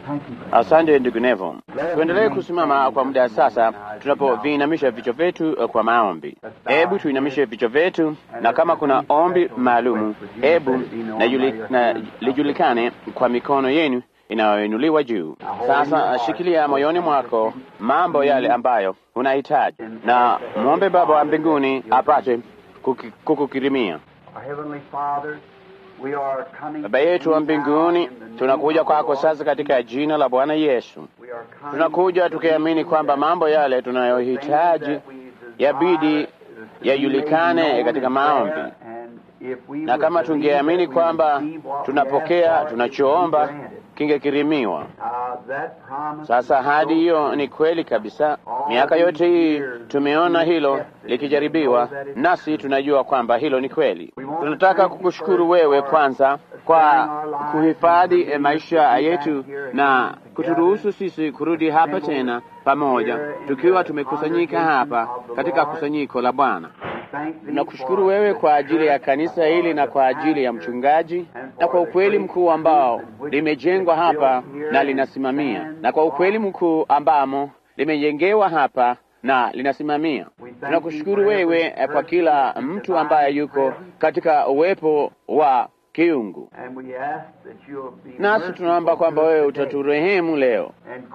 Asante ndugu Nevo. Tuendelee kusimama kwa muda sasa, tunapoviinamisha vichwa vyetu kwa maombi. Hebu tuinamishe vichwa vyetu, na kama kuna ombi maalumu, hebu na yuli, na lijulikane kwa mikono yenu inayoinuliwa juu. Sasa shikilia moyoni mwako mambo yale ambayo unahitaji, na mwombe Baba wa mbinguni apate kuki- kukukirimia. Baba yetu wa mbinguni, tunakuja kwako sasa katika jina la Bwana Yesu. Tunakuja tukiamini kwamba mambo yale tunayohitaji yabidi yajulikane katika maombi, na kama tungeamini kwamba tunapokea tunachoomba kingekirimiwa. Sasa ahadi hiyo ni kweli kabisa. Miaka yote hii tumeona hilo likijaribiwa, nasi tunajua kwamba hilo ni kweli. Tunataka kukushukuru wewe kwanza kwa kuhifadhi eh, maisha yetu na kuturuhusu sisi kurudi hapa tena pamoja, tukiwa tumekusanyika hapa katika kusanyiko la Bwana. Tunakushukuru wewe kwa ajili ya kanisa hili na kwa ajili ya mchungaji na kwa ukweli mkuu ambao limejengwa hapa na linasimamia, na kwa ukweli mkuu ambamo limejengewa hapa na linasimamia. Tunakushukuru wewe eh, kwa kila mtu ambaye yuko katika uwepo wa kiungu, nasi tunaomba kwamba wewe utaturehemu leo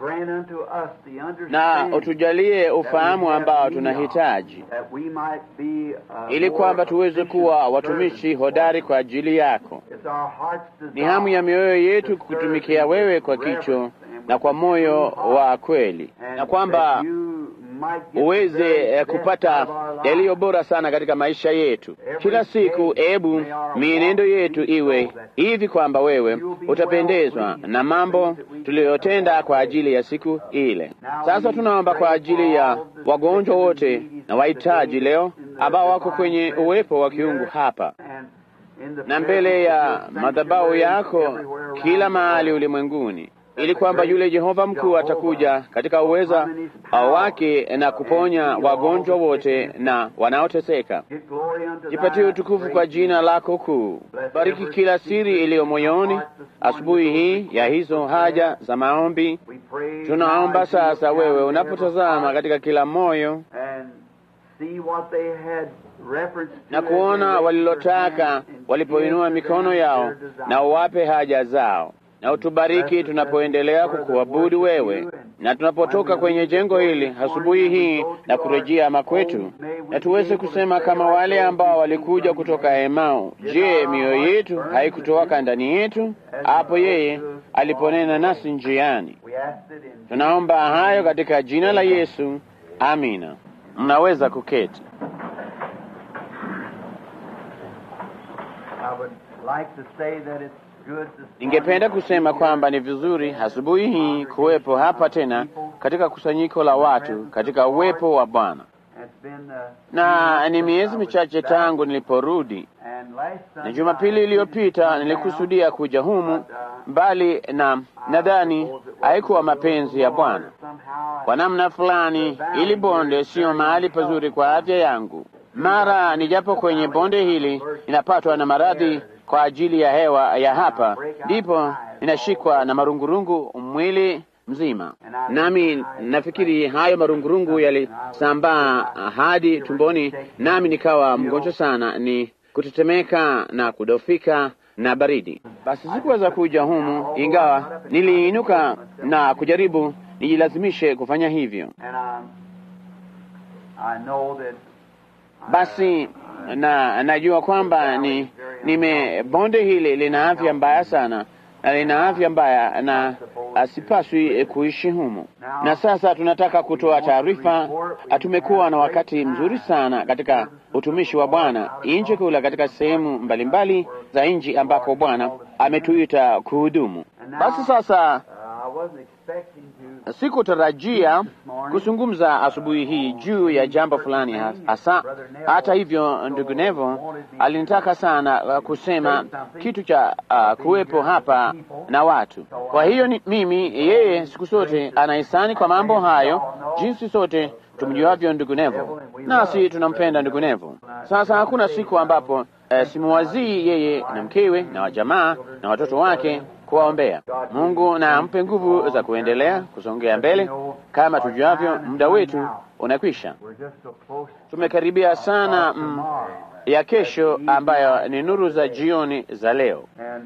na utujalie ufahamu ambao tunahitaji ili kwamba tuweze kuwa watumishi hodari kwa ajili yako. Ni hamu ya mioyo yetu kukutumikia wewe kwa kicho na kwa moyo wa kweli, na kwamba uweze eh, kupata yaliyo bora sana katika maisha yetu kila siku. Ebu mienendo yetu iwe hivi kwamba wewe utapendezwa na mambo tuliyotenda kwa ajili ya siku ile. Sasa tunaomba kwa ajili ya wagonjwa wote na wahitaji leo ambao wako kwenye uwepo wa kiungu hapa na mbele ya madhabahu yako kila mahali ulimwenguni ili kwamba yule Jehova mkuu atakuja katika uweza wake na kuponya wagonjwa wote na wanaoteseka. Jipatie utukufu kwa jina lako kuu. Bariki kila siri iliyo moyoni asubuhi hii ya hizo haja za maombi. Tunaomba sasa, wewe unapotazama katika kila moyo na kuona walilotaka walipoinua mikono yao, na uwape haja zao na utubariki tunapoendelea kukuabudu wewe, na tunapotoka kwenye jengo hili asubuhi hii na kurejea makwetu, na tuweze kusema kama wale ambao walikuja kutoka Emau, je, mioyo yetu haikutoka ndani yetu hapo yeye aliponena nasi njiani? Tunaomba hayo katika jina la Yesu, amina. Mnaweza kuketi. Ningependa kusema kwamba ni vizuri asubuhi hii kuwepo hapa tena katika kusanyiko la watu katika uwepo wa Bwana, na ni miezi michache tangu niliporudi, na Jumapili iliyopita nilikusudia kuja humu, bali na nadhani haikuwa mapenzi ya Bwana. Kwa namna fulani, ili bonde siyo mahali pazuri kwa afya yangu. Mara nijapo kwenye bonde hili ninapatwa na maradhi kwa ajili ya hewa ya hapa, ndipo ninashikwa na marungurungu mwili mzima, nami nafikiri hayo marungurungu yalisambaa hadi tumboni, nami nikawa mgonjwa sana, ni kutetemeka na kudofika na baridi. Basi sikuweza kuja humu, ingawa niliinuka na kujaribu nijilazimishe kufanya hivyo. Basi na najua kwamba ni nime bonde hili lina afya mbaya sana na lina afya mbaya na asipaswi kuishi humu. Na sasa tunataka kutoa taarifa. Tumekuwa na wakati mzuri sana katika utumishi wa Bwana nje kula katika sehemu mbalimbali za nchi ambako Bwana ametuita kuhudumu. Basi sasa Sikutarajia kuzungumza asubuhi hii juu ya jambo fulani hasa. Hata hivyo, ndugu Nevo alinitaka sana kusema kitu cha uh, kuwepo hapa na watu. Kwa hiyo ni, mimi yeye siku zote anahisani kwa mambo hayo, jinsi sote tumjuavyo ndugu Nevo, nasi tunampenda ndugu Nevo. Sasa hakuna siku ambapo uh, simuwazii yeye na mkewe na wajamaa na watoto wake kuwaombea. Mungu na ampe nguvu za kuendelea kusongea mbele. Kama tujuavyo, muda wetu unakwisha. Tumekaribia sana mm, ya kesho ambayo ni nuru za jioni za leo,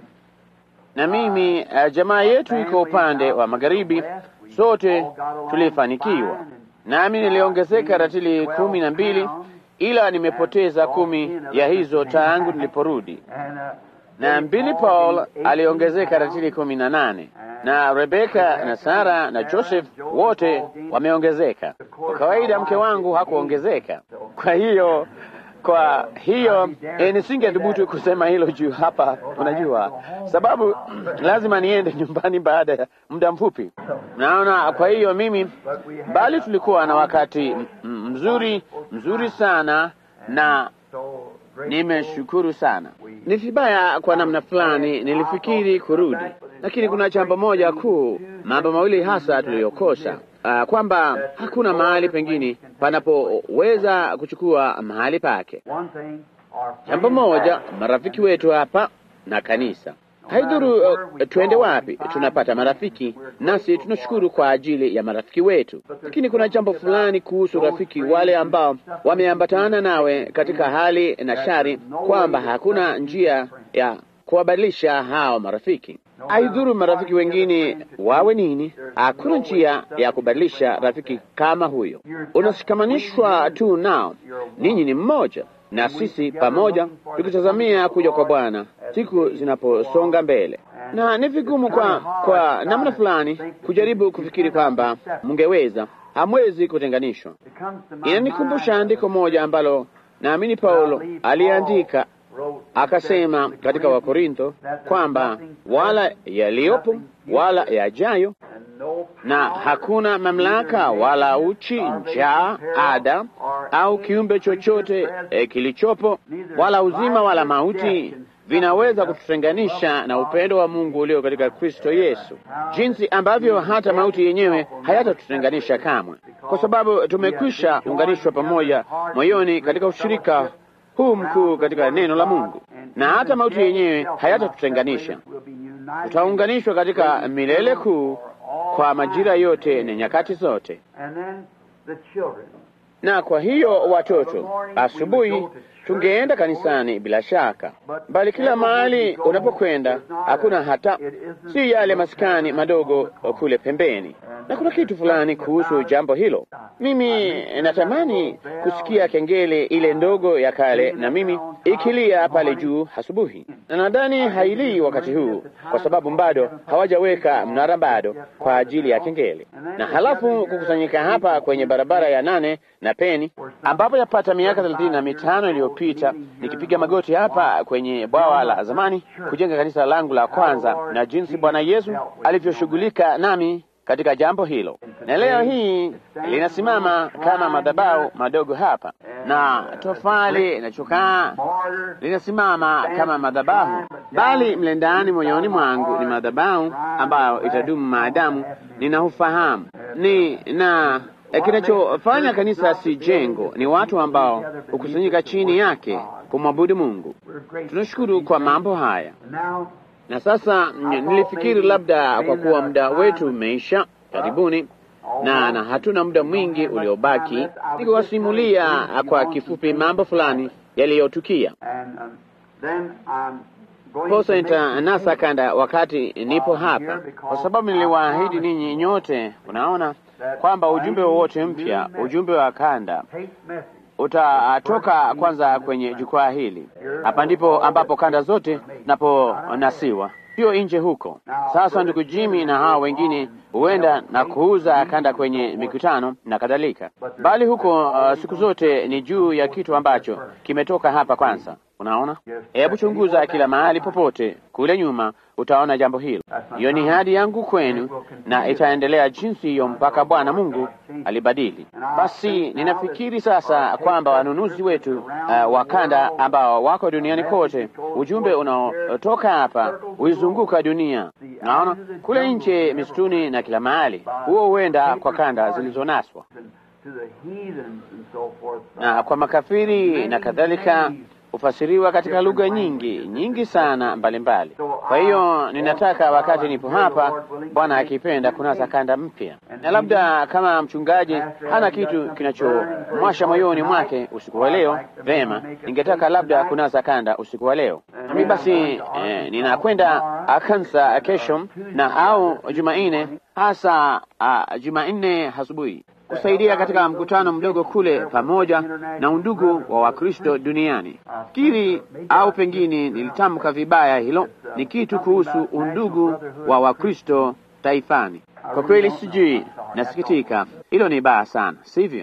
na mimi uh, jamaa yetu iko upande wa magharibi. Sote tulifanikiwa, nami niliongezeka ratili kumi na mbili, ila nimepoteza kumi ya hizo tangu niliporudi na Billy Paul aliongezeka ratili kumi na nane na Rebeka na Sara na Joseph wote wameongezeka. Kwa kawaida mke wangu hakuongezeka. Kwa hiyo kwa hiyo e, nisingethubutu kusema hilo juu hapa, unajua sababu lazima niende nyumbani baada ya muda mfupi. Naona, kwa hiyo mimi, bali tulikuwa na wakati mzuri mzuri sana na nimeshukuru sana. Ni vibaya kwa namna fulani, nilifikiri kurudi, lakini kuna jambo moja kuu, mambo mawili hasa tuliyokosa, uh, kwamba hakuna mahali pengine panapoweza kuchukua mahali pake. Jambo moja, marafiki wetu hapa na kanisa Haidhuru uh, twende wapi, tunapata marafiki, nasi tunashukuru kwa ajili ya marafiki wetu. Lakini kuna jambo fulani kuhusu rafiki wale ambao wameambatana nawe katika hali na shari, kwamba hakuna njia ya kuwabadilisha hao marafiki. Haidhuru marafiki wengine wawe nini, hakuna njia ya kubadilisha rafiki kama huyo. Unashikamanishwa tu nao, ninyi ni mmoja na sisi pamoja tukitazamia kuja kwa Bwana siku zinaposonga mbele, na ni vigumu kwa kwa namna fulani kujaribu kufikiri kwamba mngeweza. Hamwezi kutenganishwa. Inanikumbusha andiko moja ambalo naamini Paulo aliandika akasema katika Wakorintho kwamba wala yaliyopo wala yajayo na hakuna mamlaka wala uchi, njaa, ada au kiumbe chochote e, kilichopo wala uzima wala mauti vinaweza kututenganisha na upendo wa Mungu ulio katika Kristo Yesu, jinsi ambavyo hata mauti yenyewe hayatatutenganisha kamwe, kwa sababu tumekwisha unganishwa pamoja moyoni katika ushirika huu mkuu katika neno la Mungu, na hata mauti yenyewe hayatatutenganisha. Tutaunganishwa katika milele kuu kwa majira yote na nyakati zote. Na kwa hiyo watoto, asubuhi tungeenda kanisani bila shaka, bali kila mahali unapokwenda hakuna hata si yale maskani madogo kule pembeni, na kuna kitu fulani kuhusu jambo hilo. Mimi natamani kusikia kengele ile ndogo ya kale na mimi ikilia pale juu asubuhi, na nadhani hailii wakati huu kwa sababu bado hawajaweka mnara bado kwa ajili ya kengele, na halafu kukusanyika hapa kwenye barabara ya nane na Peni, ambapo yapata miaka thelathini na mitano iliyopita nikipiga magoti hapa kwenye bwawa la zamani kujenga kanisa langu la kwanza, na jinsi Bwana Yesu alivyoshughulika nami katika jambo hilo, na leo hii linasimama kama madhabahu madogo hapa, na tofali na chokaa linasimama kama madhabahu, bali mle ndani moyoni mwangu ni madhabahu ambayo itadumu maadamu ninaufahamu ni na kinachofanya kanisa si jengo, ni watu ambao hukusanyika chini yake kumwabudu Mungu. Tunashukuru kwa mambo haya. Na sasa nilifikiri labda kwa kuwa muda wetu umeisha karibuni, na na hatuna muda mwingi uliobaki, nikiwasimulia kwa kifupi mambo fulani yaliyotukia. Posa nitanasa kanda wakati nipo hapa, kwa sababu niliwaahidi ninyi nyote, unaona kwamba ujumbe wowote mpya, ujumbe wa kanda utatoka kwanza kwenye jukwaa hili. Hapa ndipo ambapo kanda zote naponasiwa, sio nje huko. Sasa ndugu Jimmy na hao wengine huenda na kuuza kanda kwenye mikutano na kadhalika, bali huko uh, siku zote ni juu ya kitu ambacho kimetoka hapa kwanza. Unaona, hebu chunguza kila mahali popote kule nyuma, utaona jambo hilo. Hiyo ni hadi yangu kwenu, na itaendelea jinsi hiyo mpaka Bwana Mungu alibadili. Basi ninafikiri sasa kwamba wanunuzi wetu uh, wa kanda ambao wako duniani kote, ujumbe unaotoka hapa huizunguka dunia. Naona kule nje, misituni na kila mahali, huo huenda kwa kanda zilizonaswa na kwa makafiri na kadhalika hufasiriwa katika lugha nyingi nyingi sana mbalimbali. Kwa hiyo ninataka wakati nipo hapa, Bwana akipenda, kunasa kanda mpya, na labda kama mchungaji hana kitu kinachomwasha moyoni mwake usiku wa leo, vema, ningetaka labda kunasa kanda usiku wa leo. Nami basi eh, ninakwenda kanisa kesho na au Jumanne, hasa uh, Jumanne asubuhi kusaidia katika mkutano mdogo kule pamoja na undugu wa Wakristo duniani. Fikiri au pengine nilitamka vibaya, hilo ni kitu kuhusu undugu wa Wakristo taifani. Kwa kweli sijui, nasikitika, hilo ni baya sana, sivyo?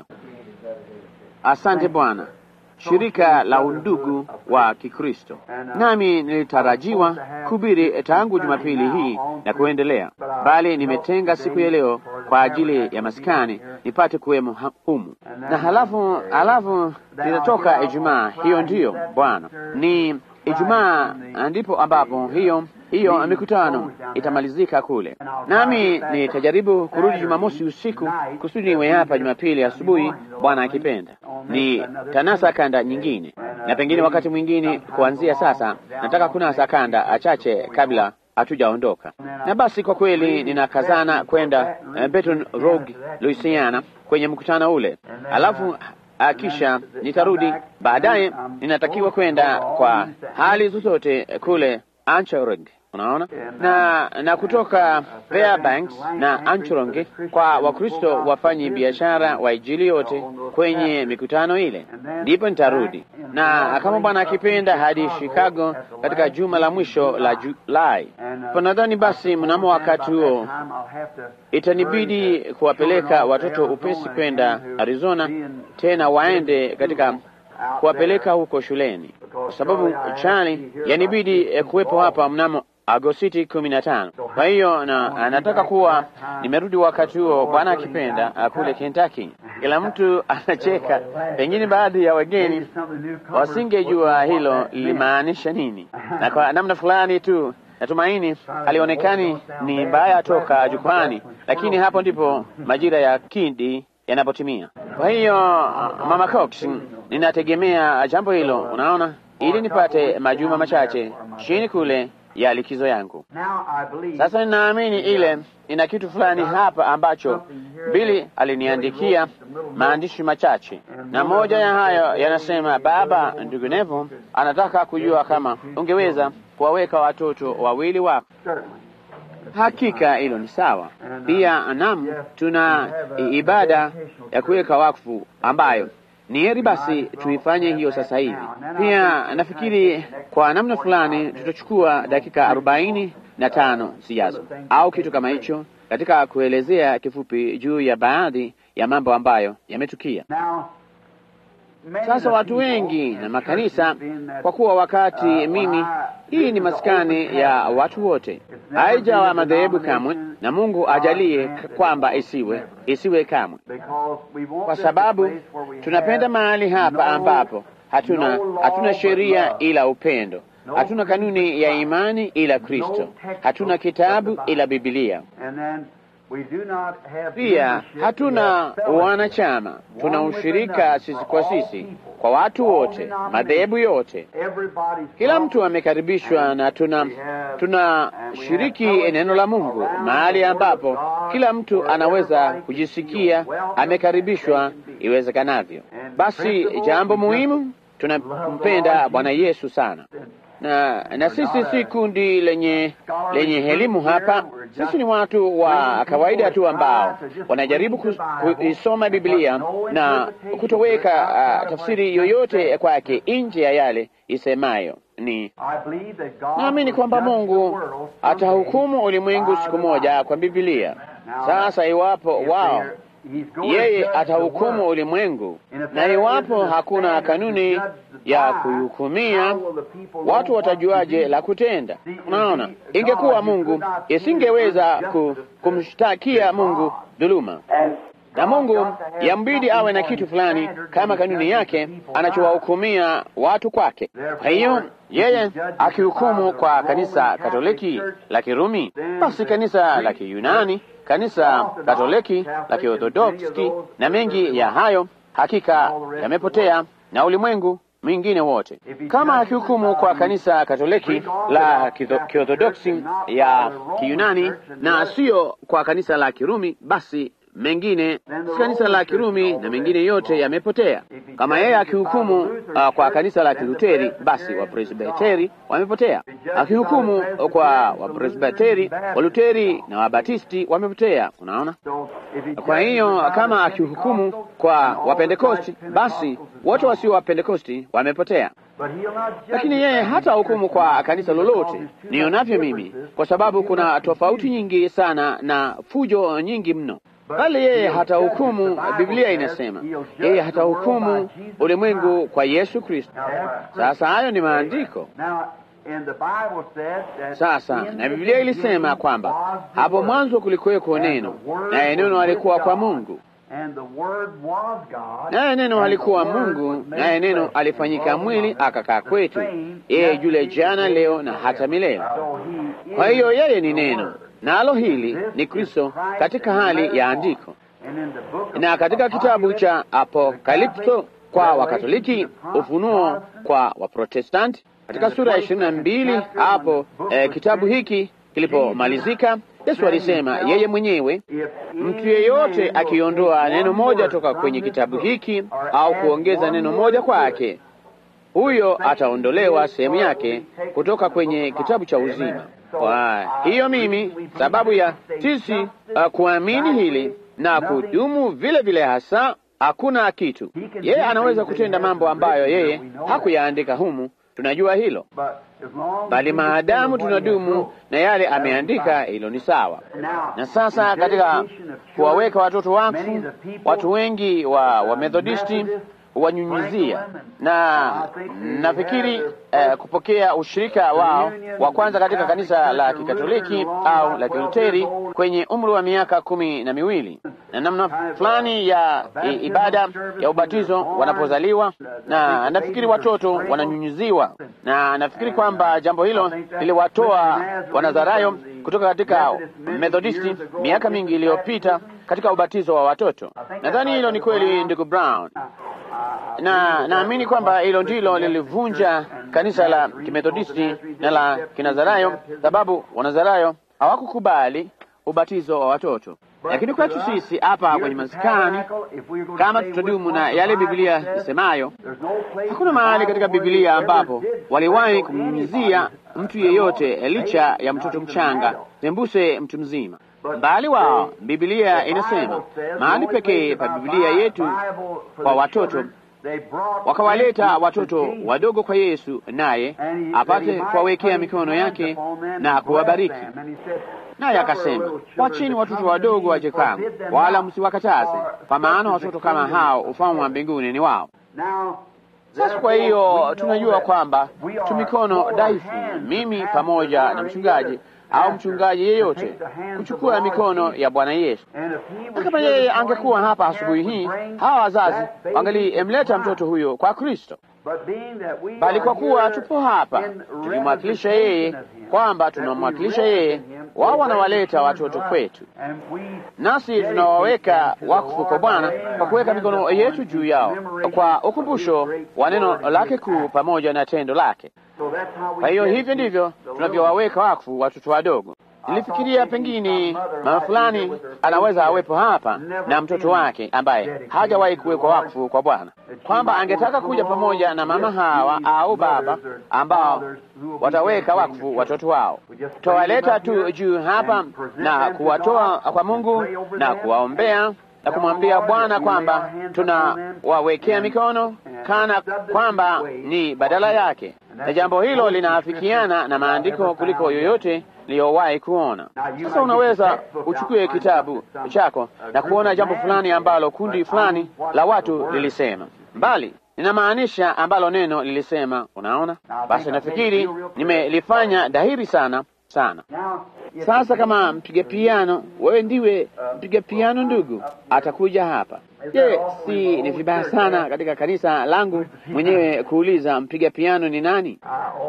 Asante Bwana, shirika la undugu wa Kikristo. Nami nilitarajiwa kuhubiri tangu Jumapili hii na kuendelea, bali nimetenga siku ya leo kwa ajili ya maskani nipate kuwemo humu, na halafu halafu nitatoka Ijumaa. Hiyo ndiyo Bwana, ni Ijumaa ndipo ambapo hiyo hiyo mikutano itamalizika kule, nami nitajaribu kurudi Jumamosi usiku kusudi niwe hapa Jumapili asubuhi, Bwana akipenda. Ni tanasa kanda nyingine, na pengine wakati mwingine kuanzia sasa nataka kunasa kanda achache kabla hatujaondoka. Na basi kwa kweli ninakazana kwenda uh, Baton Rouge, Louisiana kwenye mkutano ule, alafu kisha nitarudi baadaye. Ninatakiwa kwenda kwa hali zozote kule Anchorage, unaona na na kutoka Fairbanks na Anchorage kwa Wakristo wafanyi biashara wa Injili yote kwenye mikutano ile, ndipo nitarudi na kama Bwana akipenda hadi Chicago katika juma la mwisho la Julai. Panadhani basi mnamo wakati huo itanibidi kuwapeleka watoto upesi kwenda Arizona, tena waende katika kuwapeleka huko shuleni, kwa sababu Charlie yanibidi kuwepo hapa mnamo Agosti kumi na tano. Kwa hiyo na nataka kuwa nimerudi wakati huo, Bwana akipenda, kule Kentucky. Kila mtu anacheka, pengine baadhi ya wageni wasingejua hilo lilimaanisha nini, na kwa namna fulani tu natumaini halionekani ni mbaya toka jukwani, lakini hapo ndipo majira ya kindi yanapotimia. Kwa hiyo Mama Cox, ninategemea jambo hilo, unaona, ili nipate majuma machache chini kule ya likizo yangu. Sasa ninaamini ile ina kitu fulani hapa ambacho Bili aliniandikia maandishi machache, na moja ya hayo yanasema, Baba, ndugu Nevo anataka kujua kama ungeweza kuwaweka watoto wawili wako. Hakika hilo ni sawa. Pia nam, tuna ibada ya kuweka wakfu ambayo ni heri basi tuifanye hiyo sasa hivi. Pia nafikiri kwa namna fulani tutachukua dakika arobaini na tano zijazo au kitu kama hicho katika kuelezea kifupi juu ya baadhi ya mambo ambayo yametukia. Sasa watu wengi na makanisa, kwa kuwa wakati mimi, hii ni maskani ya watu wote, haijawa madhehebu kamwe, na Mungu ajalie kwamba isiwe isiwe kamwe, kwa sababu tunapenda mahali hapa ambapo hatuna hatuna sheria ila upendo, hatuna kanuni ya imani ila Kristo, hatuna kitabu ila Biblia. Pia hatuna wanachama, tuna ushirika sisi kwa sisi kwa watu wote, madhehebu yote, kila mtu amekaribishwa, na tuna tunashiriki neno la Mungu mahali ambapo kila mtu anaweza kujisikia amekaribishwa iwezekanavyo. Basi jambo muhimu, tunampenda Bwana Yesu sana na na sisi si kundi lenye lenye elimu hapa. Sisi ni watu wa kawaida tu ambao wanajaribu kuisoma Biblia na kutoweka uh, tafsiri yoyote kwake nje ya yale isemayo. Ni naamini kwamba Mungu atahukumu ulimwengu siku moja kwa Biblia. Sasa iwapo wao yeye atahukumu ulimwengu, na iwapo hakuna kanuni ya kuhukumia, watu watajuaje la kutenda? Unaona, ingekuwa Mungu isingeweza ku, kumshtakia Mungu dhuluma, na Mungu yambidi awe na kitu fulani kama kanuni yake anachowahukumia watu kwake. Kwa hiyo yeye akihukumu kwa kanisa Katoliki la Kirumi, basi kanisa la Kiyunani kanisa Katoliki la Kiorthodoksi na mengi ya hayo hakika yamepotea na ulimwengu mwingine wote. Kama akihukumu kwa kanisa Katoliki la Kiorthodoksi ya Kiyunani na siyo kwa kanisa la Kirumi, basi mengine si kanisa la Kirumi na mengine yote yamepotea. Kama yeye akihukumu uh, kwa kanisa la Kiluteri, basi Wapresbiteri wamepotea. Akihukumu kwa Wapresbiteri, Waluteri na Wabatisti wamepotea. Unaona? Kwa hiyo kama akihukumu kwa Wapentekosti, basi wote wasio Wapentekosti wamepotea. Lakini yeye hata hukumu kwa kanisa lolote, nionavyo mimi, kwa sababu kuna tofauti nyingi sana na fujo nyingi mno bali yeye hata hukumu. Biblia inasema yeye hata hukumu ulimwengu kwa Yesu Kristo. Sasa hayo ni maandiko. Sasa na Biblia ilisema kwamba hapo mwanzo kulikuweko neno, naye neno alikuwa kwa Mungu, naye neno alikuwa Mungu, naye neno alifanyika mwili akakaa kwetu, yeye yule jana, leo na hata milele. Kwa hiyo yeye ni neno nalo hili ni Kristo katika hali ya andiko. Na katika kitabu cha Apokalipto kwa Wakatoliki, Ufunuo kwa Waprotestanti, katika sura ya ishirini na mbili hapo eh, kitabu hiki kilipomalizika, Yesu alisema yeye mwenyewe, mtu yeyote akiondoa neno moja toka kwenye kitabu hiki au kuongeza neno moja kwake, huyo ataondolewa sehemu yake kutoka kwenye kitabu cha uzima. Kwa hiyo mimi, sababu ya sisi uh, kuamini hili na kudumu vile vile, hasa hakuna kitu yeye anaweza kutenda mambo ambayo yeye hakuyaandika humu, tunajua hilo, bali maadamu tunadumu na yale ameandika, hilo ni sawa. Na sasa katika kuwaweka watoto wakfu, watu wengi wa Wamethodisti wanyunyizia na nafikiri eh, kupokea ushirika wao wa kwanza katika kanisa la Kikatoliki au la Kiluteri kwenye umri wa miaka kumi na miwili na namna fulani ya i, ibada ya ubatizo wanapozaliwa, na nafikiri watoto wananyunyiziwa, na nafikiri kwamba jambo hilo liliwatoa Wanazarayo kutoka katika Methodisti miaka mingi iliyopita katika ubatizo wa watoto. Nadhani hilo ni kweli, ndugu Brown na naamini kwamba hilo ndilo lilivunja kanisa la Kimethodisti na la Kinazarayo, sababu Wanazarayo hawakukubali ubatizo wa watoto. Lakini kwetu sisi hapa kwenye maskani, kama tutadumu na yale Biblia isemayo, hakuna mahali katika Biblia ambapo waliwahi kumnyunyizia mtu yeyote licha ya mtoto mchanga sembuse mtu mzima mbali wao. Biblia inasema mahali pekee pa Biblia yetu kwa watoto wakawaleta watoto wadogo kwa Yesu, naye apate kuwawekea mikono yake na kuwabariki. Naye akasema, wacheni watoto wadogo waje kwangu, wala msiwakataze, kwa maana watoto kama hao ufalme wa mbinguni ni wao. Sasa kwa hiyo tunajua kwamba tu mikono dhaifu, mimi pamoja na mchungaji au mchungaji yeyote kuchukua mikono ya Bwana Yesu. Na kama yeye angekuwa hapa asubuhi hii, hawa wazazi wangalimleta mtoto huyo kwa Kristo, bali kwa kuwa tupo hapa tukimwakilisha yeye, kwamba tunamwakilisha yeye, wao wanawaleta watoto kwetu, nasi tunawaweka wakfu kwa Bwana kwa kuweka mikono yetu juu yao kwa ukumbusho wa neno lake kuu pamoja na tendo lake. Kwa hiyo hivyo ndivyo tunavyowaweka wakfu watoto wadogo. Nilifikiria pengine mama fulani anaweza awepo hapa na mtoto wake ambaye hajawahi kuwekwa wakfu kwa Bwana, kwamba angetaka kuja pamoja na mama hawa au baba ambao wataweka wakfu watoto wao. Tutawaleta tu juu hapa na kuwatoa kwa Mungu na kuwaombea na kumwambia Bwana kwamba tunawawekea mikono kana kwamba ni badala yake, na jambo hilo linaafikiana na maandiko kuliko yoyote liyowahi kuona. Sasa unaweza uchukue kitabu chako na kuona jambo fulani ambalo kundi fulani la watu lilisema, mbali ninamaanisha ambalo neno lilisema. Unaona, basi nafikiri nimelifanya dhahiri sana sana. Sasa kama mpiga piano, wewe ndiwe mpiga piano ndugu, atakuja hapa. Je, si ni vibaya sana katika kanisa langu mwenyewe kuuliza mpiga piano ni nani?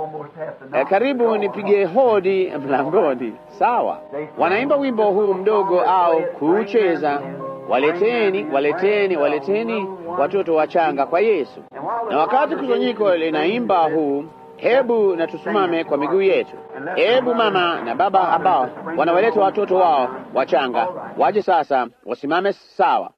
E, karibu nipige hodi mlangoni. Sawa, wanaimba wimbo huu mdogo au kuucheza, waleteni, waleteni, waleteni watoto wachanga kwa Yesu. Na wakati kusanyiko linaimba huu, hebu na tusimame kwa miguu yetu. Hebu mama na baba ambao wanawaleta watoto wao wachanga waje sasa, wasimame sawa.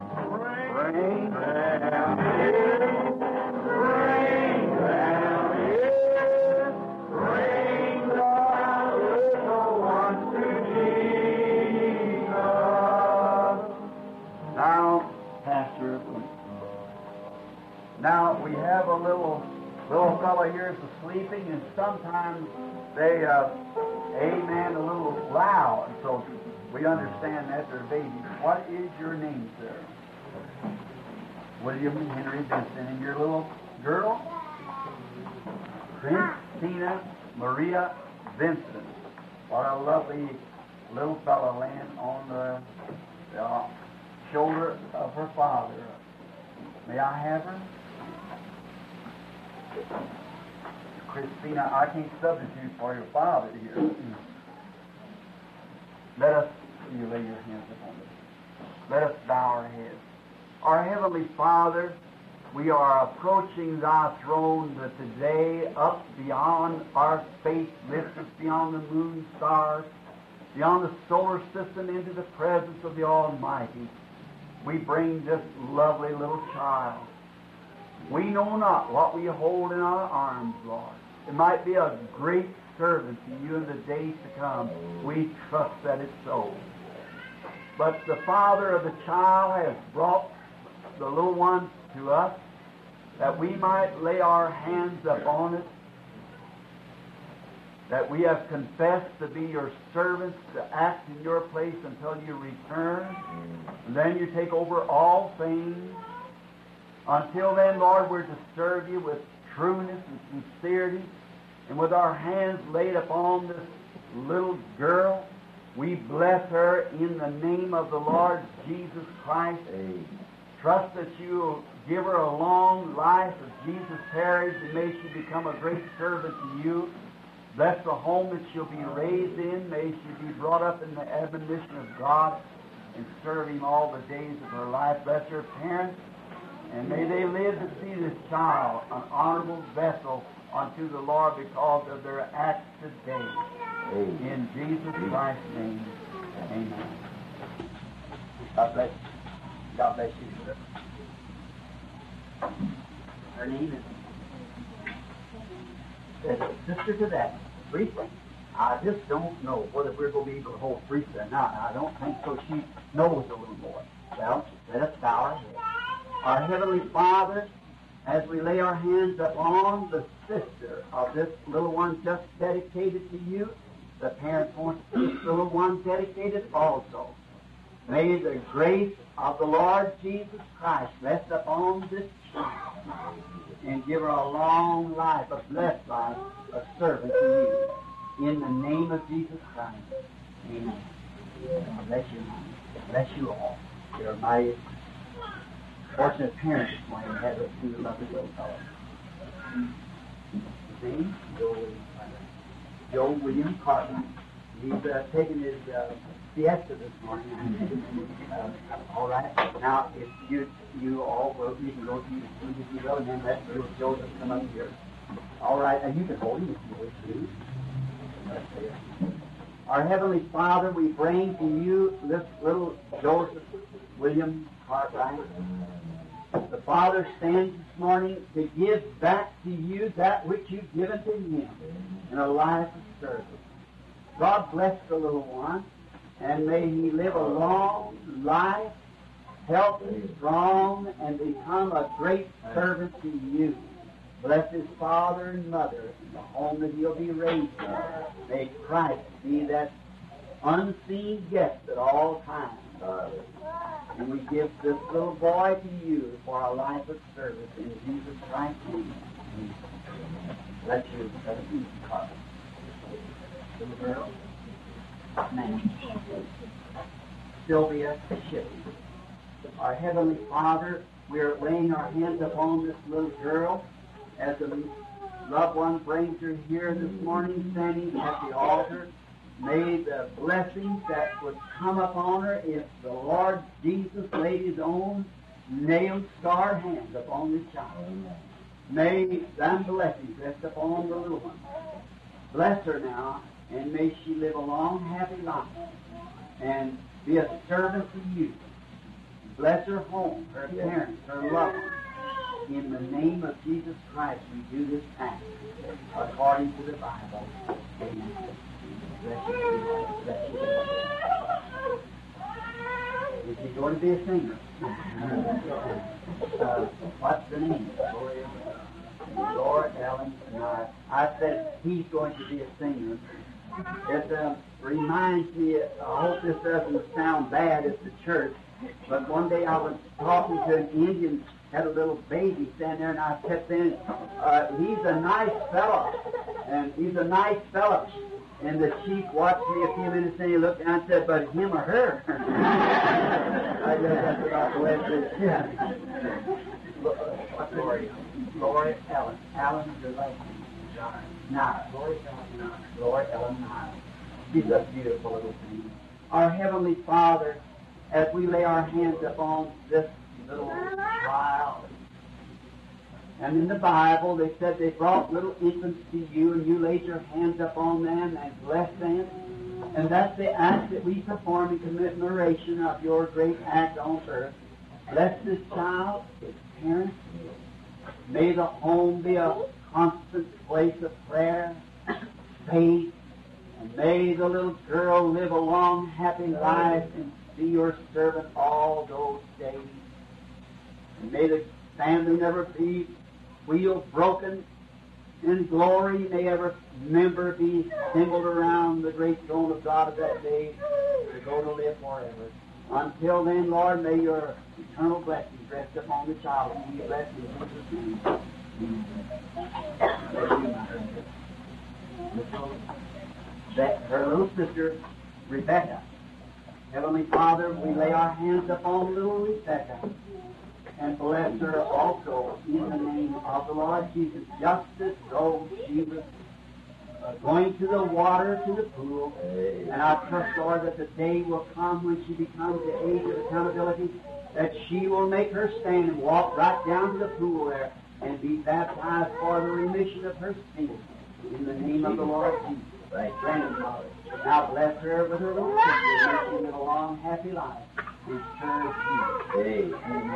Now, Pastor, now we have a little little fellow here is sleeping, and sometimes they, uh, amen, a little loud. So we understand that they're babies. What is your name, sir? William Henry Benson, and your little girl, Christina Maria Vincent. What a lovely little fellow laying on the uh, shoulder of her father. May I have her? Christina, I can't substitute for your father here. Let us, you lay your hands upon us. Let us bow our heads. Our Heavenly Father, we are approaching Thy throne that today up beyond our space, lifted beyond the moon, stars, beyond the solar system into the presence of the Almighty. We bring this lovely little child. We know not what we hold in our arms, Lord. It might be a great servant to you in the days to come. We trust that it's so. But the father of the child has brought the little one to us that we might lay our hands upon it, that we have confessed to be your servants, to act in your place until you return. And then you take over all things. Until then, Lord, we're to serve you with trueness and sincerity. And with our hands laid upon this little girl, we bless her in the name of the Lord Jesus Christ. Trust that you'll give her a long life as Jesus tarries and may she become a great servant to you. Bless the home that she'll be raised in. May she be brought up in the admonition of God and serve Him all the days of her life. Bless her parents. And may they live to see this child an honorable vessel unto the Lord because of their acts today. In Jesus Christ's name, amen. God bless you. God bless you, sir. Her name is is a sister to that, Teresa. I just don't know whether we're going to be able to hold Teresa or not. I don't think so. She knows a little more. Well, let us bow our heads. Our Heavenly Father, as we lay our hands upon the sister of this little one just dedicated to you, the parents want this little one dedicated also. May the grace of the Lord Jesus Christ rest upon this child and give her a long life, a blessed life, a servant to you. In the name of Jesus Christ. Amen. God bless you. Bless you all. You're my fortunate parents when you had those two lovely little fellows. His name? Joe William Cartwright. Joe William Cartwright. He's uh, taken his uh, siesta this morning. uh, all right. Now, if you you all will, you can go to your seat if you will, and then let little Joseph come up here. All right, and you can hold him if you wish to. Let's see it. Our Heavenly Father, we bring to you this little Joseph William Cartwright. The Father stands this morning to give back to you that which you've given to him in a life of service. God bless the little one, and may he live a long life, healthy, strong, and become a great servant to you. Bless his father and mother and the home that he'll be raised in. May Christ be that unseen guest at all times. And we give this little boy to you for a life of service in Jesus Christ's name. Bless you, Brother Carter. Little girl. Name. Sylvia Shippey. Our Heavenly Father, we are laying our hands upon this little girl as the loved one brings her here this morning, standing at the altar. May the blessings that would come upon her if the Lord Jesus laid his own nail scarred hands upon this child. May thine blessings rest upon the little one. Bless her now, and may she live a long, happy life and be a servant to you. Bless her home, her parents, her loved ones. In the name of Jesus Christ, we do this act according to the Bible. Amen. Bless you. Bless you. Is he going to be a singer? uh, what's the name? Laura Ellen Nye. I said he's going to be a singer. It uh, reminds me, I hope this doesn't sound bad at the church, but one day I was talking to an Indian, had a little baby standing there, and I kept saying, uh, he's a nice fellow, and he's a nice fellow. And the chief watched me a few minutes and he looked down and said, but him or her? I guess that's about the way it is. Yeah. What's Lori? Lori Ellen. Ellen is your last name. John. Niles. Lori Ellen Niles. Lori Ellen Niles. She's a beautiful little thing. Our Heavenly Father, as we lay our hands upon this little child, and in the Bible, they said they brought little infants to you, and you laid your hands upon them and blessed them. And that's the act that we perform in commemoration of your great act on earth. Bless this child, his parents. May the home be a constant place of prayer, faith, and may the little girl live a long, happy life and be your servant all those days. And may the family never be wheel broken in glory. May every member be assembled around the great throne of God of that day to go to live forever. Until then, Lord, may your eternal blessings rest upon the child and be blessed in Jesus' name. Bless you, my little- That her little sister, Rebecca. Heavenly Father, we lay our hands upon little Rebecca and bless her also in the name of the Lord Jesus, just as though she was uh, going to the water, to the pool. And I trust, Lord, that the day will come when she becomes the age of accountability, that she will make her stand and walk right down to the pool there and be baptized for the remission of her sins. In the name of the Lord Jesus. Right. Grandfather. Now bless her with her little sister, and make she live a long, happy life. And serve you.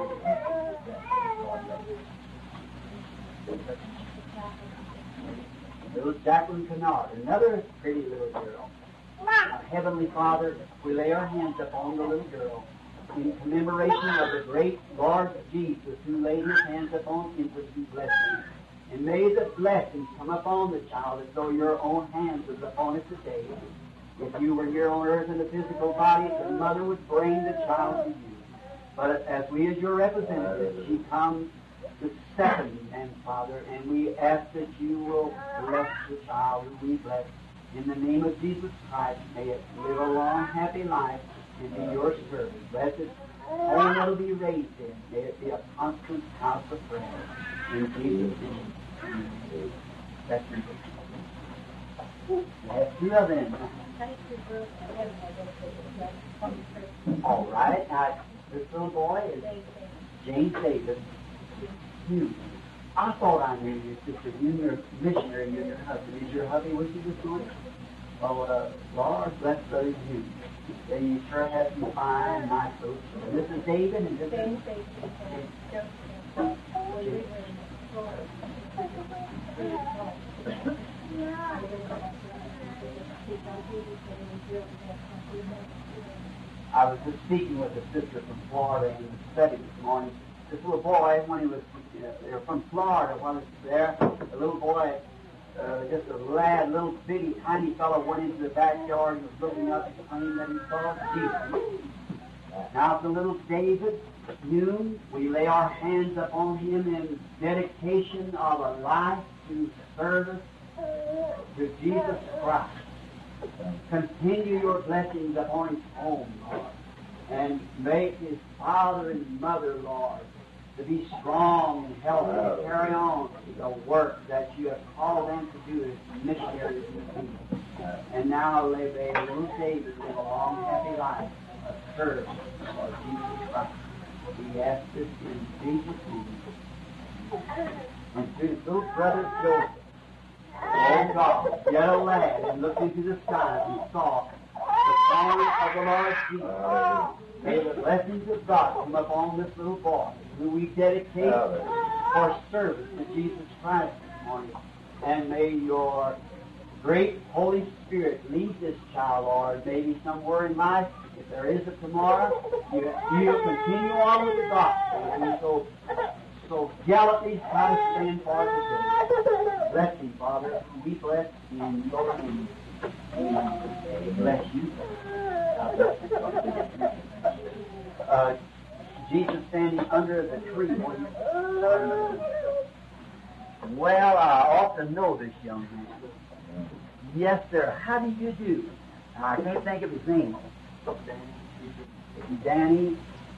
Little Jacqueline Kennard, another pretty little girl. Our Heavenly Father, we lay our hands upon the little girl in commemoration of the great Lord Jesus who laid his hands upon infants and blessed them. And may the blessings come upon the child as though your own hands was upon it today. If you were here on earth in a physical body, the mother would bring the child to you. But as we as your representatives, she comes the second and Father, and we ask that you will bless the child who we bless. In the name of Jesus Christ, may it live a long, happy life and be your servant. Bless it. Home it'll be raised in. May it be a constant house of prayer. In Jesus' name. That's your That's two of them. All right. Now, this little boy is James Davis. Hughes. I thought I knew you, sister. You and your missionary, you and your husband. Is your hubby with you this morning? Oh, uh, Lord bless Brother Hughes. Yeah, you sure have some fine, nice folks. And this is David, and this is I was just speaking with a sister from Florida in the study this morning. This little boy, when he was uh, they were from Florida, when he was there, a little boy, uh, just a lad, little bitty, tiny fellow, went into the backyard and was looking up and claimed that he saw Jesus. Now, the little David, noon, we lay our hands upon him in dedication of a life to service to Jesus Christ. Continue your blessings upon his home, Lord, and make his father and mother, Lord, to be strong and healthy and carry on the work that you have called them to do as missionaries in the kingdom. And now live a little David live a long, happy life, a service for Jesus Christ. We ask this in Jesus' name. And through his little brother Joseph. Oh God, yet a lad and looked into the skies and saw the family of the Lord Jesus. May the blessings of God come upon this little boy who we dedicate for service to Jesus Christ this morning. And may your great Holy Spirit lead this child, Lord, maybe somewhere in life. If there is a tomorrow, you, you'll continue on with the gospel. And so, so gallantly try to stand for it today. Bless you, Father. Be blessed in your name. Amen. Bless you. God bless you. Uh, Jesus standing under the tree. when- Well, I ought to know this young man. Yes, sir. How do you do? I can't think of his name. Danny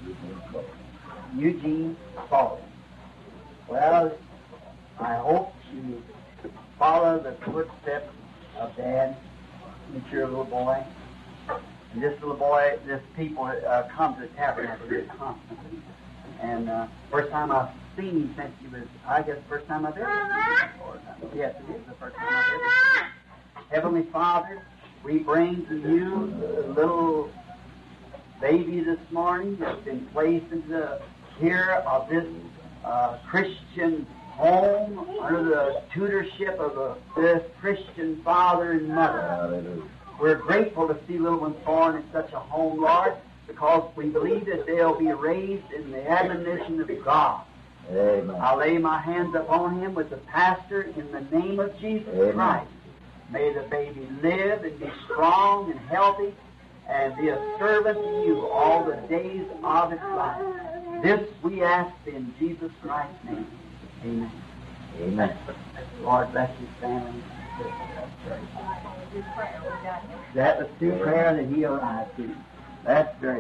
Eugene Spaulding. Well, I hope you follow the footsteps of Dad, mature little boy. And this little boy, this people uh, come to the tabernacle here constantly. And uh, first time I've seen him since he was, I guess, first time I've ever seen him. Yes, it is the first time I've ever seen him. Heavenly Father, we bring to you the little baby this morning that's been placed into the care of this uh, Christian home under the tutorship of a, this Christian father and mother. We're grateful to see little ones born in such a home, Lord, because we believe that they'll be raised in the admonition of God. Amen. I lay my hands upon him with the pastor in the name of Jesus Amen. Christ. May the baby live and be strong and healthy and be a servant to you all the days of his life. This we ask in Jesus Christ's name. Amen. Amen. Lord bless his family. That was through prayer that he arrived to. That's very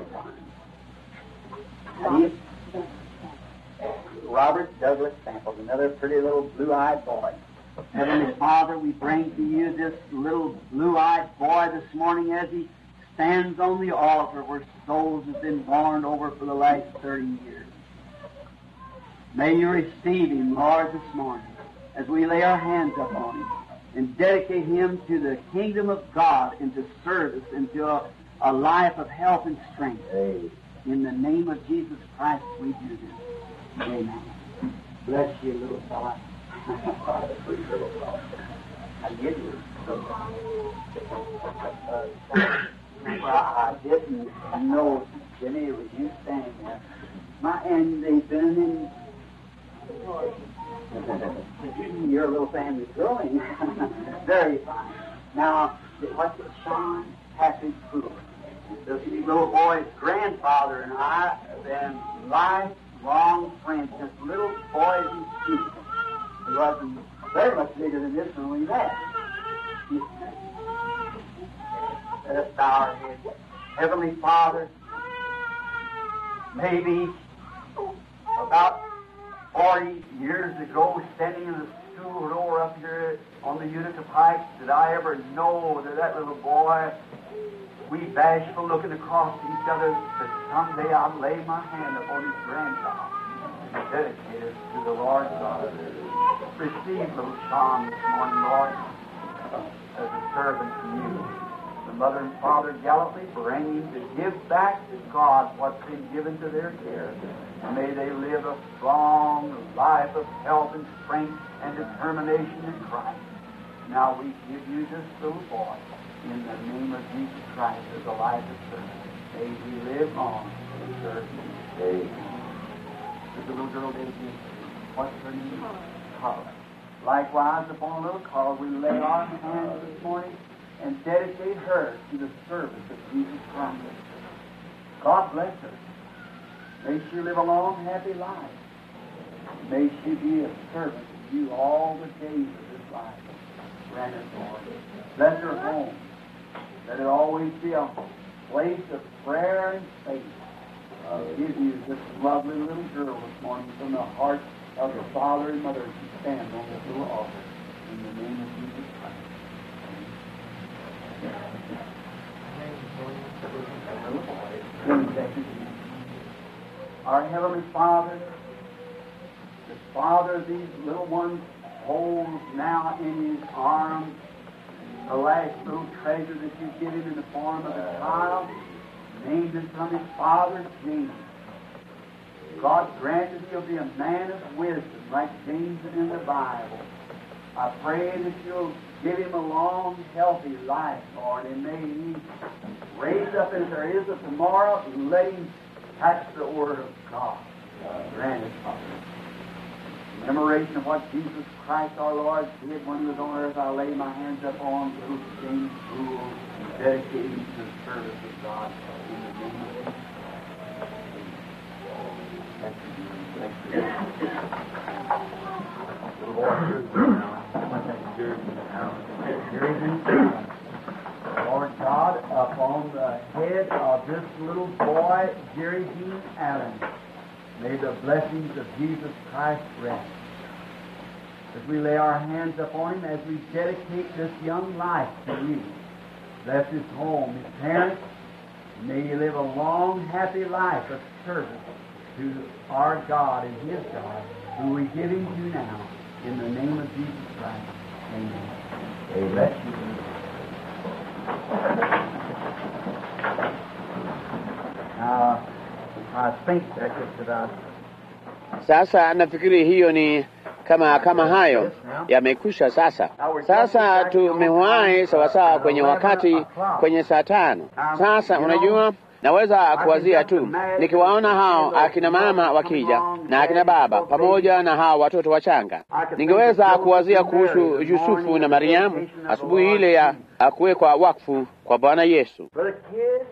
fine. He- Robert Douglas Samples, another pretty little blue-eyed boy. Heavenly Father, we bring to you this little blue-eyed boy this morning as he stands on the altar where souls have been born over for the last 30 years. May you receive him, Lord, this morning as we lay our hands upon him and dedicate him to the kingdom of God and to service and to a, a life of health and strength. Amen. In the name of Jesus Christ, we do this. Amen. Bless you, little fella. I get you. Uh, well, I didn't know, Jenny, it was you standing there. My, and they've been in your little family's growing. Very fine. Now, what's it, Sean Patrick Poole? This little boy's grandfather and I have been lifelong friends, just little boys and students. He wasn't very much bigger than this when we met. Let us bow our heads. Heavenly Father, maybe about 40 years ago, standing in the school door up here on the Utica Pike, did I ever know that that little boy, we bashful looking across at each other, that someday I'd lay my hand upon his grandchild and dedicate it to the Lord God. Receive little Sean this morning, Lord, as a servant to you. The mother and father gallantly bring him to give back to God what's been given to their care. And may they live a strong life of health and strength and determination in Christ. Now we give you this little boy in the name of Jesus Christ as a life of service. May he live on and serve you. Amen. There's a little girl there, what's her name? Carla. Likewise, upon little Carla, we lay our hands this morning and dedicate her to the service of Jesus Christ. God bless her. May she live a long, happy life. May she be a servant of you all the days of this life. Grant it, Lord. Bless her home. Let it always be a place of prayer and faith. I'll give you this lovely little girl this morning from the heart of the father and mother as she stands on this little altar. In the name of Jesus Christ. Amen. Our Heavenly Father, the Father of these little ones holds now in His arms the last little treasure that you've given in the form of a child, named him from his father, James. God granted he'll be a man of wisdom like James in the Bible. I pray that you'll give him a long, healthy life, Lord, and may he raise up as there is a tomorrow, and let him touch the Word of God. Grant it, Father. Commemoration of what Jesus Christ our Lord did when he was on earth, I lay my hands up on little James Poole and dedicate him to the service of God in the name of Jesus. Thank you, thank you. Little boy, Jerry's in town. Lord God, upon the head of this little boy, Jerry Dean Allen, may the blessings of Jesus Christ rest. As we lay our hands upon him, as we dedicate this young life to you, bless his home, his parents, may he live a long, happy life of service to our God and his God, who we give him to now, in the name of Jesus Christ. Amen. Amen. Now, I think that just about Sasa nafikiri hiyo ni kama kama hayo yamekwisha. Sasa sasa tumewahi sawasawa kwenye wakati kwenye saa tano. Sasa unajua, naweza kuwazia tu nikiwaona hao akina mama wakija na akina baba pamoja na hao watoto wachanga, ningeweza kuwazia kuhusu Yusufu na Mariamu asubuhi ile ya kuwekwa wakfu kwa Bwana Yesu. Brother Kid,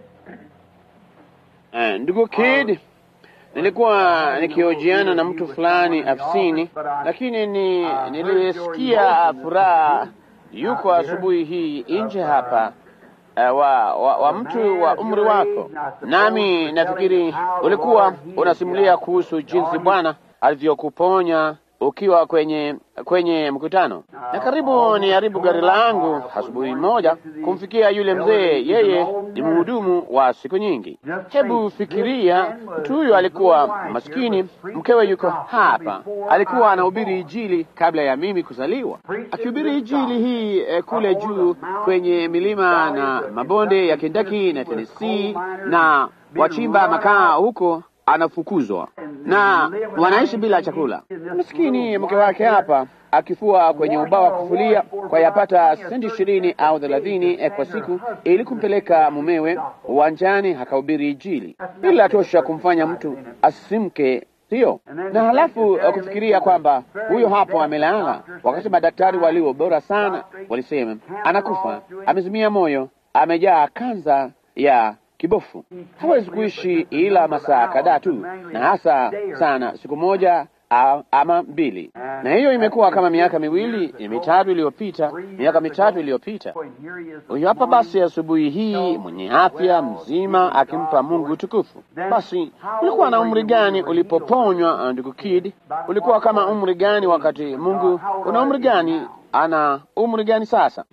Eh, ndugu Kid, nilikuwa nikiojiana na mtu fulani afisini, lakini ni nilisikia furaha yuko asubuhi hii nje hapa eh, wa, wa, wa mtu wa umri wako, nami nafikiri ulikuwa unasimulia kuhusu jinsi Bwana alivyokuponya ukiwa kwenye kwenye mkutano, na karibu ni haribu gari langu asubuhi moja kumfikia yule mzee. Yeye ni mhudumu wa siku nyingi. Hebu fikiria, mtu huyu alikuwa maskini, mkewe yuko hapa, alikuwa anahubiri Injili kabla ya mimi kuzaliwa, akihubiri Injili hii eh, kule juu kwenye milima na mabonde ya Kentucky na Tennessee, na wachimba makaa huko anafukuzwa na wanaishi bila chakula. Maskini mke wake hapa akifua kwenye ubao wa kufulia kwa yapata senti ishirini au thelathini eh, kwa siku ili kumpeleka mumewe uwanjani akahubiri Injili. Hili latosha kumfanya mtu asimke, sio? Na halafu eh, kufikiria kwamba huyo hapo amelala, wakati madaktari walio bora sana walisema anakufa, amezimia moyo, amejaa kanza ya kibofu, hawezi kuishi ila masaa kadhaa tu, na hasa sana siku moja a- ama mbili. Na hiyo imekuwa kama miaka miwili mitatu iliyopita, miaka mitatu iliyopita. Huyu hapa basi asubuhi hii mwenye afya mzima, akimpa Mungu tukufu. Basi ulikuwa na umri gani ulipoponywa, ndugu Kid? Ulikuwa kama umri gani wakati Mungu? Una umri gani? Ana umri gani sasa?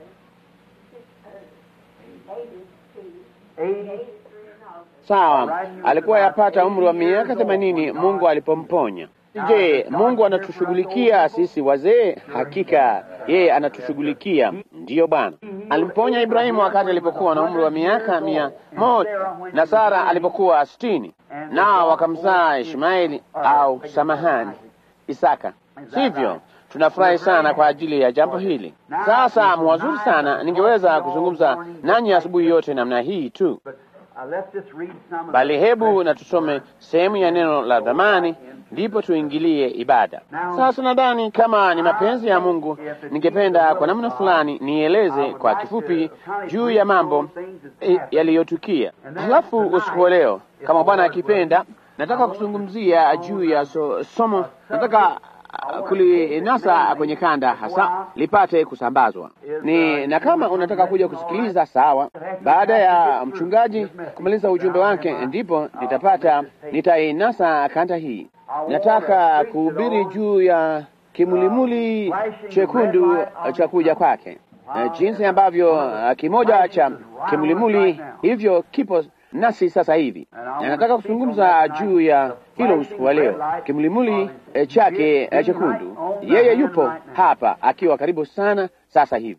Sawa, alikuwa yapata umri wa miaka themanini Mungu alipomponya. Je, Mungu anatushughulikia sisi wazee? Hakika yeye anatushughulikia. Ndiyo Bwana alimponya Ibrahimu wakati alipokuwa na umri wa miaka mia moja na Sara alipokuwa sitini, nao wakamzaa Ishmaeli au samahani, Isaka, sivyo? Tunafurahi sana kwa ajili ya jambo hili. Sasa mwazuri sana, ningeweza kuzungumza nanyi asubuhi yote namna hii tu, uh, let's just read some of bali hebu na tusome sehemu ya neno la dhamani, ndipo tuingilie ibada. Sasa nadhani kama ni mapenzi ya Mungu, ningependa kwa namna fulani nieleze kwa kifupi juu ya mambo eh, yaliyotukia. Halafu usiku wa leo, kama Bwana akipenda, nataka kuzungumzia juu ya so, somo nataka uh, kulinasa kwenye kanda hasa lipate kusambazwa ni na kama unataka kuja kusikiliza sawa, baada ya mchungaji kumaliza ujumbe wake, ndipo nitapata nitainasa kanda hii. Nataka kuhubiri juu ya kimulimuli chekundu cha kuja kwake, Eh, jinsi ambavyo uh, kimoja cha kimulimuli hivyo kipo nasi sasa hivi, na nataka kuzungumza juu ya hilo usiku wa leo, kimulimuli eh, chake eh, chekundu. Yeye yupo hapa akiwa karibu sana sasa hivi.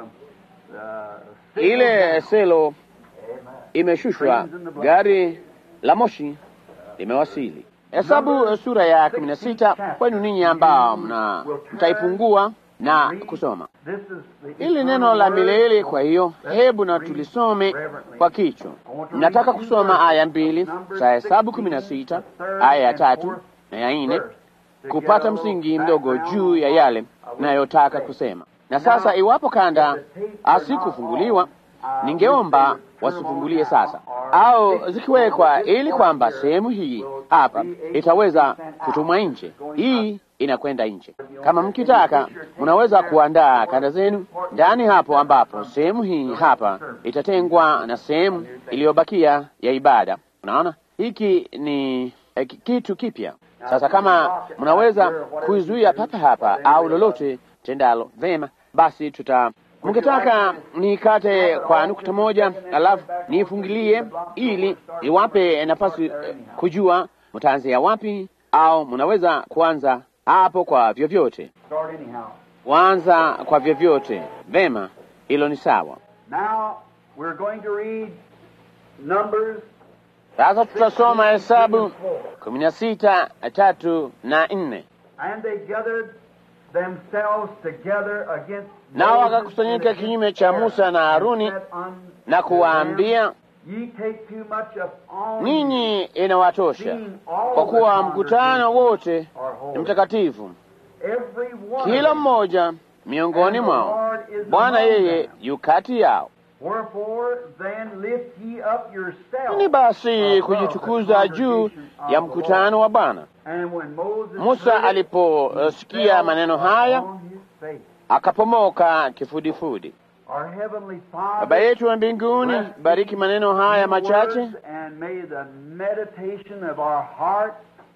Ile selo imeshushwa, gari la moshi limewasili. Hesabu sura ya kumi na sita kwenu ninyi ambao mna mtaifungua na kusoma ili neno la milele. Kwa hiyo hebu na tulisome kwa kichwa. Nataka kusoma aya mbili za Hesabu kumi na sita aya ya tatu na ya nne kupata msingi mdogo juu ya yale nayotaka kusema. Na sasa, iwapo kanda asikufunguliwa, ningeomba wasifungulie sasa, au zikiwekwa, ili kwamba sehemu hii hapa itaweza kutumwa nje. Hii inakwenda nje. Kama mkitaka, mnaweza kuandaa kanda zenu ndani hapo, ambapo sehemu hii hapa itatengwa na sehemu iliyobakia ya ibada. Unaona, hiki ni eh, kitu kipya. Sasa kama mnaweza kuizuia papa hapa au lolote tendalo vema, basi tuta mkitaka nikate kwa nukta moja alafu niifungilie ili iwape nafasi eh, kujua mtaanzia wapi, au mnaweza kuanza hapo kwa vyovyote, kuanza kwa vyovyote. Vema, hilo ni sawa. Now we're going to read Numbers Sasa tutasoma Hesabu kumi na sita tatu na nne. and they gathered themselves together against Nao Moses wakakusanyika and kinyume cha Musa na Haruni said unto na kuwaambia, them, Ye take too much upon ninyi inawatosha, kwa kuwa mkutano wote ni mtakatifu, every one kila of them. mmoja miongoni mwao. Bwana yeye yu kati yao. Wherefore then lift ye up yourselves Ni basi above kujitukuza the juu congregation of ya the mkutano wa Bwana. Lord. And when Moses Musa heard it, aliposikia fell maneno haya upon his face. akapomoka kifudifudi. Our heavenly Father, Baba yetu wa mbinguni, bariki maneno haya machache, and may the meditation of our heart,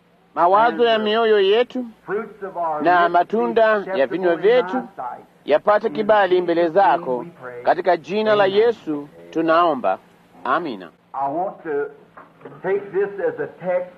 mawazo ya mioyo yetu fruits of our Na lips matunda be ya acceptable vinywa in vyetu thy sight. yapate kibali mbele zako, katika jina la Yesu tunaomba, amina. I want to take this as a text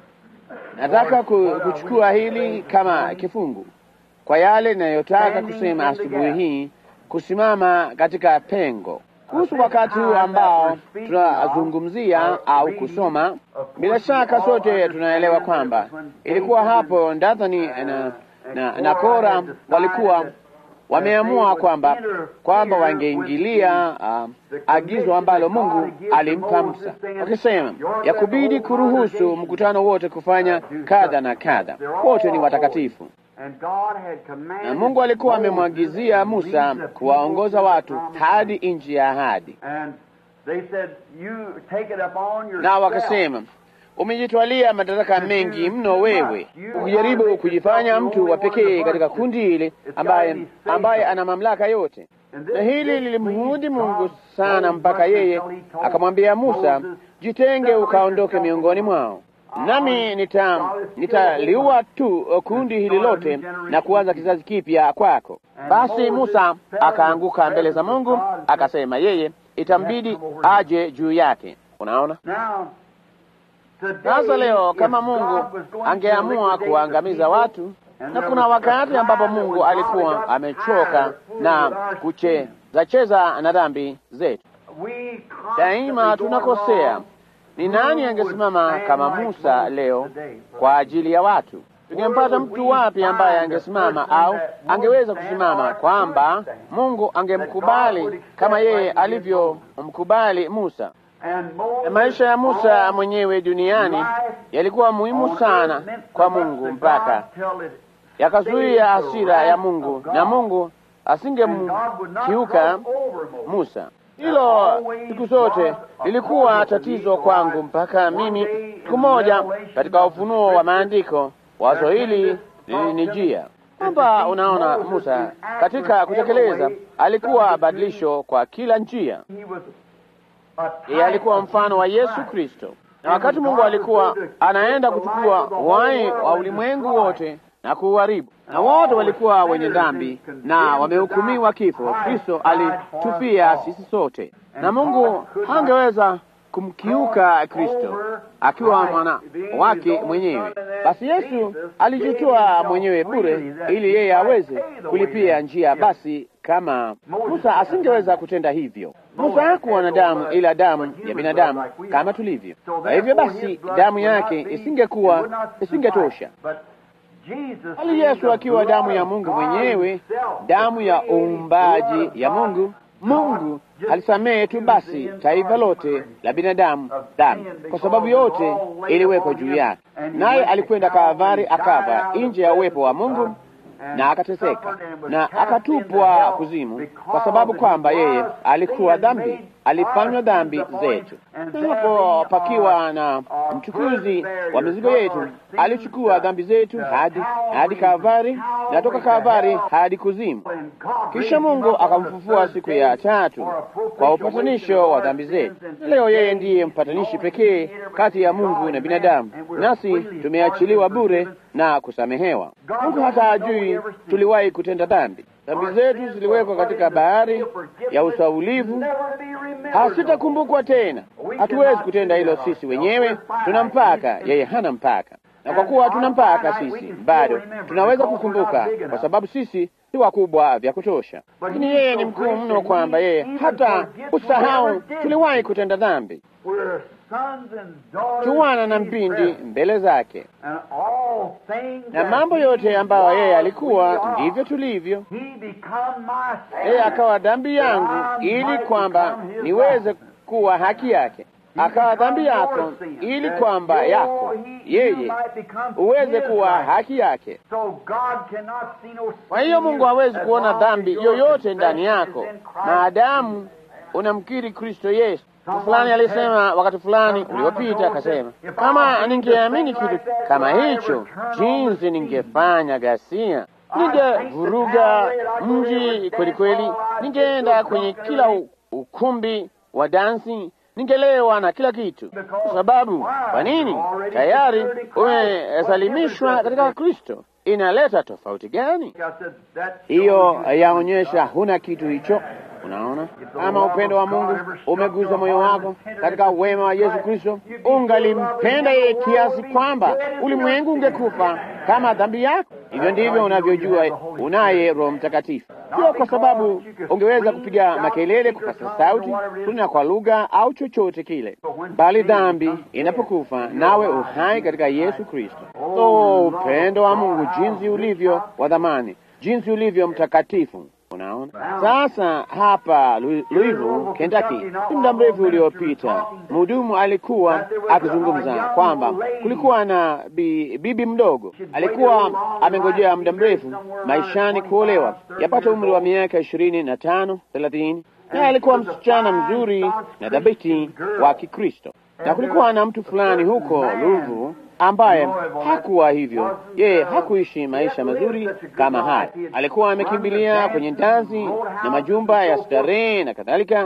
Nataka ku- kuchukua hili kama kifungu kwa yale ninayotaka kusema asubuhi hii, kusimama katika pengo kuhusu wakati huu ambao tunazungumzia au kusoma. Bila shaka sote tunaelewa kwamba ilikuwa hapo Dathani na, na, na Kora walikuwa wameamua kwamba kwamba wangeingilia uh, agizo ambalo Mungu alimpa Musa, wakisema ya kubidi kuruhusu mkutano wote kufanya kadha na kadha, wote ni watakatifu. and God had commanded Na Mungu alikuwa Moses amemwagizia to Musa lead the people kuwaongoza to the watu promised hadi land. nchi ya ahadi, And they said, you take it upon yourself. na wakasema umejitwalia madaraka mengi mno wewe, ukijaribu kujifanya mtu wa pekee katika kundi hili ambaye ambaye ana mamlaka yote. And this- Na hili this lilimhudi pleased Mungu God sana so mpaka much yeye until he told akamwambia Musa, Moses, jitenge ukaondoke miongoni mwao, nami nita nitaliua tu kundi hili lote na kuanza kizazi kipya kwako. Basi Musa akaanguka mbele za Mungu, akasema yeye itambidi aje juu yake. Unaona? Now, today, Sasa leo if kama God Mungu was going to angeamua liquidate kuangamiza the watu, people, and na there kuna was a wakati ambapo time Mungu when God alikuwa got amechoka tired of na fooling with our kucheza cheza na dhambi zetu, We daima constantly go tunakosea. wrong. Ni nani angesimama kama Musa leo kwa ajili ya watu? Tungempata mtu wapi ambaye angesimama au angeweza kusimama kwamba Mungu angemkubali kama yeye alivyomkubali Musa? And Moses Na maisha ya Musa mwenyewe duniani yalikuwa muhimu sana kwa Mungu mpaka yakazuia hasira ya Mungu, na Mungu asingemkiuka Musa. Hilo siku zote lilikuwa tatizo kwangu mpaka mimi siku moja katika ufunuo wa maandiko wazo hili lilinijia kwamba, unaona, Musa katika kutekeleza alikuwa badilisho kwa kila njia. Yeye alikuwa mfano wa Yesu Kristo, na wakati Mungu alikuwa anaenda kuchukua uhai wa ulimwengu wote na kuuharibu, na wote walikuwa wenye dhambi na wamehukumiwa kifo. Kristo alitufia sisi sote, na Mungu hangeweza kumkiuka Kristo akiwa mwana wake mwenyewe. Basi Yesu alijitoa mwenyewe bure ili yeye aweze kulipia njia. Basi kama Musa asingeweza kutenda hivyo, Musa hakuwa na damu ila damu ya binadamu kama tulivyo. Kwa hivyo basi damu yake isingekuwa isingetosha bali Yesu akiwa damu ya Mungu mwenyewe, damu ya uumbaji ya Mungu. Mungu alisamehe tu basi taifa lote la binadamu dhambi, kwa sababu yote iliwekwa juu yake, naye alikwenda Kalvari akafa nje ya uwepo wa Mungu na akateseka na akatupwa kuzimu, kwa sababu kwamba yeye alikuwa dhambi, alifanywa dhambi zetu. Na hapo pakiwa na mchukuzi wa mizigo yetu, alichukua dhambi zetu hadi hadi Kalvari, na toka Kalvari hadi kuzimu. Kisha Mungu akamfufua siku ya tatu kwa upatanisho wa dhambi zetu. Leo yeye ndiye mpatanishi pekee kati ya Mungu na binadamu, nasi tumeachiliwa bure na kusamehewa. Mungu hata hajui tuliwahi kutenda dhambi. Dhambi zetu ziliwekwa katika bahari ya usaulivu, hasitakumbukwa tena. Hatuwezi kutenda hilo sisi wenyewe, tuna mpaka, yeye hana mpaka. Na kwa kuwa tuna mpaka sisi, bado tunaweza kukumbuka, kwa sababu sisi si wakubwa vya kutosha, lakini yeye ni mkuu mno, kwamba yeye hata usahau tuliwahi kutenda dhambi. Tuwana na mpindi mbele zake, na mambo yote ambayo yeye alikuwa ndivyo tulivyo. Yeye akawa dhambi yangu, ili kwamba niweze kuwa haki yake. Akawa dhambi yako, ili kwamba yako yeye uweze kuwa haki yake. Kwa hiyo Mungu hawezi kuona dhambi yoyote ndani yako maadamu unamkiri Kristo Yesu. Fulani alisema wakati fulani uliopita, akasema kama ningeamini kitu kama hicho, jinsi ningefanya ghasia, ningevuruga mji kweli kweli, ningeenda kwenye kila ukumbi wa dansi, ningelewa na kila kitu. Kwa sababu kwa nini? Tayari umesalimishwa katika Kristo. Inaleta tofauti gani hiyo? Yaonyesha huna kitu hicho. Unaona, kama upendo wa Mungu umeguza moyo wako katika wema wa Yesu Kristo, ungalimpenda yeye kiasi kwamba ulimwengu ungekufa kama dhambi yako. Hivyo ndivyo unavyojua unaye Roho Mtakatifu, sio kwa sababu ungeweza kupiga makelele, kupasa sauti, kunena kwa lugha au chochote kile, bali dhambi inapokufa nawe uhai katika Yesu Kristo. So upendo wa Mungu jinsi ulivyo wa dhamani, jinsi ulivyo mtakatifu. Unaona sasa, hapa Louisville, Kentucky, si muda mrefu uliopita, mhudumu alikuwa akizungumza kwamba kulikuwa na bi, bibi mdogo alikuwa amengojea muda mrefu maishani kuolewa, yapata umri wa miaka ishirini na tano thelathini, naye alikuwa msichana mzuri na dhabiti wa Kikristo, na kulikuwa na mtu fulani huko Louisville ambaye hakuwa hivyo. Yeye hakuishi maisha mazuri kama haya. Alikuwa amekimbilia kwenye ndazi na majumba ya starehe na kadhalika,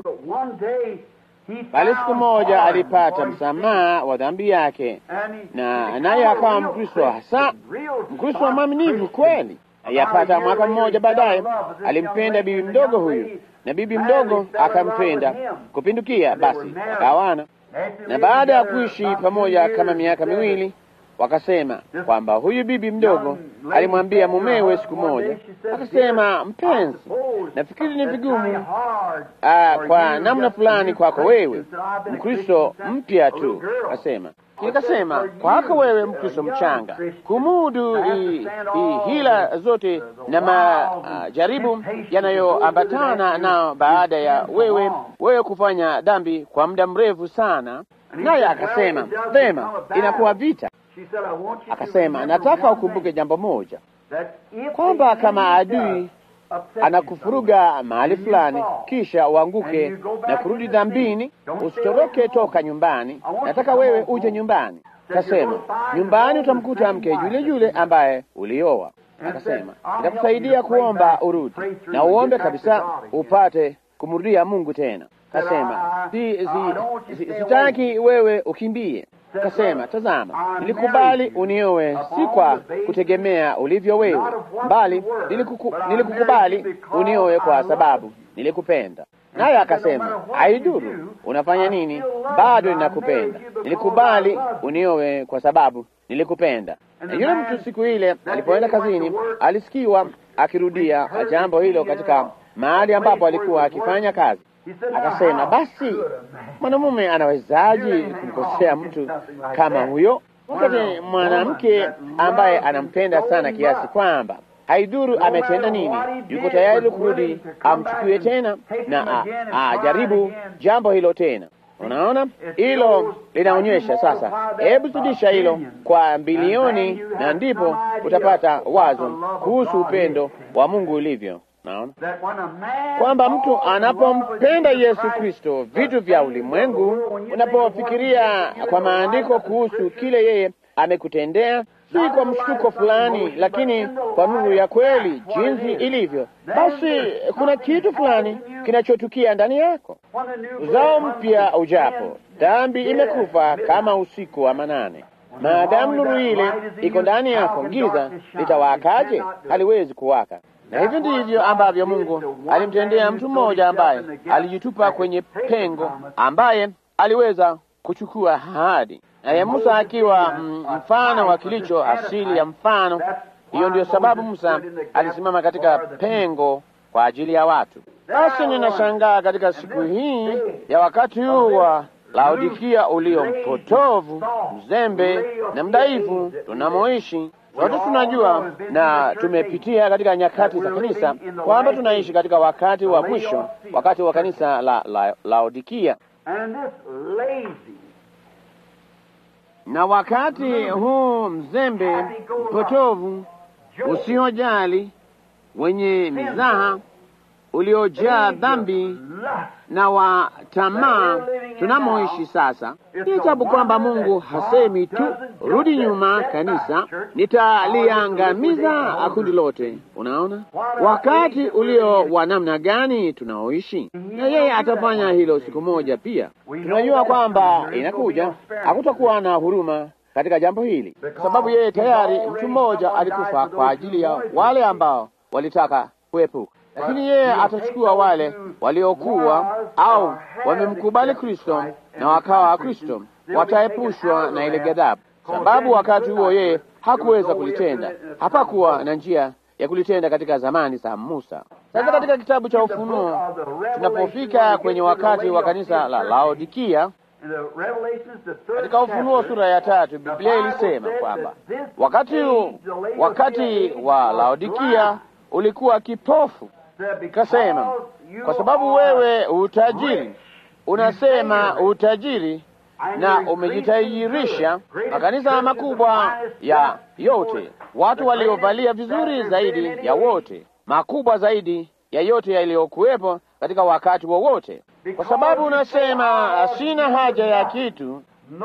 bali siku moja alipata msamaha wa dhambi yake, na naye akawa Mkristo, hasa Mkristo mwaminifu kweli. Yapata mwaka mmoja baadaye alimpenda bibi mdogo huyu, na bibi mdogo akampenda kupindukia, basi akawana na baada ya kuishi pamoja kama miaka miwili wakasema kwamba huyu bibi mdogo alimwambia mumewe siku moja, akasema, mpenzi, nafikiri ni vigumu ah, kwa namna fulani kwako wewe Mkristo mpya tu, akasema nikasema kwako wewe Mkristo mchanga kumudu i, i hila zote na majaribu yanayoambatana nao baada ya wewe wewe kufanya dhambi kwa muda mrefu sana. Naye akasema vema, inakuwa vita. Akasema nataka ukumbuke jambo moja, kwamba kama adui anakufuruga mahali fulani, kisha uanguke na kurudi dhambini, usitoroke toka nyumbani. Nataka wewe uje nyumbani. Akasema nyumbani utamkuta mke yule yule ambaye ulioa. Akasema nitakusaidia kuomba urudi na uombe kabisa upate kumrudia Mungu tena. Kasema si, si, si, sitaki wewe ukimbie. Kasema tazama, nilikubali uniowe si kwa kutegemea ulivyo wewe, bali nilikuku, nilikukubali uniowe kwa sababu nilikupenda. naye akasema, haiduru unafanya nini, bado ninakupenda. Nilikubali uniowe kwa sababu nilikupenda. Na yule mtu siku ile alipoenda kazini, alisikiwa akirudia jambo hilo katika mahali ambapo alikuwa akifanya kazi. Akasema, basi mwanamume anawezaje kumkosea mtu kama huyo, wakati mwanamke ambaye anampenda sana kiasi kwamba haidhuru ametenda nini, yuko tayari kurudi amchukue tena na ajaribu jambo hilo tena. Unaona, hilo linaonyesha sasa. Hebu zidisha hilo kwa bilioni, na ndipo utapata wazo kuhusu upendo wa Mungu ulivyo. Naona kwamba mtu anapompenda Yesu Kristo, vitu vya ulimwengu, unapofikiria kwa maandiko kuhusu kile yeye amekutendea, si kwa mshtuko fulani, lakini kwa nuru ya kweli jinsi ilivyo, basi kuna kitu fulani kinachotukia ndani yako. Uzao mpya ujapo, dhambi imekufa kama usiku wa manane. Maadamu nuru ile iko ndani yako, giza litawakaje? Haliwezi kuwaka. Na hivyo ndivyo ambavyo Mungu alimtendea mtu mmoja ambaye alijitupa kwenye pengo, ambaye aliweza kuchukua ahadi, naye Musa akiwa mfano wa kilicho asili ya mfano. Hiyo ndiyo sababu Musa alisimama katika pengo kwa ajili ya watu. Basi ninashangaa katika siku hii ya wakati huu wa Laodikia ulio mpotovu, mzembe na mdhaifu tunamoishi Sote tunajua na tumepitia katika nyakati za kanisa kwamba tunaishi katika wakati wa mwisho, wakati wa kanisa la, la Laodikia, na wakati huu mzembe, mpotovu, usiojali, wenye mizaha, uliojaa dhambi na wa tamaa tunamoishi sasa. Ni ajabu kwamba Mungu hasemi tu rudi nyuma, kanisa, nitaliangamiza kundi lote. Unaona wakati ulio wa namna gani tunaoishi, na yeye atafanya hilo siku moja pia. Tunajua kwamba inakuja, hakutakuwa na huruma katika jambo hili, kwa sababu yeye tayari mtu mmoja alikufa kwa ajili ya wale ambao walitaka kuepuka lakini yeye atachukua wale waliokuwa au wamemkubali Kristo na wakawa Kristo, wataepushwa na ile ghadhabu, sababu wakati huo yeye hakuweza kulitenda. Hapakuwa na njia ya kulitenda katika zamani za Musa. Sasa katika kitabu cha Ufunuo tunapofika kwenye wakati wa kanisa la Laodikia, katika Ufunuo sura ya tatu, Biblia ilisema kwamba wakati wakati wa Laodikia ulikuwa kipofu. Kasema, kwa sababu wewe utajiri, unasema utajiri na umejitajirisha. Makanisa makubwa ya yote, watu waliovalia vizuri zaidi ya wote, makubwa zaidi ya yote yaliyokuwepo katika wakati wowote, kwa sababu unasema sina haja ya kitu,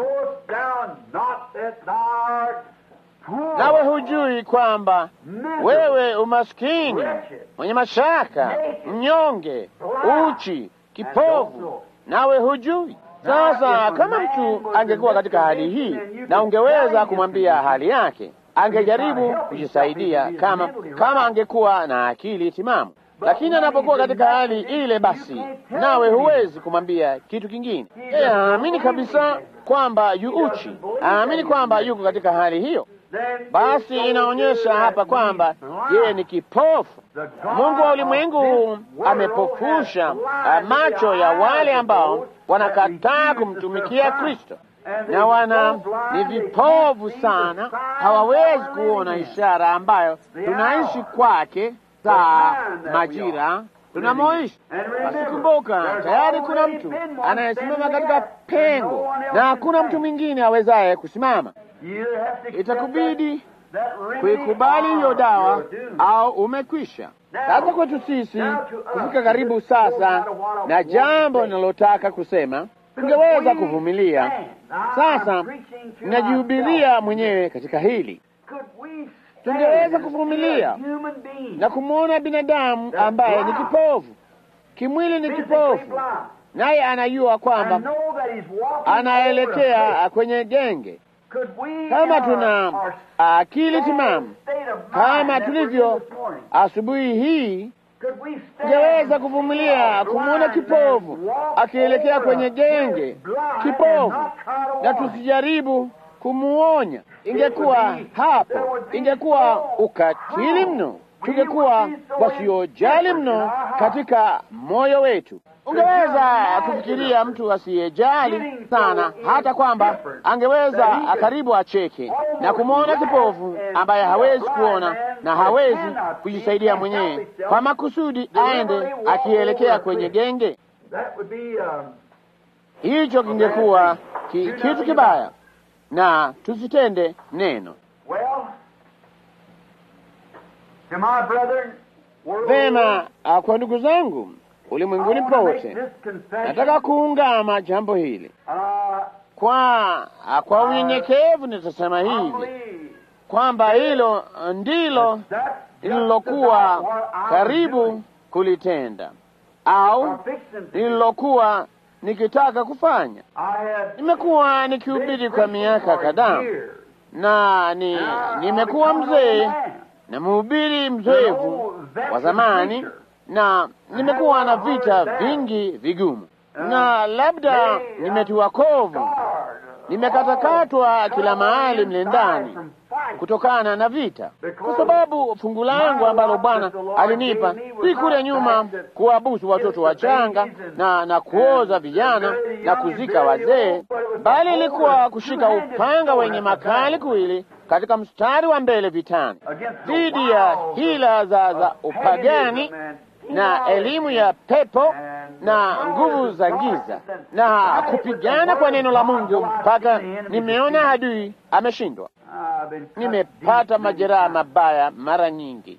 nawe hujui kwamba wewe umaskini, mwenye mashaka, mnyonge, uchi, kipofu, nawe hujui. Sasa kama mtu angekuwa katika hali hii na ungeweza kumwambia hali yake, angejaribu kujisaidia kama kama angekuwa na akili timamu, lakini anapokuwa katika hali ile, basi nawe huwezi kumwambia kitu kingine. Yeye aamini kabisa kwamba yu uchi, aamini kwamba yuko katika hali hiyo basi inaonyesha hapa kwamba yeye ni kipofu. Mungu wa ulimwengu amepofusha macho ya wale ambao wanakataa kumtumikia Kristo, na wana ni vipofu sana, hawawezi kuona ishara ambayo tunaishi kwake, saa majira tunamoishi. Basi kumbuka, tayari kuna mtu anayesimama katika pengo na hakuna mtu mwingine awezaye kusimama. Itakubidi kuikubali hiyo dawa au umekwisha. Sasa kwetu sisi kufika karibu sasa na jambo ninalotaka kusema, tungeweza kuvumilia. Sasa ninajihubiria mwenyewe katika hili, tungeweza kuvumilia na kumwona binadamu ambaye ni kipofu kimwili, ni kipofu, naye anajua kwamba anaelekea kwenye genge kama tuna akili timamu kama tulivyo asubuhi hii, Could we stand Tungeweza kuvumilia kumwona kipofu akielekea kwenye genge kipofu, na tusijaribu kumuonya. Ingekuwa hapo, ingekuwa ukatili mno, tungekuwa wasiojali mno katika moyo wetu. Ungeweza kufikiria mtu asiyejali sana, hata kwamba angeweza karibu acheke na kumwona kipofu ambaye hawezi kuona na hawezi kujisaidia mwenyewe, kwa makusudi aende akielekea kwenye genge. That would be, um, Hicho kingekuwa ki, kitu kibaya, na tusitende neno well, to my brethren, world vema. ah, Kwa ndugu zangu ulimwenguni I wanna make pote, this confession. nataka kuungama jambo hili Uh, kwa ah, kwa unyenyekevu. Nitasema I hivi believe kwamba hilo ndilo that's just lililokuwa about what I'm karibu doing, kulitenda au or fixing to do. lililokuwa nikitaka kufanya. I have Nimekuwa nikihubiri kwa miaka kadhaa na ni nimekuwa mzee na mhubiri mzoefu wa zamani, na nimekuwa na vita vingi vigumu, na labda nimetiwa kovu, nimekatakatwa kila mahali mle ndani kutokana na vita, kwa sababu fungu langu ambalo Bwana alinipa si kule nyuma kuwabusu watoto wachanga na na kuoza vijana na kuzika wazee, bali ilikuwa kushika upanga wenye makali kuwili katika mstari wa mbele vitani dhidi ya hila za, za upagani na elimu ya pepo na nguvu za giza na kupigana kwa neno la Mungu mpaka nimeona adui ameshindwa. Nimepata majeraha mabaya mara nyingi.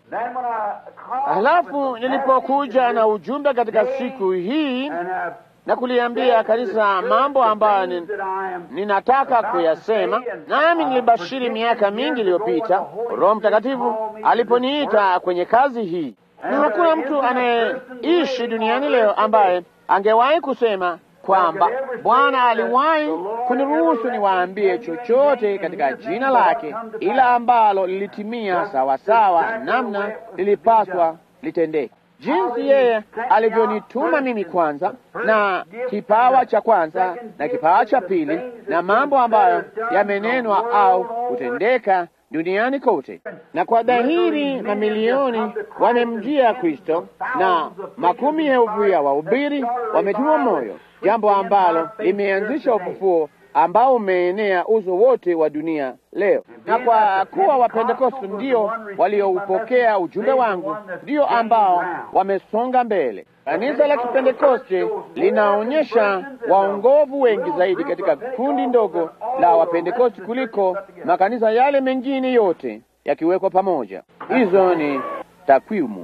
Halafu nilipokuja na ujumbe katika siku hii na kuliambia kanisa mambo ambayo ni, ninataka kuyasema, nami nilibashiri miaka mingi iliyopita Roho Mtakatifu aliponiita kwenye kazi hii, na hakuna mtu anayeishi duniani leo ambaye angewahi kusema kwamba Bwana aliwahi kuniruhusu niwaambie chochote katika jina lake, ila ambalo lilitimia sawasawa namna lilipaswa litendeke, jinsi yeye alivyonituma mimi kwanza, na kipawa cha kwanza na kipawa cha pili, na mambo ambayo yamenenwa au kutendeka duniani kote, na kwa dhahiri mamilioni wamemjia Kristo na makumi elfu ya wahubiri wametiwa moyo, jambo ambalo limeanzisha ufufuo ambao umeenea uso wote wa dunia leo. Na kwa kuwa Wapentekoste ndio walioupokea ujumbe wangu, ndio ambao wamesonga mbele. Kanisa la Kipentekoste linaonyesha waongovu wengi zaidi katika kundi ndogo la Wapentekoste kuliko makanisa yale mengine yote yakiwekwa pamoja. Hizo ni takwimu.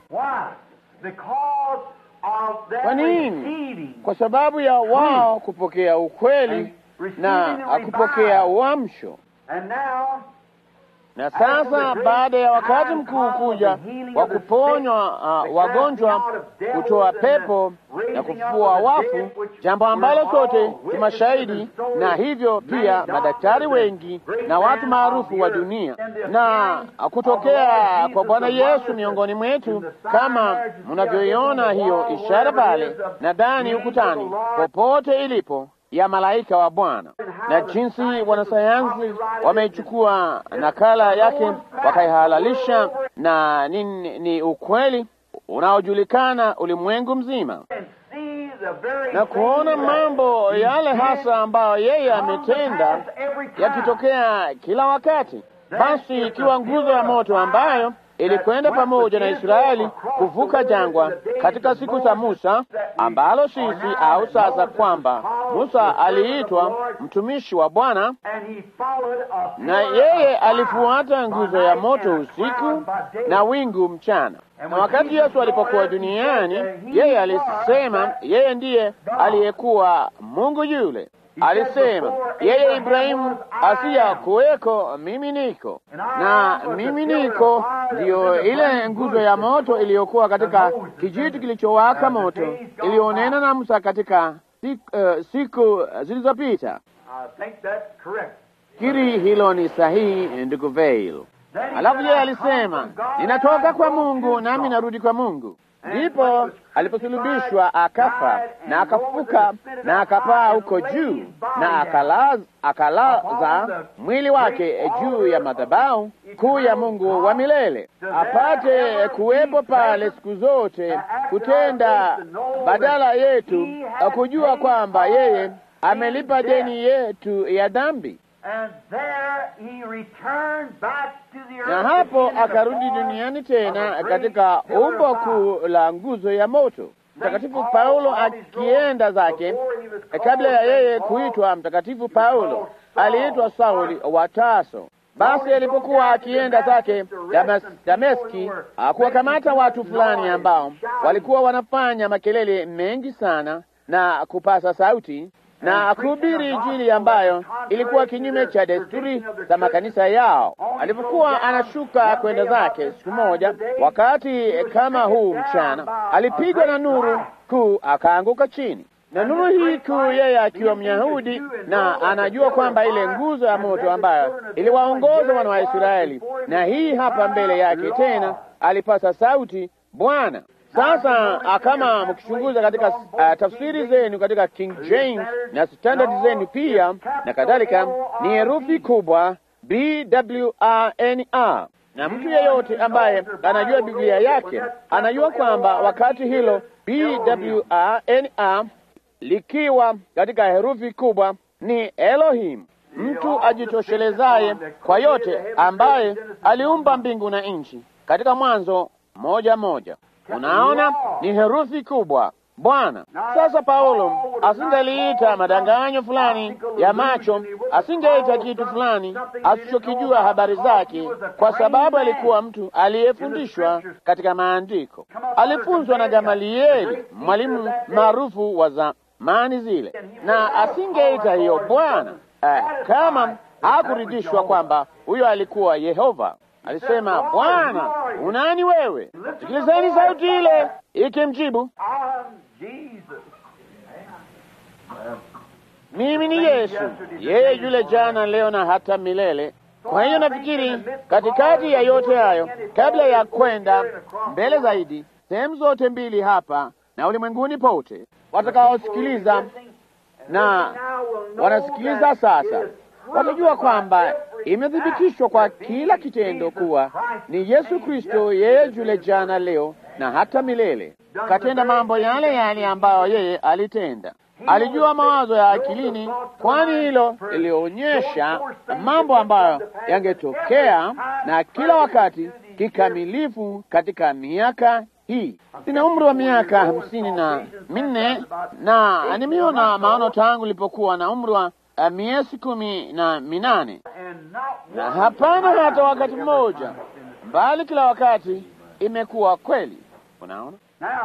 Kwa nini? Kwa sababu ya wao kupokea ukweli na kupokea uamsho. Na sasa baada ya wakati mkuu kuja wa kuponywa uh, wagonjwa, kutoa pepo na kufufua wafu, jambo ambalo sote ni mashahidi, na hivyo pia madaktari wengi na watu maarufu wa dunia, na kutokea kwa Bwana Yesu miongoni mwetu, kama mnavyoiona hiyo ishara pale nadhani ukutani, popote ilipo ya malaika wa Bwana na jinsi wanasayansi wameichukua nakala yake wakaihalalisha, na ni, ni ukweli unaojulikana ulimwengu mzima, na kuona mambo yale hasa ambayo yeye ametenda yakitokea kila wakati. Basi ikiwa nguzo ya moto ambayo ilikwenda pamoja na Israeli kuvuka jangwa katika siku za Musa, ambalo sisi au sasa, kwamba Musa aliitwa mtumishi wa Bwana, na yeye alifuata nguzo ya moto usiku na wingu mchana. Na wakati Yesu alipokuwa duniani, yeye alisema yeye ndiye aliyekuwa Mungu yule Alisema yeye Ibrahimu asiya kuweko, mimi niko na mimi niko. Ndiyo ile nguzo ya moto iliyokuwa katika kijiti kilichowaka moto iliyonena na Musa katika siku, uh, siku zilizopita. Kiri hilo ni sahihi, ndugu Veil. Alafu yeye alisema ninatoka kwa Mungu nami narudi kwa Mungu ndipo aliposulubishwa akafa na akafufuka na akapaa huko juu na akalaza, akalaza mwili wake juu ya madhabahu kuu ya Mungu wa milele, apate kuwepo pale siku zote kutenda badala yetu, kujua kwamba yeye amelipa deni yetu ya dhambi na hapo akarudi duniani tena katika umbo kuu la nguzo ya moto. Mtakatifu Paulo akienda zake, kabla ya yeye kuitwa Mtakatifu Paulo, aliitwa Sauli wa Tarso. Basi alipokuwa akienda zake Damas, Dameski, akuwakamata watu fulani ambao walikuwa wanafanya makelele mengi sana na kupasa sauti na kuhubiri Injili ambayo ilikuwa kinyume cha desturi za makanisa yao. Alipokuwa anashuka kwenda zake, siku moja wakati kama huu mchana, alipigwa na nuru kuu akaanguka chini. Na nuru hii kuu, yeye akiwa Myahudi na anajua kwamba ile nguzo ya moto ambayo iliwaongoza wana wa Israeli, na hii hapa mbele yake tena, alipasa sauti, Bwana sasa kama mkichunguza katika uh, tafsiri zenu katika King James na standard zenu pia na kadhalika, ni herufi kubwa B W A N A, na mtu yeyote ambaye anajua Biblia yake anajua kwamba wakati hilo B W A N A likiwa katika herufi kubwa ni Elohim, mtu ajitoshelezaye kwa yote, ambaye aliumba mbingu na nchi, katika Mwanzo moja moja. Unaona, ni herufi kubwa Bwana. Sasa Paulo asingeliita madanganyo fulani ya macho, asingeita kitu fulani asichokijua habari zake, kwa sababu alikuwa mtu aliyefundishwa katika maandiko. Alifunzwa na Gamalieli, mwalimu maarufu wa zamani zile, na asingeita hiyo Bwana eh, kama hakuridhishwa kwamba huyo alikuwa Yehova. Alisema, Bwana, unani wewe? Sikilizeni sauti ile ikimjibu, mimi ni Yesu, yeye yule jana, leo na hata milele. Kwa hiyo nafikiri katikati ya yote hayo, kabla ya kwenda mbele zaidi, sehemu zote mbili hapa na ulimwenguni pote, watakaosikiliza na wanasikiliza sasa watajua kwamba imethibitishwa kwa kila kitendo kuwa ni Yesu Kristo, yeye yule jana, leo na hata milele. Katenda mambo yale yale ambayo yeye alitenda. Alijua mawazo ya akilini, kwani hilo lilionyesha mambo ambayo yangetokea na kila wakati kikamilifu katika miaka hii. Nina umri wa miaka hamsini na minne na nimeona maono tangu nilipokuwa na umri wa uh, miezi kumi na minane na hapana hata wakati mmoja, bali kila wakati imekuwa kweli. Unaona,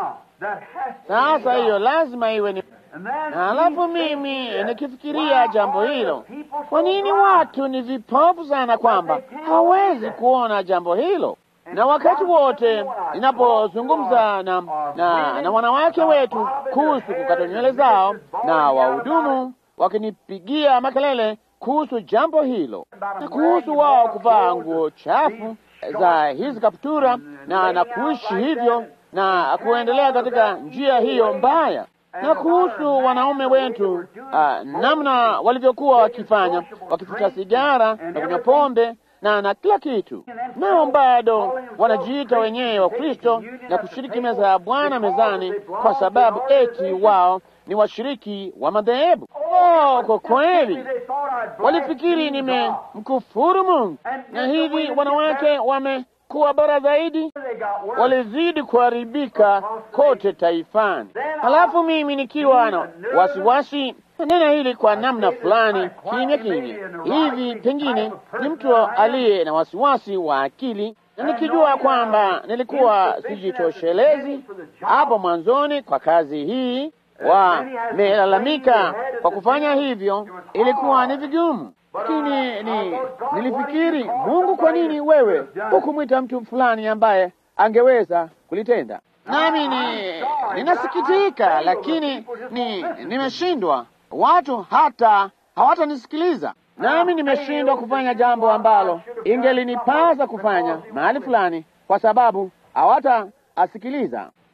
sasa hiyo lazima iwe ni na halafu mimi nikifikiria jambo hilo, kwa nini watu ni vipofu sana kwamba hawezi kuona jambo hilo? Na wakati wote ninapozungumza na, na, na wanawake wetu kuhusu kukata nywele zao na wahudumu wakinipigia makelele kuhusu jambo hilo na kuhusu wao kuvaa nguo chafu za hizi kaptura na na kuishi hivyo na kuendelea katika njia hiyo mbaya na kuhusu wanaume wetu uh, namna walivyokuwa wakifanya wakifuta sigara na kunywa pombe na na kila kitu, nao bado wanajiita wenyewe wa Kristo na kushiriki meza ya Bwana mezani kwa sababu eti wao ni washiriki wa madhehebu. Oh, kwa kweli walifikiri nimemkufuru Mungu, na hivi wanawake wamekuwa bora zaidi, walizidi kuharibika kote taifani. Halafu mimi nikiwa na wasiwasi nena hili kwa namna fulani kimya kimya hivi, pengine ni mtu aliye na wasiwasi wa akili, na nikijua kwamba nilikuwa sijitoshelezi hapo mwanzoni kwa kazi hii, wamelalamika kwa kufanya hivyo, ilikuwa ni vigumu lakini ni nilifikiri, Mungu, kwa nini wewe hukumwita mtu fulani ambaye angeweza kulitenda? Nami ni ninasikitika, lakini ni nimeshindwa. Watu hata hawatanisikiliza, nami nimeshindwa kufanya jambo ambalo ingelinipasa kufanya mahali fulani, kwa sababu hawataasikiliza.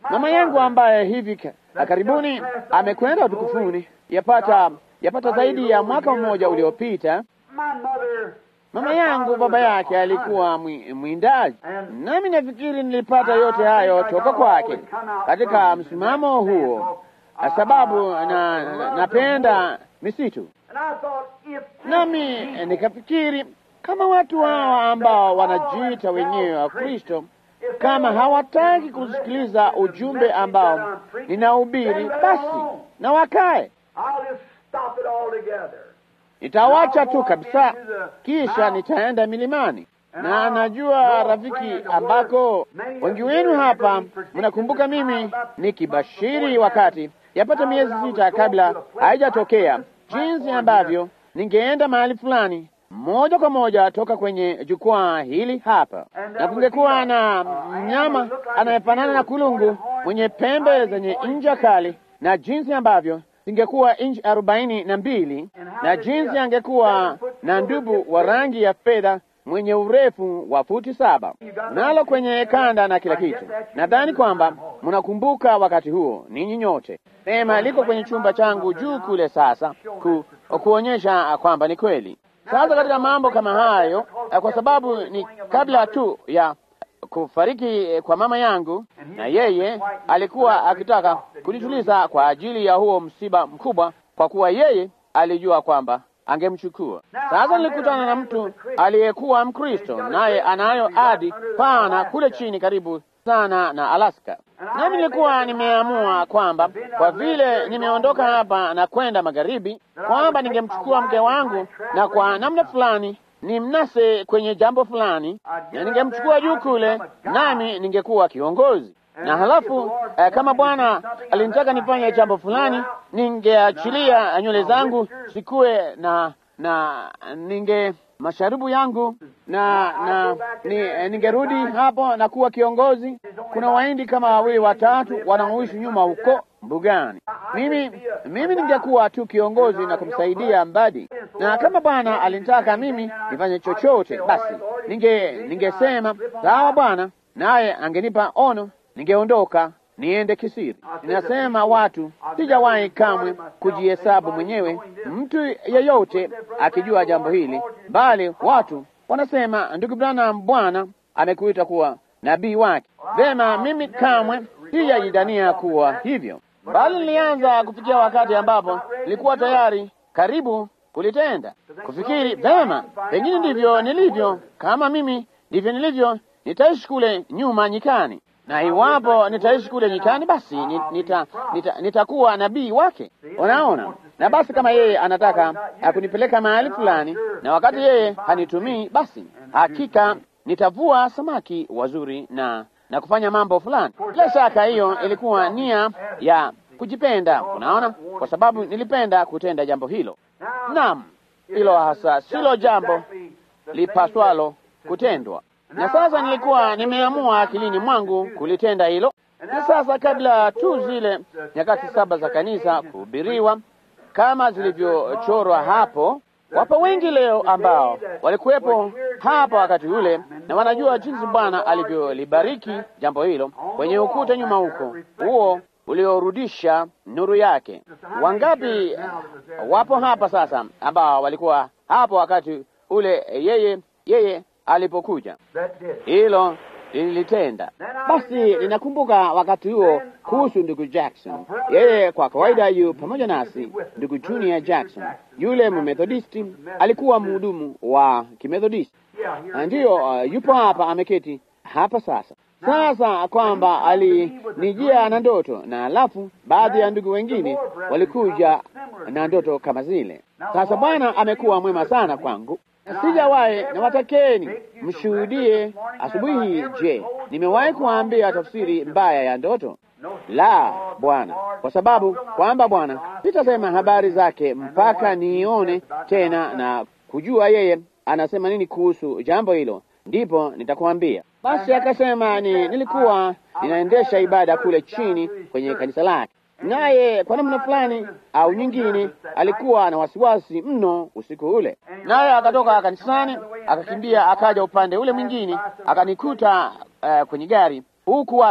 Mama yangu ambaye hivi ka- karibuni amekwenda utukufuni, yapata yapata zaidi ya mwaka mmoja uliopita. My mother, Mama yangu baba yake alikuwa mwi- mwindaji, nami nafikiri nilipata yote hayo toka kwake katika msimamo huo, kwa sababu na, na, napenda misitu. and I thought if Nami eh, nikafikiri kama watu hawa ambao wanajiita wenyewe wa Kristo kama hawataki kusikiliza ujumbe ambao ninahubiri, basi na wakae. I'll just stop it altogether. Nitawacha tu kabisa, kisha nitaenda milimani. Na najua rafiki, ambako wengi wenu hapa mnakumbuka mimi nikibashiri wakati yapata miezi sita kabla haijatokea, jinsi ambavyo ningeenda mahali fulani moja kwa moja toka kwenye jukwaa hili hapa, na kungekuwa na mnyama anayefanana na kulungu mwenye pembe zenye ncha kali, na jinsi ambavyo zingekuwa inchi arobaini na mbili na jinsi angekuwa na ndubu wa rangi ya fedha mwenye urefu wa futi saba nalo kwenye kanda na kila kitu. Nadhani kwamba mnakumbuka wakati huo ninyi nyote. Sema liko kwenye chumba changu juu kule sasa, ku, kuonyesha kwamba ni kweli. Sasa katika mambo kama hayo, eh, kwa sababu ni kabla tu ya kufariki eh, kwa mama yangu, na yeye alikuwa akitaka kunituliza kwa ajili ya huo msiba mkubwa, kwa kuwa yeye alijua kwamba angemchukua. Sasa nilikutana na mtu aliyekuwa Mkristo, naye anayo adi pana kule chini karibu sana na Alaska. Nami nilikuwa nimeamua kwamba kwa vile nimeondoka hapa na kwenda magharibi, kwamba ningemchukua mke wangu na kwa namna fulani ni mnase kwenye jambo fulani, na ningemchukua juu kule, nami ningekuwa kiongozi na halafu eh, kama Bwana alinitaka nifanye jambo fulani, ningeachilia nywele zangu sikuwe na na ninge masharubu yangu na na ni, eh, ningerudi hapo na kuwa kiongozi. Kuna waindi kama wawili watatu wanaoishi nyuma huko mbugani. Mimi mimi ningekuwa tu kiongozi na kumsaidia Mbadi, na kama Bwana alinitaka mimi nifanye chochote, basi ninge ningesema sawa Bwana, naye angenipa ono ningeondoka niende kisiri. Ninasema watu, sijawahi kamwe kujihesabu mwenyewe mtu yeyote akijua jambo hili, bali watu wanasema, ndugu Branham, Bwana amekuita kuwa nabii wake. Vema, mimi kamwe sijajidania kuwa hivyo, bali nilianza kufikia wakati ambapo nilikuwa tayari karibu kulitenda, kufikiri vema, pengine ndivyo nilivyo. Kama mimi ndivyo nilivyo, nitaishi kule nyuma nyikani na iwapo nitaishi kule nyikani, basi ni- nita, nita, nitakuwa nabii wake. Unaona, na basi kama yeye anataka akunipeleka mahali fulani, na wakati yeye hanitumii, basi hakika nitavua samaki wazuri na na kufanya mambo fulani. Bila shaka hiyo ilikuwa nia ya kujipenda, unaona, kwa sababu nilipenda kutenda jambo hilo. Naam, hilo hasa silo jambo lipaswalo kutendwa na sasa nilikuwa nimeamua akilini mwangu kulitenda hilo. Na sasa kabla tu zile nyakati saba za kanisa kuhubiriwa kama zilivyochorwa hapo, wapo wengi leo ambao walikuwepo hapa wakati ule na wanajua jinsi Bwana alivyolibariki jambo hilo kwenye ukuta nyuma huko, huo uliorudisha nuru yake. Wangapi wapo hapa sasa ambao walikuwa hapo wakati ule yeye yeye alipokuja That did. hilo lilitenda. Basi ninakumbuka wakati huo kuhusu ndugu Jackson. Yeye kwa kawaida yu pamoja nasi, ndugu Junior Jackson, yule Mmethodisti, alikuwa mhudumu wa Kimethodisti. Yeah, here Na Ndiyo, uh, yupo hapa ameketi hapa sasa. Sasa kwamba alinijia na ndoto, na alafu baadhi ya ndugu wengine walikuja na ndoto kama zile. Sasa Bwana amekuwa mwema sana kwangu. Sijawahi na watakeni mshuhudie asubuhi hii. Je, nimewahi kuambia tafsiri mbaya ya ndoto? La, Bwana, kwa sababu kwamba Bwana sitasema habari zake mpaka nione tena na kujua yeye anasema nini kuhusu jambo hilo, ndipo nitakwambia. Basi akasema ni, nilikuwa ninaendesha ibada kule chini kwenye kanisa lake, naye kwa namna fulani au nyingine alikuwa na wasiwasi mno usiku ule, naye akatoka kanisani akakimbia akaja upande ule mwingine akanikuta uh, kwenye gari huku watu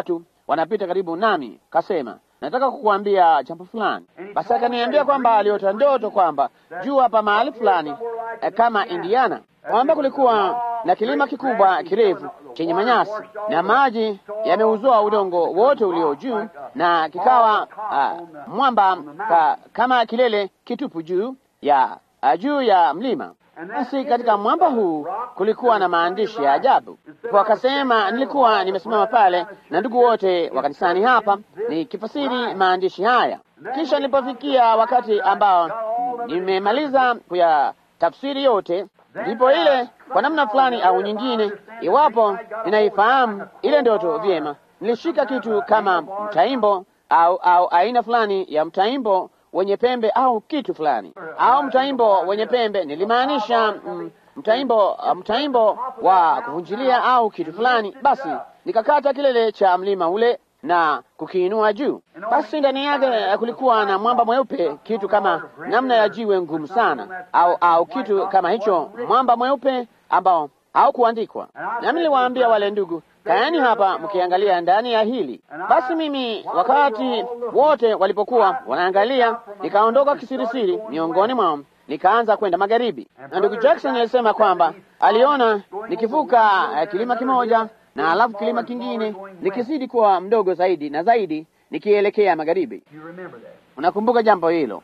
wanapita karibu nami, kasema nataka kukuambia jambo fulani. Basi akaniambia kwamba aliota ndoto kwamba juu hapa mahali fulani eh, kama Indiana, kwamba kulikuwa na kilima kikubwa kirefu chenye manyasi na maji yameuzoa udongo wote ulio juu, na kikawa uh, mwamba ka, kama kilele kitupu juu ya uh, juu ya mlima. Basi katika mwamba huu kulikuwa na maandishi ya ajabu. Wakasema nilikuwa nimesimama pale na ndugu wote wa kanisani hapa nikifasiri maandishi haya. Kisha nilipofikia wakati ambao nimemaliza kuya tafsiri yote, ndipo ile kwa namna fulani au nyingine, iwapo ninaifahamu ile ndoto vyema, nilishika kitu kama mtaimbo au au aina fulani ya mtaimbo wenye pembe au kitu fulani au mtaimbo wenye pembe, nilimaanisha mm, mtaimbo mtaimbo wa kuvunjilia au kitu fulani. Basi nikakata kilele cha mlima ule na kukiinua juu. Basi ndani yake kulikuwa na mwamba mweupe, kitu kama namna ya jiwe ngumu sana, au au kitu kama hicho, mwamba mweupe ambao haukuandikwa. Nami niliwaambia wale ndugu, kaeni hapa mkiangalia ndani ya hili. Basi mimi wakati wote walipokuwa wanaangalia, nikaondoka kisirisiri miongoni mwao, nikaanza kwenda magharibi, na ndugu Jackson alisema kwamba aliona nikivuka uh, kilima kimoja na alafu kilima kingine nikizidi kuwa mdogo zaidi na zaidi nikielekea magharibi. Unakumbuka jambo hilo?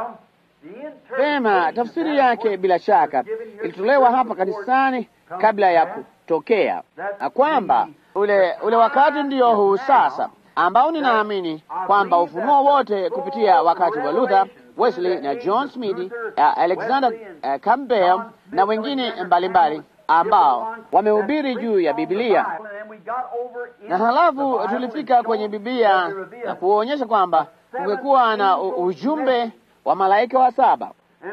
Pema, tafsiri yake bila shaka ilitolewa hapa kanisani kabla ya kutokea, na kwamba ule ule wakati ndio huu sasa, ambao ninaamini kwamba ufunuo wote kupitia wakati wa Luther, Wesley na John Smith, uh, Alexander uh, Campbell na wengine mbalimbali ambao wamehubiri juu ya Biblia, na halafu tulifika kwenye Biblia na kuonyesha kwamba kungekuwa na ujumbe wa malaika wa saba,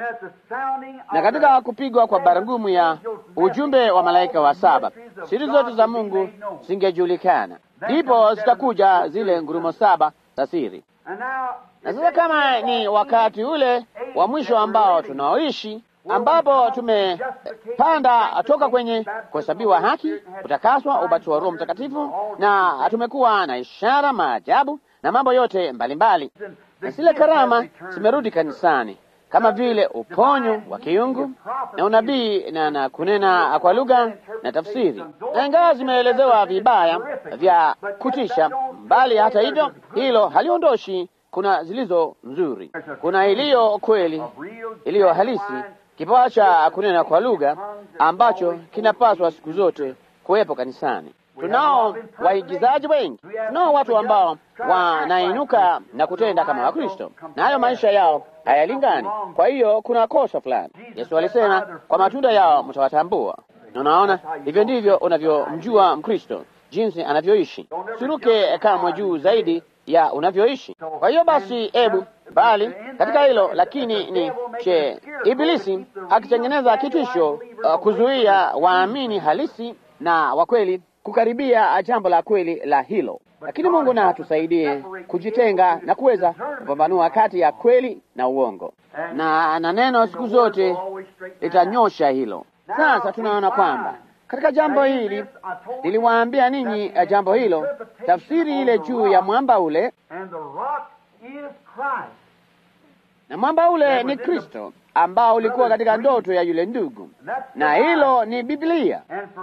na katika kupigwa kwa baragumu ya ujumbe wa malaika wa saba, siri zote za Mungu zingejulikana, ndipo zitakuja zile ngurumo saba za siri. Na sasa kama ni wakati ule wa mwisho ambao tunaoishi ambapo tumepanda toka kwenye kuhesabiwa haki, kutakaswa, ubatizo wa Roho Mtakatifu, na tumekuwa na ishara, maajabu na mambo yote mbalimbali, na zile karama zimerudi kanisani kama vile uponyo wa kiungu na unabii na, na kunena kwa lugha na tafsiri, na ingawa zimeelezewa vibaya vya kutisha, bali hata hivyo hilo haliondoshi kuna zilizo nzuri, kuna iliyo kweli, iliyo halisi kipawa cha kunena kwa lugha ambacho kinapaswa siku zote kuwepo kanisani. Tunao waigizaji wengi, tunao watu ambao wanainuka na kutenda kama Wakristo, na hayo maisha yao hayalingani. Kwa hiyo kuna kosa fulani. Yesu alisema, kwa matunda yao mtawatambua. Unaona, hivyo ndivyo unavyomjua Mkristo, jinsi anavyoishi. Siruke kamwe juu zaidi ya unavyoishi. Kwa hiyo basi, ebu bali katika hilo lakini ni che Ibilisi akitengeneza kitisho uh, kuzuia waamini halisi na wa kweli kukaribia jambo la kweli la hilo. Lakini Mungu na atusaidie kujitenga na kuweza kupambanua kati ya kweli na uongo, na na neno siku zote litanyosha hilo. Sasa tunaona kwamba katika jambo hili niliwaambia ninyi jambo hilo, tafsiri ile juu ya mwamba ule, na mwamba ule ni Kristo ambao ulikuwa katika ndoto ya yule ndugu, na hilo ni Biblia.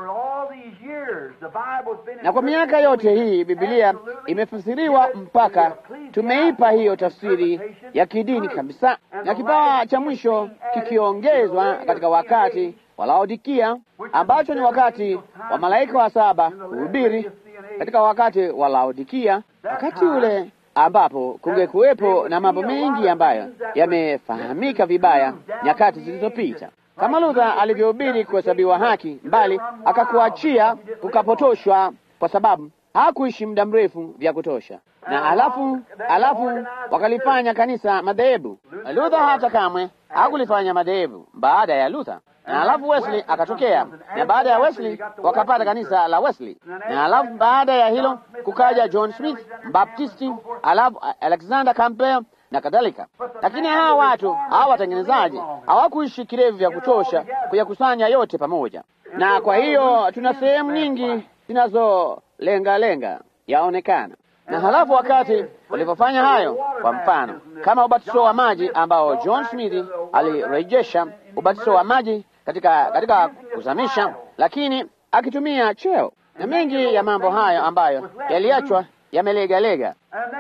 Na kwa miaka yote hii Biblia imefasiriwa mpaka tumeipa hiyo tafsiri ya kidini kabisa, na kipawa cha mwisho kikiongezwa katika wakati wa Laodikia, ambacho ni wakati wa malaika wa saba kuhubiri katika wakati wa Laodikia, wakati ule ambapo kungekuwepo na mambo mengi ambayo yamefahamika vibaya nyakati zilizopita, kama Luther alivyohubiri kuhesabiwa haki, mbali akakuachia kukapotoshwa kwa sababu hakuishi muda mrefu vya kutosha, na alafu alafu wakalifanya kanisa madhehebu. Luther hata kamwe hakulifanya madhehebu baada ya Luther, na alafu Wesley akatokea, na baada ya Wesley wakapata kanisa la Wesley, na alafu baada ya hilo kukaja John Smith Baptisti, alafu Alexander Campbell na kadhalika. Lakini hawa watu hawa watengenezaji hawakuishi kirevu vya kutosha kuyakusanya yote pamoja, na kwa hiyo tuna sehemu nyingi zinazolenga lenga yaonekana Na halafu wakati walipofanya hayo, kwa mfano kama ubatizo wa maji ambao John Smith alirejesha ubatizo wa maji katika katika kuzamisha, lakini akitumia cheo na mengi ya mambo hayo ambayo yaliachwa yamelegalega.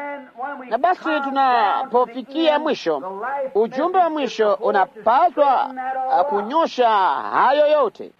Na basi tunapofikia mwisho, ujumbe wa mwisho unapaswa uh, kunyosha hayo yote,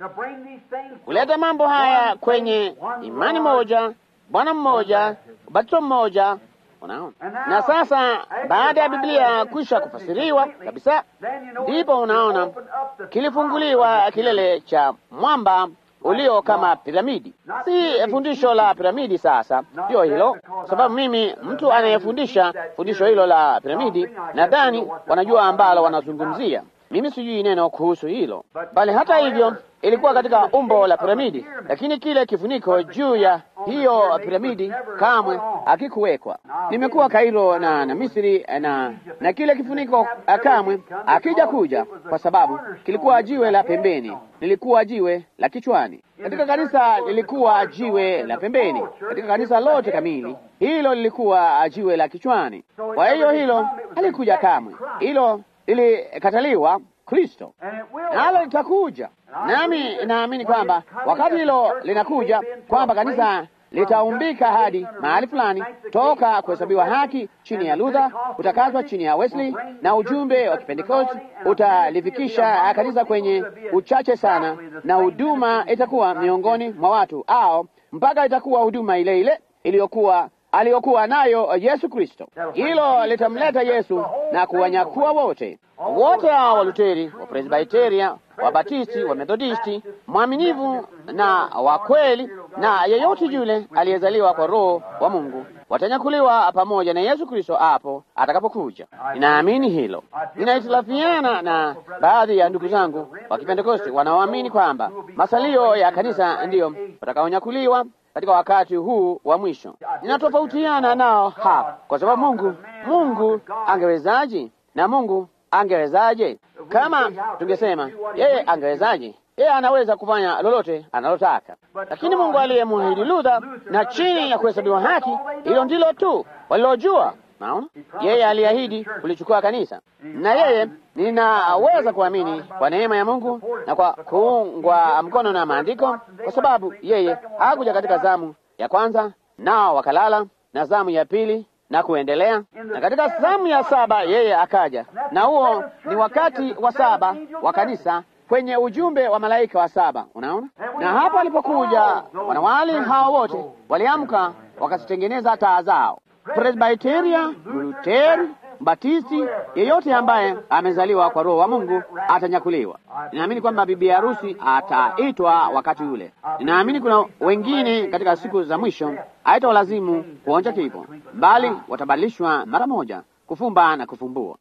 kuleta mambo haya kwenye imani moja, Bwana mmoja, ubatizo mmoja. Unaona, na sasa baada ya Biblia kwisha kufasiriwa kabisa, ndipo unaona kilifunguliwa kilele cha mwamba ulio kama piramidi. Si fundisho la piramidi sasa, sio hilo, kwa sababu mimi mtu anayefundisha fundisho hilo la piramidi, nadhani wanajua ambalo wanazungumzia. Mimi sijui neno kuhusu hilo, bali hata hivyo ilikuwa katika umbo la piramidi, lakini kile kifuniko juu ya hiyo piramidi kamwe hakikuwekwa. Nimekuwa Kairo na, na Misri na na kile kifuniko kamwe akija kuja, kwa sababu kilikuwa jiwe la pembeni, lilikuwa jiwe la kichwani. Katika kanisa lilikuwa jiwe la pembeni, katika kanisa lote kamili hilo lilikuwa jiwe la kichwani. Kwa hiyo hilo halikuja kamwe, hilo lilikataliwa Kristo, nalo litakuja. Nami naamini kwamba wakati hilo linakuja, kwamba kanisa litaumbika hadi mahali fulani, toka kuhesabiwa haki chini ya Luther, utakazwa chini ya Wesley, na ujumbe wa Kipentekosti utalifikisha kanisa kwenye uchache sana, na huduma itakuwa miongoni mwa watu au mpaka itakuwa huduma ile ile iliyokuwa aliyokuwa nayo Yesu Kristo. Hilo litamleta Yesu na kuwanyakua wote wote hao Waluteri, Wapresbiteria, Wabatisti, Wamethodisti, mwaminivu na wa kweli, na yeyote yule aliyezaliwa kwa Roho wa Mungu watanyakuliwa pamoja na Yesu Kristo hapo atakapokuja. Ninaamini hilo. Ninahitilafiana na baadhi ya ndugu zangu wa Kipentekosti wanaoamini kwamba masalio ya kanisa ndiyo watakaonyakuliwa katika wakati huu wa mwisho. Ninatofautiana nao hapa, kwa sababu Mungu Mungu angewezaje? Na Mungu angewezaje? Kama tungesema yeye angewezaje, yeye anaweza kufanya lolote analotaka, lakini Mungu aliyemwahidi Luther na chini ya kuhesabiwa haki, hilo ndilo tu walilojua. Naona yeye aliahidi kulichukua kanisa, na yeye ninaweza kuamini kwa neema ya Mungu na kwa kuungwa mkono na maandiko, kwa sababu yeye hakuja katika zamu ya kwanza, nao wakalala, na zamu ya pili na kuendelea, na katika zamu ya saba yeye akaja, na huo ni wakati wa saba wa kanisa kwenye ujumbe wa malaika wa saba. Unaona, na hapo alipokuja wanawali hao wote waliamka wakazitengeneza taa zao. Presbiteria, Luteri, Batisti, yeyote ambaye amezaliwa kwa Roho wa Mungu atanyakuliwa. Ninaamini kwamba bibi harusi ataitwa wakati ule. Ninaamini kuna wengine katika siku za mwisho haitawalazimu kuonja kifo, bali watabadilishwa mara moja, kufumba na kufumbua.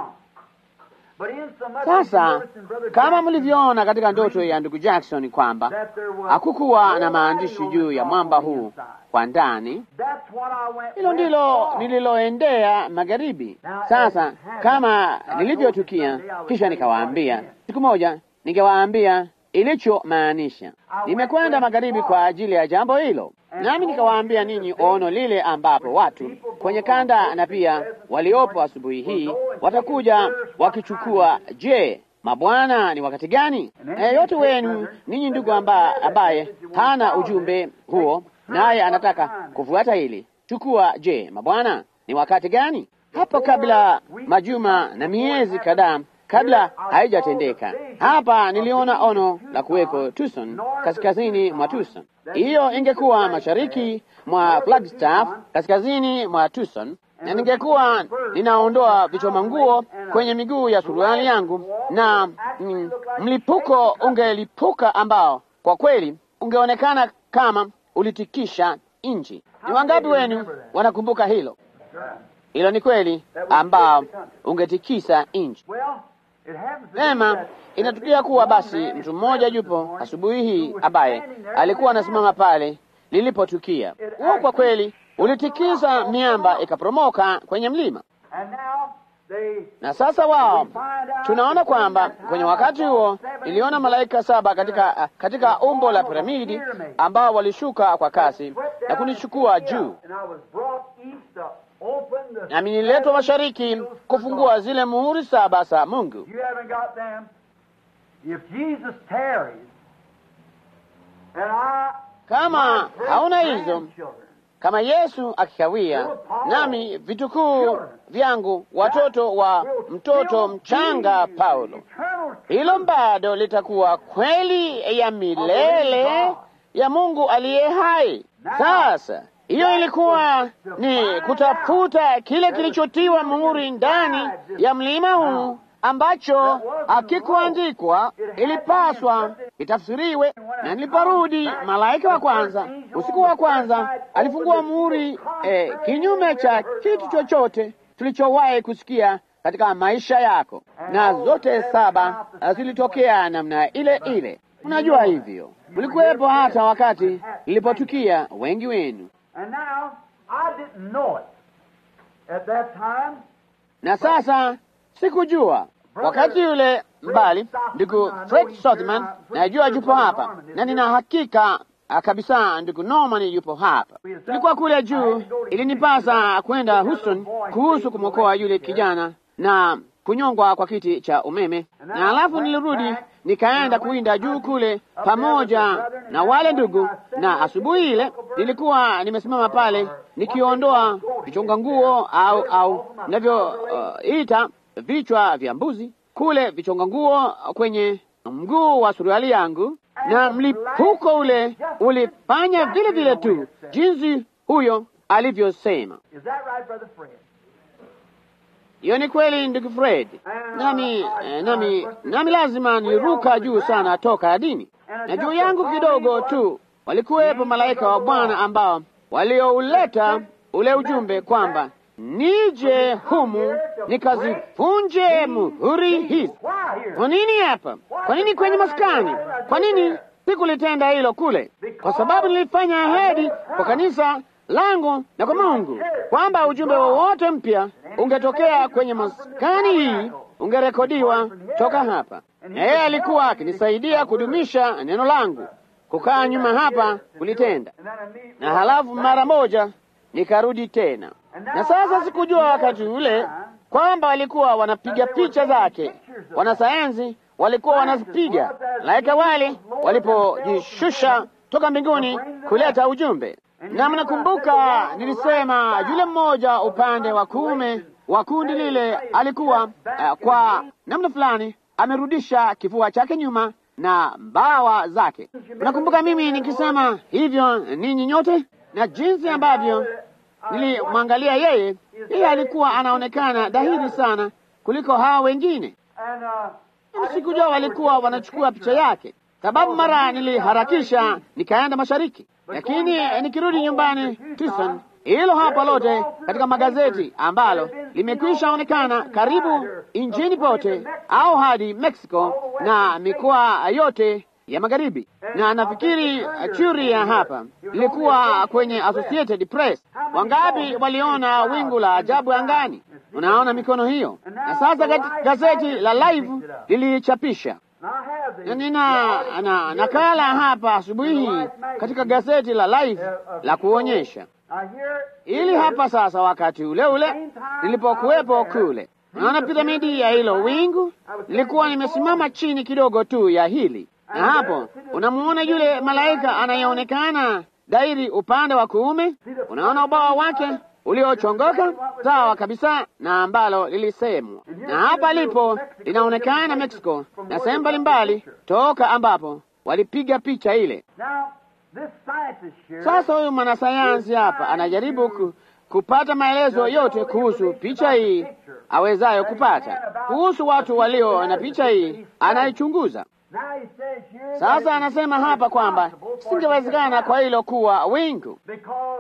Sasa kama mlivyoona katika ndoto ya ndugu Jackson kwamba hakukuwa na maandishi juu ya mwamba huu kwa ndani, hilo ndilo nililoendea magharibi. Sasa kama nilivyotukia, kisha nikawaambia siku moja, ningewaambia ilichomaanisha. Nimekwenda magharibi kwa ajili ya jambo hilo, nami nikawaambia ninyi ono lile ambapo watu kwenye kanda na pia waliopo asubuhi hii watakuja wakichukua. Je, mabwana, ni wakati gani? Na yeyote wenu ninyi ndugu amba, ambaye hana ujumbe huo naye anataka kufuata hili, chukua. Je, mabwana, ni wakati gani? Hapo kabla majuma na miezi kadhaa kabla haijatendeka. Hapa niliona ono la kuweko Tucson, kaskazini mwa Tucson. Hiyo ingekuwa mashariki mwa Flagstaff, kaskazini mwa Tucson, na ningekuwa ninaondoa vichoma nguo kwenye miguu ya suruali yangu, na mm, mlipuko ungelipuka ambao kwa kweli ungeonekana kama ulitikisha nchi. Ni wangapi wenu wanakumbuka hilo? Hilo ni kweli, ambao ungetikisa nchi. Vema, inatukia kuwa basi mtu mmoja yupo asubuhi hii ambaye alikuwa anasimama pale lilipotukia. Huo kwa kweli ulitikisa miamba ikaporomoka kwenye mlima, na sasa wao tunaona kwamba kwenye wakati huo iliona malaika saba katika, katika umbo la piramidi ambao walishuka kwa kasi na kunichukua juu, nami nililetwa mashariki kufungua zile muhuri saba za Mungu. You haven't got them. If Jesus tarries, and I, Kama my hauna hizo, great-grandchildren, kama Yesu akikawia, nami vitukuu vyangu, watoto wa mtoto mchanga Paulo, eternal hilo bado litakuwa kweli ya milele ya Mungu aliye hai. Sasa hiyo ilikuwa ni kutafuta kile kilichotiwa muhuri ndani ya mlima huu ambacho hakikuandikwa, ilipaswa itafsiriwe. Na niliporudi, malaika wa kwanza, usiku wa kwanza, alifungua muhuri eh, kinyume cha kitu chochote tulichowahi kusikia katika maisha yako, na zote saba zilitokea namna ile ile. Unajua hivyo, mlikuwepo hata wakati ilipotukia wengi wenu. And now, I didn't know it at that time. Na sasa sikujua wakati yule mbali, ndugu Fred Sothman, najua yupo hapa na nina hakika ah, kabisa ndugu Norman yupo hapa. Tulikuwa kule juu, ilinipasa kwenda Houston kuhusu kumwokoa yule kijana na kunyongwa kwa kiti cha umeme, na alafu nilirudi nikaenda kuwinda juu kule pamoja na wale ndugu, na asubuhi ile nilikuwa nimesimama pale nikiondoa vichonga nguo au au navyoita vichwa vya mbuzi kule vichonga nguo kwenye mguu wa suruali yangu, na mlipuko ule ulifanya vile vile tu jinsi huyo alivyosema. Is that right, Brother Fred? Hiyo ni kweli ndugu Fred. Nami eh, nami nami lazima niliruka juu sana toka adini, na juu yangu kidogo tu walikuwepo malaika wa Bwana ambao waliouleta ule ujumbe kwamba nije humu nikazivunje muhuri hizi. Why here? Kwa nini hapa? Kwa nini kwenye maskani? Kwa nini sikulitenda hilo kule? Kwa sababu nilifanya ahadi kwa kanisa langu na kwa Mungu kwamba ujumbe wowote mpya ungetokea kwenye maskani hii ungerekodiwa toka hapa, na yeye alikuwa akinisaidia kudumisha neno langu, kukaa nyuma hapa kulitenda, And then I meet na halafu mara moja nikarudi tena. Na sasa sikujua wakati ule kwamba walikuwa wanapiga picha zake, wanasayansi walikuwa wanazipiga malaika wale walipojishusha toka mbinguni kuleta ujumbe. Na mnakumbuka nilisema yule mmoja upande wa kuume wa kundi lile alikuwa uh, kwa namna fulani amerudisha kifua chake nyuma na mbawa zake. Mnakumbuka mimi nikisema hivyo ninyi nyote, na jinsi ambavyo nilimwangalia yeye, yeye alikuwa anaonekana dhahiri sana kuliko hawa wengine. and uh, Mimi sikujua walikuwa wanachukua picha yake, sababu mara niliharakisha nikaenda mashariki, lakini eh, nikirudi nyumbani Tucson, hilo hapa lote katika magazeti ambalo limekwisha onekana karibu nchini pote au hadi Mexico na mikoa yote ya magharibi, na nafikiri eh, Curia hapa ilikuwa kwenye Associated Press. Wangapi waliona wingu la ajabu angani? Unaona mikono hiyo, na sasa gati- gazeti la Live lilichapisha and I have na these. nina na, nakala hapa asubuhi hii katika gazeti la Life la kuonyesha I hear ili hapa sasa, wakati ule ule nilipokuwepo kule, naona piramidi ya hilo wingu, nilikuwa nimesimama chini kidogo tu ya hili, na hapo unamuona yule malaika anayeonekana dairi upande wa kuume, unaona ubawa wake uliochongoka sawa kabisa na ambalo lilisemwa, na hapa lipo linaonekana Mexico na sehemu mbalimbali toka ambapo walipiga picha ile. Now, this scientist here. Sasa huyu mwanasayansi hapa anajaribu ku, kupata maelezo yote kuhusu picha hii awezayo kupata kuhusu watu walio na picha hii, anaichunguza Now he says here. sasa. that Anasema hapa kwamba singewezekana kwa hilo kuwa wingu, Because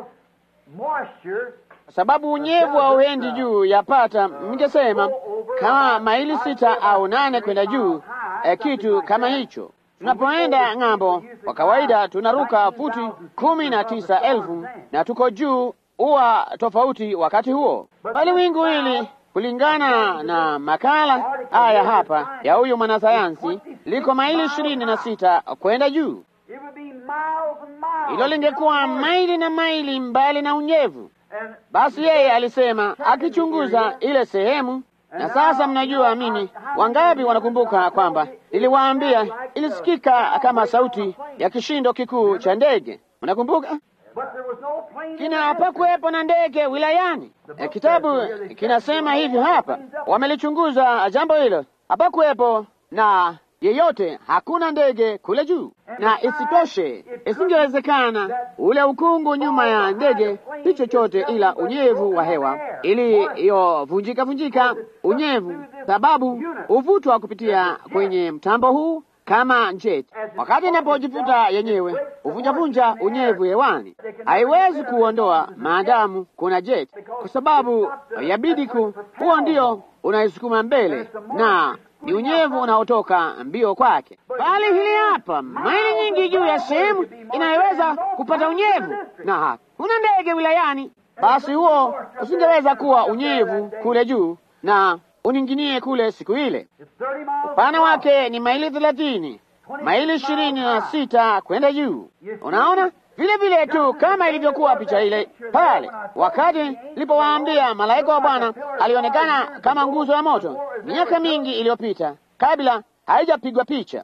moisture kwa sababu unyevu hauendi juu yapata, ningesema kama maili sita au nane kwenda juu, eh, kitu kama hicho. Tunapoenda ng'ambo, kwa kawaida tunaruka futi kumi na tisa elfu na tuko juu, huwa tofauti wakati huo, bali wingu hili kulingana na makala haya hapa ya huyu mwanasayansi liko maili ishirini na sita kwenda juu. it would be miles and miles. Hilo lingekuwa maili na maili mbali na unyevu, Basi yeye alisema akichunguza ile sehemu. Na sasa mnajua mimi, wangapi wanakumbuka kwamba niliwaambia ilisikika kama sauti ya kishindo kikuu cha ndege? Mnakumbuka? Kina hapakuwepo na ndege wilayani. E, kitabu kinasema hivyo hapa, wamelichunguza jambo hilo, hapakuwepo na yeyote, hakuna ndege kule juu. Na isitoshe, isingewezekana ule ukungu nyuma ya ndege si chochote ila unyevu wa hewa iliyovunjika vunjika, unyevu, sababu huvutwa kupitia kwenye mtambo huu kama njeti. Wakati inapojivuta yenyewe huvunjavunja unyevu hewani, haiwezi kuondoa maadamu kuna jeti, kwa sababu yabidi ku huo ndio unaisukuma mbele na ni unyevu unaotoka mbio kwake. Bali hili hapa, maili nyingi juu ya sehemu inayoweza kupata unyevu, na hakuna ndege wilayani, basi huo usingeweza kuwa unyevu kule juu na uninginie kule siku ile. Upana wake ni maili thelathini, maili ishirini na sita kwenda juu. Unaona vile vile tu kama ilivyokuwa picha ile pale, wakati nilipowaambia malaika wa Bwana alionekana kama nguzo ya moto miaka mingi iliyopita, kabla haijapigwa picha.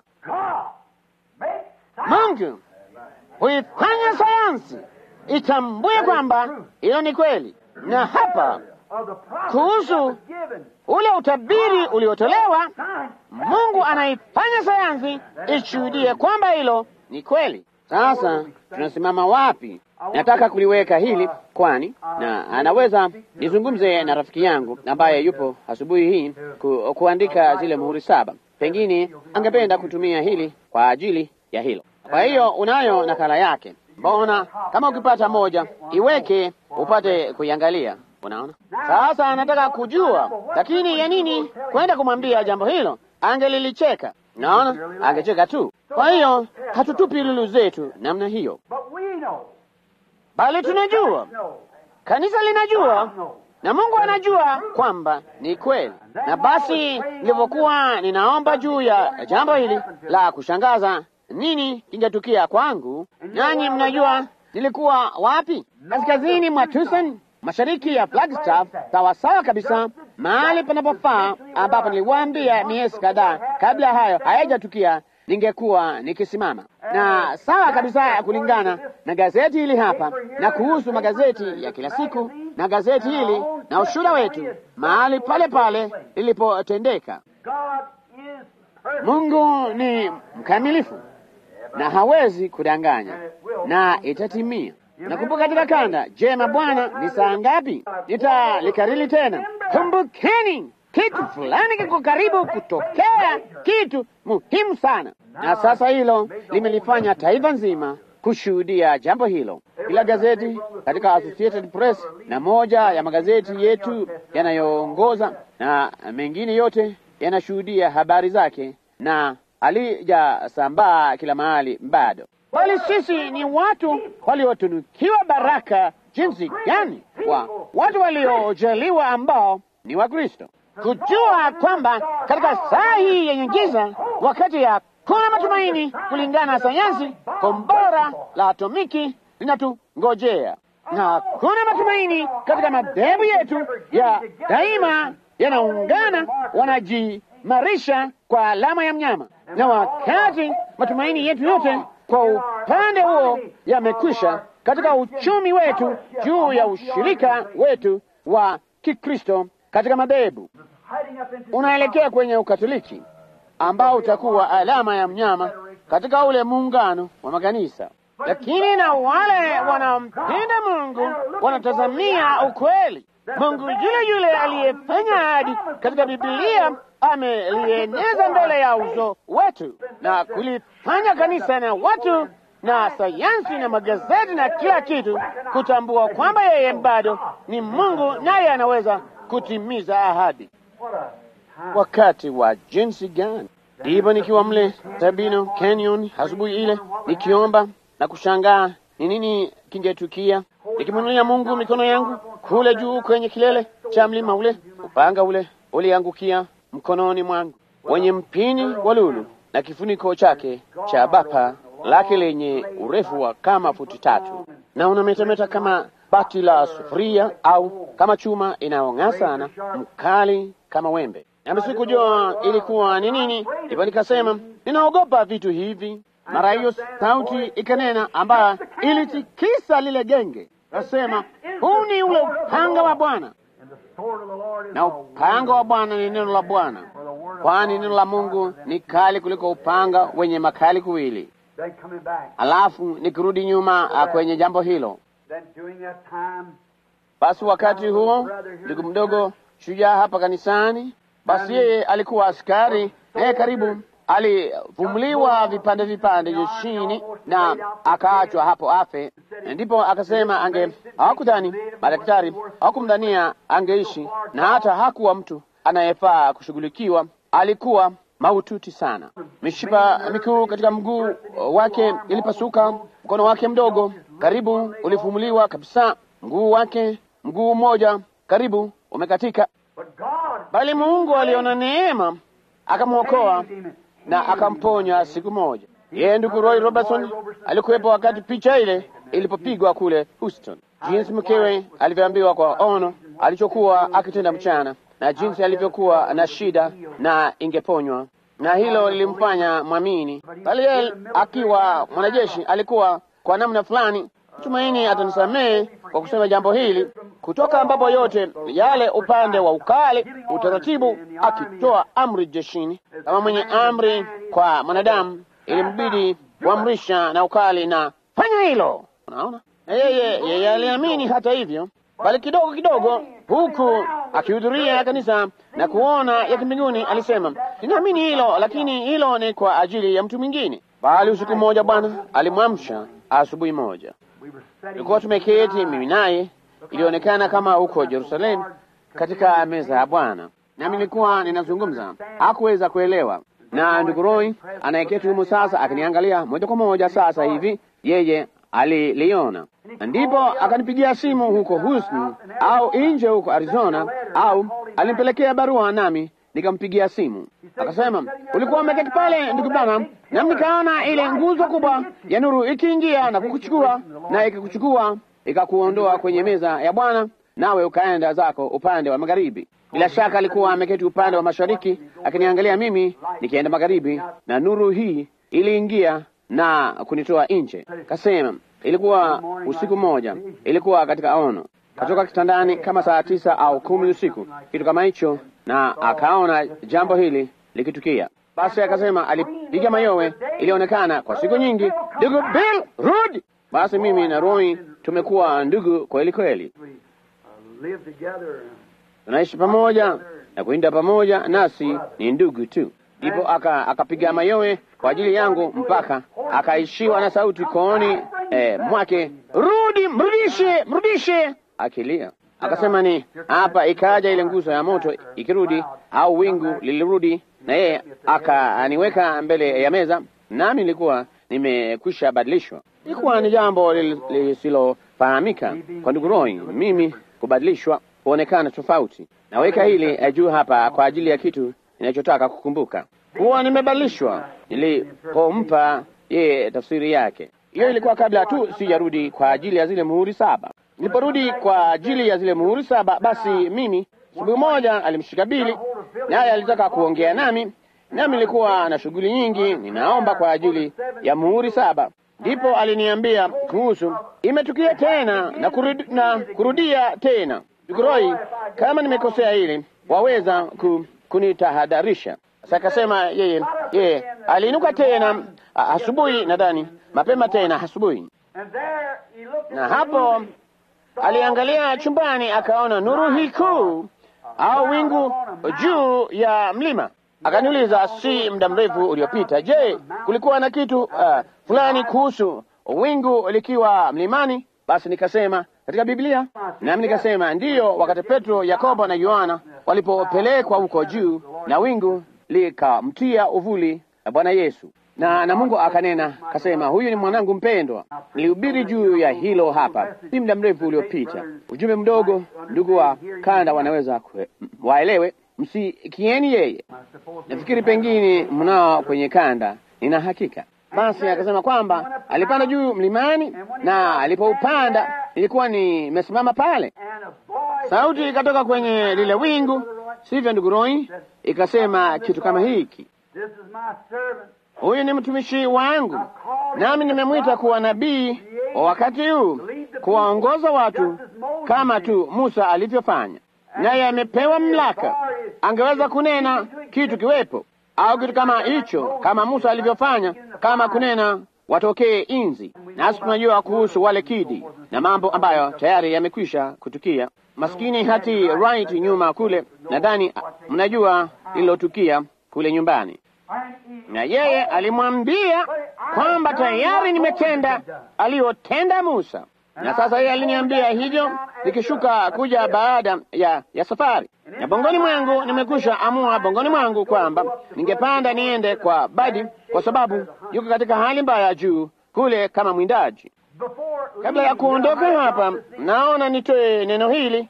Mungu huifanya sayansi itambue kwamba hiyo ni kweli, na hapa kuhusu ule utabiri uliotolewa, Mungu anaifanya sayansi ishuhudie kwamba hilo ni kweli. Sasa tunasimama wapi? Nataka kuliweka hili kwani, na anaweza nizungumze na rafiki yangu ambaye yupo asubuhi hii ku, kuandika zile muhuri saba. Pengine angependa kutumia hili kwa ajili ya hilo. Kwa hiyo unayo nakala yake. Mbona kama ukipata moja iweke upate kuiangalia. Unaona, sasa anataka kujua, lakini ya nini kwenda kumwambia jambo hilo? Angelilicheka. Naona angecheka tu. Kwa hiyo hatutupi lulu zetu namna hiyo, bali tunajua, kanisa linajua na Mungu anajua kwamba ni kweli. Na basi nilivyokuwa ninaomba juu ya jambo hili la kushangaza, nini kingetukia kwangu? Nanyi mnajua nilikuwa wapi? Kaskazini mwa Tucson, mashariki ya Flagstaff, sawasawa kabisa, mahali panapofaa, ambapo niliwaambia miezi kadhaa kabla hayo hayajatukia ningekuwa nikisimama na sawa kabisa, kulingana na gazeti hili hapa na kuhusu magazeti ya kila siku na gazeti hili na ushuhuda wetu, mahali pale pale lilipotendeka. Mungu ni mkamilifu na hawezi kudanganya, na itatimia. Nakumbuka katika kanda, jema Bwana, ni saa ngapi? Nitalikariri tena, kumbukeni kitu fulani kiko karibu kutokea, kitu muhimu sana. Na sasa hilo limelifanya taifa nzima kushuhudia jambo hilo. Kila gazeti katika Associated Press na moja ya magazeti yetu yanayoongoza na mengine yote yanashuhudia habari zake, na halijasambaa kila mahali bado, bali sisi ni watu waliotunukiwa baraka jinsi gani, wa watu waliojaliwa ambao ni Wakristo kujua kwamba katika saa hii yenye giza, wakati hakuna matumaini kulingana na sayansi, kombora la atomiki linatungojea, na hakuna matumaini katika madhehebu yetu ya daima yanaungana, wanajimarisha kwa alama ya mnyama, na wakati matumaini yetu yote kwa upande huo yamekwisha katika uchumi wetu juu ya ushirika wetu wa Kikristo katika madhehebu unaelekea kwenye Ukatoliki ambao utakuwa alama ya mnyama katika ule muungano wa makanisa. Lakini na wale wanaompenda Mungu wanatazamia ukweli. Mungu yule yule aliyefanya ahadi katika Biblia amelieneza mbele ya uso wetu na kulifanya kanisa na watu na sayansi na magazeti na kila kitu kutambua kwamba yeye bado ni Mungu naye anaweza kutimiza ahadi. Wakati wa jinsi gani! Ndipo nikiwa mle Sabino Canyon asubuhi ile nikiomba na kushangaa ni nini kingetukia, nikimwinulia Mungu mikono yangu kule juu kwenye kilele cha mlima ule. Upanga ule uliangukia mkononi mwangu wenye mpini wa lulu na kifuniko chake cha bapa lake lenye urefu wa kama futi tatu na unametameta kama bati la sufuria au kama chuma inayong'aa sana, mkali kama wembe. Nami sikujua ilikuwa ni nini, hivyo nikasema ninaogopa vitu hivi. Mara hiyo sauti ikanena, ambayo ilitikisa lile genge, kasema, huu ni ule upanga wa Bwana, na upanga wa Bwana ni neno la Bwana, kwani neno la Mungu ni kali kuliko upanga wenye makali kuwili. Alafu nikirudi nyuma kwenye jambo hilo, basi wakati huo ndugu mdogo shujaa hapa kanisani, basi yeye alikuwa askari, naye karibu alivumuliwa vipande vipande jeshini na akaachwa hapo afe. Ndipo akasema ange hawakudhani madaktari hawakumdhania angeishi, na hata hakuwa mtu anayefaa kushughulikiwa. Alikuwa mahututi sana, mishipa mikuu katika mguu wake ilipasuka, mkono wake mdogo karibu ulifumuliwa kabisa, mguu wake mguu mmoja karibu umekatika, bali Mungu aliona neema akamwokoa na akamponya siku moja. Yeye ndugu Roy Robertson alikuwepo wakati picha ile ilipopigwa kule Houston, jinsi mkewe alivyoambiwa kwa ono alichokuwa akitenda mchana na jinsi alivyokuwa na shida na ingeponywa, na hilo lilimfanya mwamini. Bali yeye akiwa mwanajeshi alikuwa kwa namna fulani, tumaini atanisamehe kwa kusema jambo hili, kutoka ambapo yote yale upande wa ukali, utaratibu, akitoa amri jeshini kama mwenye amri kwa mwanadamu, ilimbidi kuamrisha na ukali na fanya hilo. Unaona, na yeye yeye aliamini hata hivyo, bali kidogo kidogo, huku akihudhuria kanisa na kuona ya kimbinguni, alisema ninaamini hilo, lakini hilo ni kwa ajili ya mtu mwingine. Bali usiku mmoja Bwana alimwamsha asubuhi moja, tulikuwa tumeketi mimi naye, ilionekana kama huko Yerusalemu katika meza ya Bwana, nami nilikuwa ninazungumza, hakuweza kuelewa. Na ndugu Roy anayeketi humo sasa akiniangalia moja kwa moja sasa hivi, yeye aliliona, ndipo akanipigia simu huko Houston au nje huko Arizona, au alimpelekea barua nami nikampigia simu, akasema ulikuwa umeketi pale ndugu Branham, nami nikaona ile nguzo kubwa ya nuru ikiingia na kukuchukua na ikikuchukua ikakuondoa kwenye meza ya Bwana, nawe ukaenda zako upande wa magharibi. Bila shaka alikuwa ameketi upande wa mashariki akiniangalia mimi nikienda magharibi, na nuru hii iliingia na kunitoa nje. Kasema ilikuwa usiku mmoja, ilikuwa katika ono, katoka kitandani kama saa tisa au kumi usiku, kitu kama hicho, na akaona jambo hili likitukia. Basi akasema alipiga mayowe, ilionekana kwa siku nyingi, ndugu Bill rudi. Basi mimi na Roy tumekuwa ndugu kweli kweli, tunaishi pamoja na kuinda pamoja, nasi ni ndugu tu. Ndipo aka akapiga mayowe kwa ajili yangu mpaka akaishiwa na sauti kooni eh, mwake, rudi, mrudishe, mrudishe, akilia. Akasema ni hapa. Ikaja ile nguzo ya moto ikirudi, au wingu lilirudi, na yeye akaniweka mbele ya meza, nami nilikuwa nimekwisha badilishwa. Ilikuwa ni jambo lisilofahamika kwa ndugu Roy, mimi kubadilishwa, kuonekana tofauti. Naweka hili juu hapa kwa ajili ya kitu ninachotaka kukumbuka kuwa nimebadilishwa nilipompa yeye tafsiri yake. Hiyo ilikuwa kabla tu sijarudi kwa ajili ya zile muhuri saba. Niliporudi kwa ajili ya zile muhuri saba, basi mimi siku moja alimshika Bili, naye alitaka kuongea nami, nami nilikuwa na shughuli nyingi, ninaomba kwa ajili ya muhuri saba. Ndipo aliniambia kuhusu imetukia tena na, kurudi, na kurudia tena. Ndugu Roy, kama nimekosea hili waweza ku, kunitahadharisha. Sasa akasema yeye yeye aliinuka tena asubuhi, nadhani mapema tena asubuhi, na hapo aliangalia chumbani akaona nuru hii kuu au wingu juu ya mlima. Akaniuliza si muda mrefu uliopita, je, kulikuwa na kitu uh, fulani kuhusu wingu likiwa mlimani? Basi nikasema katika Biblia, nami nikasema ndiyo, wakati Petro, Yakobo na Yohana walipopelekwa huko juu na wingu likamtia uvuli na Bwana Yesu na na Mungu akanena kasema, huyu ni mwanangu mpendwa. Nilihubiri juu ya hilo hapa si muda mrefu uliopita, ujumbe mdogo. Ndugu wa kanda wanaweza kwe, waelewe, msikieni yeye. Nafikiri pengine mnao kwenye kanda, nina hakika. Basi akasema kwamba alipanda juu mlimani, na alipoupanda nilikuwa nimesimama pale, and a voice sauti ikatoka kwenye lile wingu, sivyo ndugu Roy? Ikasema kitu kama hiki, This is my servant. huyu ni mtumishi wangu, nami nimemwita kuwa nabii wa wakati huu, kuwaongoza watu kama tu Musa alivyofanya. Naye amepewa mamlaka, angeweza kunena kitu kiwepo au kitu kama hicho, kama Musa alivyofanya, kama kunena watokee inzi. Nasi tunajua kuhusu wale kidi na mambo ambayo tayari yamekwisha kutukia. Maskini hati right nyuma kule, nadhani mnajua lililotukia kule nyumbani And he na yeye alimwambia kwamba tayari nimetenda aliyotenda Musa, na sasa yeye aliniambia hivyo nikishuka kuja baada ya, ya safari, na bongoni mwangu nimekwisha amua bongoni mwangu kwamba ningepanda niende kwa Badi kwa sababu yuko katika hali mbaya juu kule kama mwindaji. before Kabla ya kuondoka hapa, naona nitoe neno hili,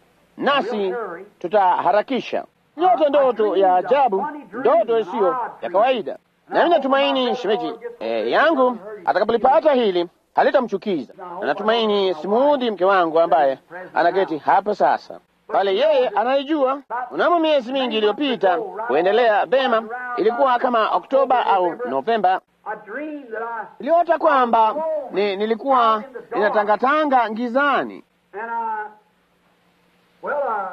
nasi tutaharakisha. Yote ndoto ya ajabu, ndoto isiyo ya kawaida. Nami natumaini shemeji eh, yangu atakapolipata hili halitamchukiza. Na natumaini simuudhi mke wangu ambaye anaketi hapa sasa pale, yeye anaijua. Unamo miezi mingi iliyopita kuendelea vema, ilikuwa kama Oktoba au Novemba, I dreamed that I iliota kwamba ni, nilikuwa ninatangatanga ngizani and I well I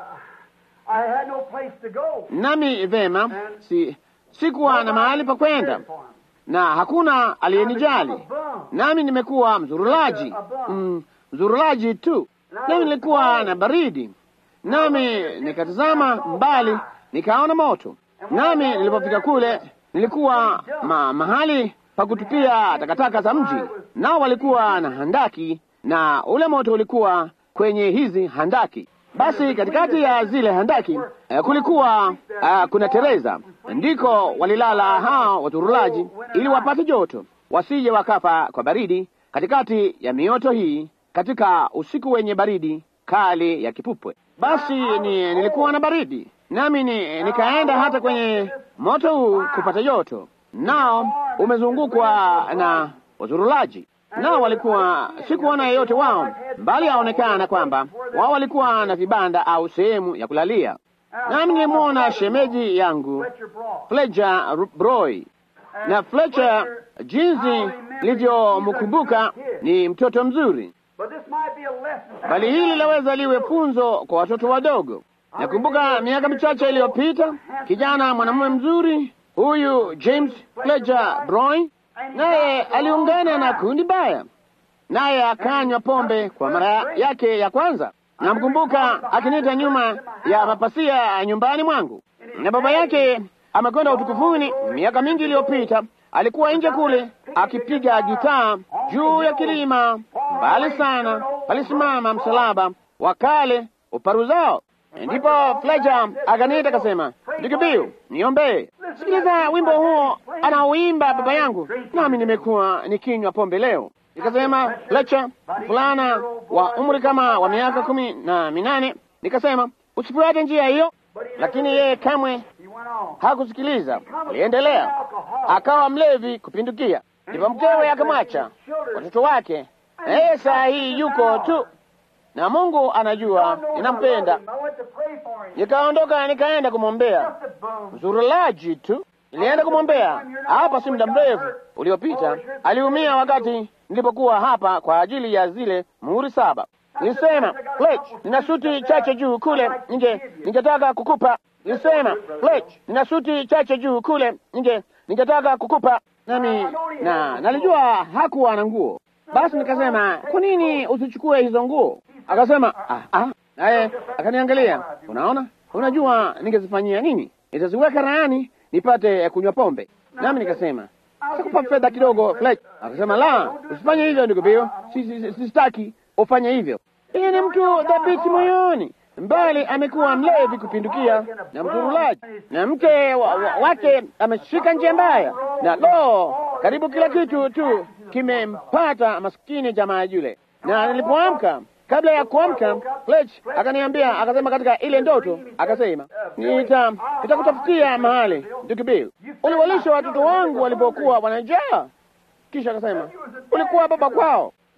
I had no place to go. nami vema, si sikuwa na mahali pa kwenda na hakuna aliyenijali, nami nimekuwa mzurulaji mm, mzurulaji tu, nami nilikuwa na baridi, nami nikatazama mbali nikaona moto, nami nilipofika kule nilikuwa ma, mahali pa kutupia takataka za mji, nao walikuwa na handaki na ule moto ulikuwa kwenye hizi handaki. Basi katikati ya zile handaki eh, kulikuwa uh, kuna Tereza, ndiko walilala hao waturulaji, ili wapate joto, wasije wakafa kwa baridi katikati ya mioto hii, katika usiku wenye baridi kali ya kipupwe. Basi ni, nilikuwa na baridi, nami ni, nikaenda hata kwenye moto huu kupata joto, nao umezungukwa na wazurulaji nao walikuwa sikuona yeyote wao, bali aonekana kwamba wao walikuwa na vibanda au sehemu ya kulalia. Nami nilimwona shemeji yangu Fletcher Broad. Fletcher Broy, na Fletcher, jinsi nilivyomkumbuka ni mtoto mzuri, But this might be a lesson. bali hili laweza liwe funzo kwa watoto wadogo. Nakumbuka miaka michache iliyopita, kijana mwanamume mzuri huyu James Fletcher Broy, naye aliungana na kundi baya, naye akanywa pombe kwa mara yake ya kwanza. Namkumbuka akiniita nyuma ya mapasia ya nyumbani mwangu, na baba yake amekwenda utukufuni miaka mingi iliyopita. Alikuwa nje kule akipiga gitaa juu ya kilima mbali sana, palisimama msalaba wa kale uparuzao. Ndipo Fletcher akaniita akasema, ndugu Bill, niombee. Sikiliza wimbo huo anaoimba baba yangu, nami nimekuwa nikinywa pombe leo. Nikasema, Fletcher, fulana wa umri kama wa miaka kumi na minane. Nikasema, usifuate njia hiyo, lakini yeye kamwe He went on. hakusikiliza. Aliendelea, akawa mlevi kupindukia. Ndipo mkewe akamwacha watoto wake, na yeye saa hii yuko tu, na Mungu anajua ninampenda. I went to pray for him. Nikaondoka nikaenda kumwombea, Just a bum. mzurulaji tu. Nilienda kumwombea hapa si muda mrefu uliopita. Aliumia wakati nilipokuwa hapa kwa ajili ya zile muhuri saba. Nilisema, Fletch, nina suti chache juu kule nje, ningetaka kukupa. Nilisema, Fletch, nina suti chache juu kule nje, ningetaka kukupa. Nami na nalijua hakuwa na nguo. Basi nikasema, kwa nini usichukue hizo nguo? Akasema, ah, ah. Naye akaniangalia, unaona, unajua ningezifanyia nini? Nitaziweka raani nipate kunywa pombe. Nami nikasema sikupa fedha kidogo Fletch. Akasema la, usifanye hivyo ndugu Bill, si, si, si, sistaki ufanye hivyo. Yeye ni mtu dhabiti moyoni, mbali amekuwa mlevi kupindukia na mzurulaji, na mke wa, wa, wake ameshika njia mbaya, na lo, karibu kila kitu tu kimempata maskini jamaa yule. Na nilipoamka kabla ya kuamka Fletch akaniambia, akasema katika ile ndoto, akasema nita nitakutafutia mahali ndugu Bill, uliwalisha watoto wangu walipokuwa wanajaa. Kisha akasema ulikuwa baba kwao.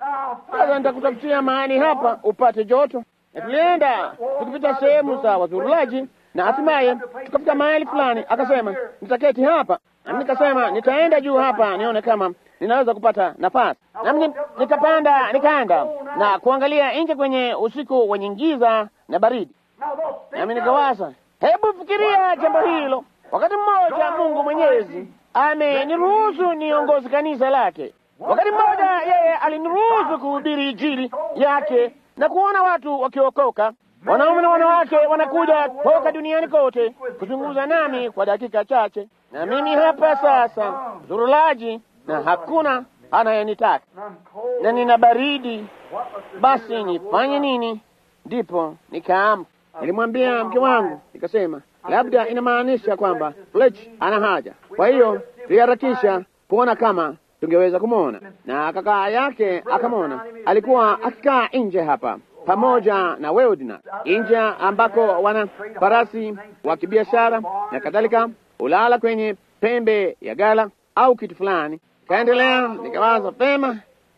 Sasa nitakutafutia mahali hapa upate joto. Na tulienda tukipita sehemu za wazurulaji, na hatimaye tukafika mahali fulani, akasema nitaketi hapa, nami nikasema nitaenda juu hapa nione kama ninaweza kupata nafasi. Nami nikapanda nikaenda na kuangalia nje kwenye usiku wenye giza na baridi, nami nikawaza, hebu fikiria jambo hilo. Wakati mmoja Mungu Mwenyezi ameniruhusu niongozi kanisa lake. Wakati mmoja yeye aliniruhusu kuhubiri Injili yake na kuona watu wakiokoka. Wanaume na wanawake wanakuja toka duniani kote kuzungumza nami kwa dakika chache, na mimi hapa sasa zurulaji, na hakuna anayenitaka na nina baridi. Basi nifanye nini? Ndipo nikaamka, nilimwambia mke wangu, nikasema labda inamaanisha kwamba Fletch ana haja, kwa hiyo tuliharakisha kuona kama tungeweza kumwona, na kaka yake akamwona. Alikuwa akikaa nje hapa pamoja na Weldna, nje ambako wana farasi wa kibiashara na kadhalika, ulala kwenye pembe ya gala au kitu fulani. Kaendelea, nikawaza pema,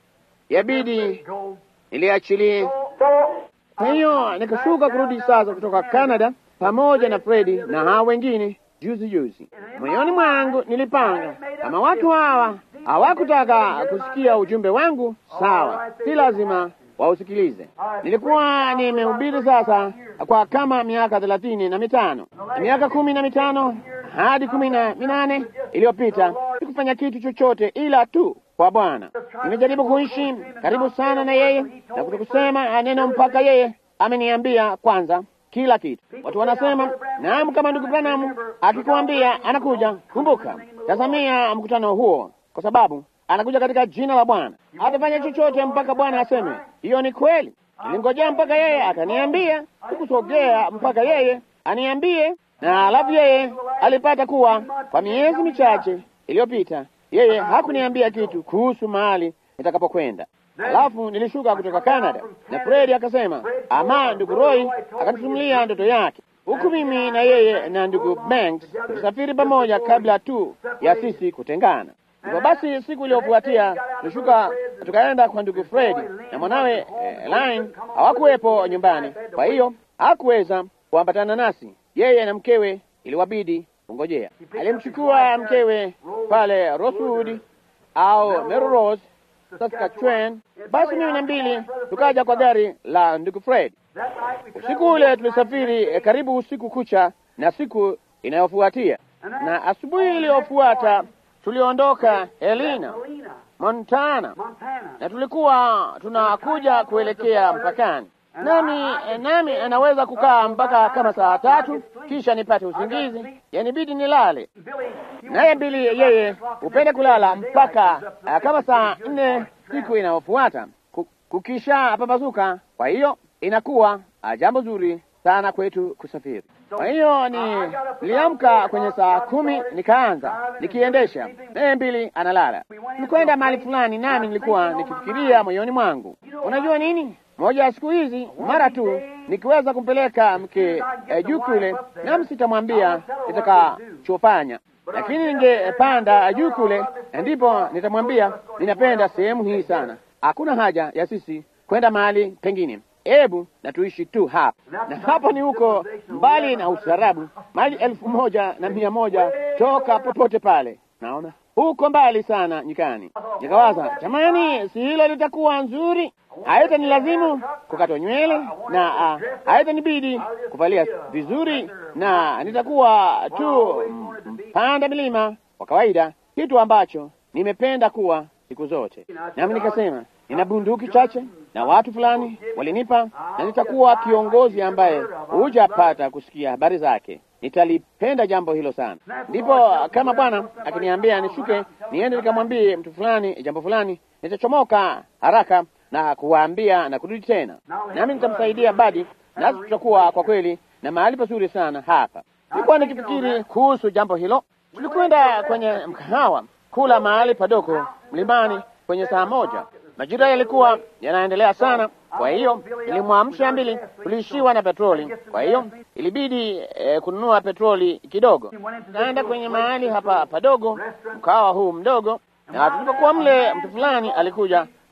yabidi niliachilie. Kwa hiyo nikashuka kurudi sasa kutoka Canada pamoja na Fredi na hao wengine juzi juzi. Moyoni mwangu nilipanga kama watu hawa hawakutaka kusikia ujumbe wangu, sawa, si lazima wausikilize. Nilikuwa nimehubiri sasa kwa kama miaka thelathini na mitano, miaka kumi na mitano hadi kumi na minane iliyopita sikufanya kitu chochote ila tu kwa Bwana. Nimejaribu kuishi karibu sana na yeye na kutokusema neno mpaka yeye ameniambia kwanza kila kitu. Watu wanasema naam, kama ndugu Branham akikwambia anakuja, kumbuka, tazamia mkutano huo, kwa sababu anakuja katika jina la Bwana. Hatafanya chochote mpaka Bwana aseme hiyo ni kweli. Nilingojea mpaka yeye akaniambia, sikusogea mpaka yeye aniambie, na alafu yeye alipata kuwa kwa miezi michache iliyopita yeye hakuniambia kitu kuhusu mahali nitakapokwenda. Alafu nilishuka kutoka Canada na Fredi akasema, ama ndugu Roy akanisimulia ndoto yake, huku mimi na yeye na ndugu Banks tulisafiri pamoja kabla tu ya sisi kutengana. Hivyo basi, siku iliyofuatia tulishuka tukaenda kwa ndugu Fredi na mwanawe eh, Line hawakuwepo nyumbani, kwa hiyo hakuweza kuambatana nasi. Yeye na mkewe iliwabidi kungojea. Alimchukua mkewe pale Rosewood au Melrose Saskatchewan. Basi mimi na mbili tukaja kwa gari la ndugu Fred. Usiku ule tulisafiri eh, karibu usiku kucha na siku inayofuatia, na asubuhi iliyofuata tuliondoka Helena, Montana, na tulikuwa tunakuja kuelekea mpakani. Nami eh, nami anaweza kukaa mpaka kama saa tatu kisha nipate usingizi, yanibidi nilale. Naye Bili yeye hupenda kulala mpaka uh, kama saa nne siku inayofuata ku- kukisha pambazuka. Kwa hiyo inakuwa uh, jambo zuri sana kwetu kusafiri. Kwa hiyo ni niliamka kwenye saa kumi nikaanza nikiendesha, naye Bili analala. Tulikwenda mahali fulani, nami nilikuwa nikifikiria moyoni mwangu, unajua nini, moja ya siku hizi mara tu nikiweza kumpeleka mke eh, juu kule, nami sitamwambia nitakachofanya lakini ningepanda juu kule, ndipo nitamwambia ninapenda sehemu hii sana, hakuna haja ya sisi kwenda mahali pengine, hebu na tuishi tu hapa. Na hapo ni huko mbali na ustaarabu, maili elfu moja na mia moja toka popote pale, naona huko mbali sana nyikani. Nikawaza, jamani, si hilo litakuwa nzuri? Haitanilazimu kukatwa nywele na uh, haitanibidi kuvalia vizuri, na nitakuwa tu mpanda milima wa kawaida, kitu ambacho nimependa kuwa siku zote. Nami nikasema nina bunduki chache na watu fulani walinipa, na nitakuwa kiongozi ambaye hujapata kusikia habari zake. Nitalipenda jambo hilo sana. Ndipo kama Bwana akiniambia nishuke niende nikamwambie mtu fulani jambo fulani, nitachomoka haraka na kuwaambia na kurudi tena, nami nitamsaidia Badi, nasi tutakuwa kwa kweli na mahali pazuri sana hapa. Nilikuwa nikifikiri kuhusu jambo hilo. Tulikwenda kwenye mkahawa kula mahali padogo mlimani kwenye saa moja. Majira yalikuwa yanaendelea sana, kwa hiyo ilimwamsha mbili, tuliishiwa na petroli, kwa hiyo ilibidi eh, kununua petroli kidogo. Naenda kwenye mahali hapa padogo, mkahawa huu mdogo, na tulipokuwa mle, mtu fulani alikuja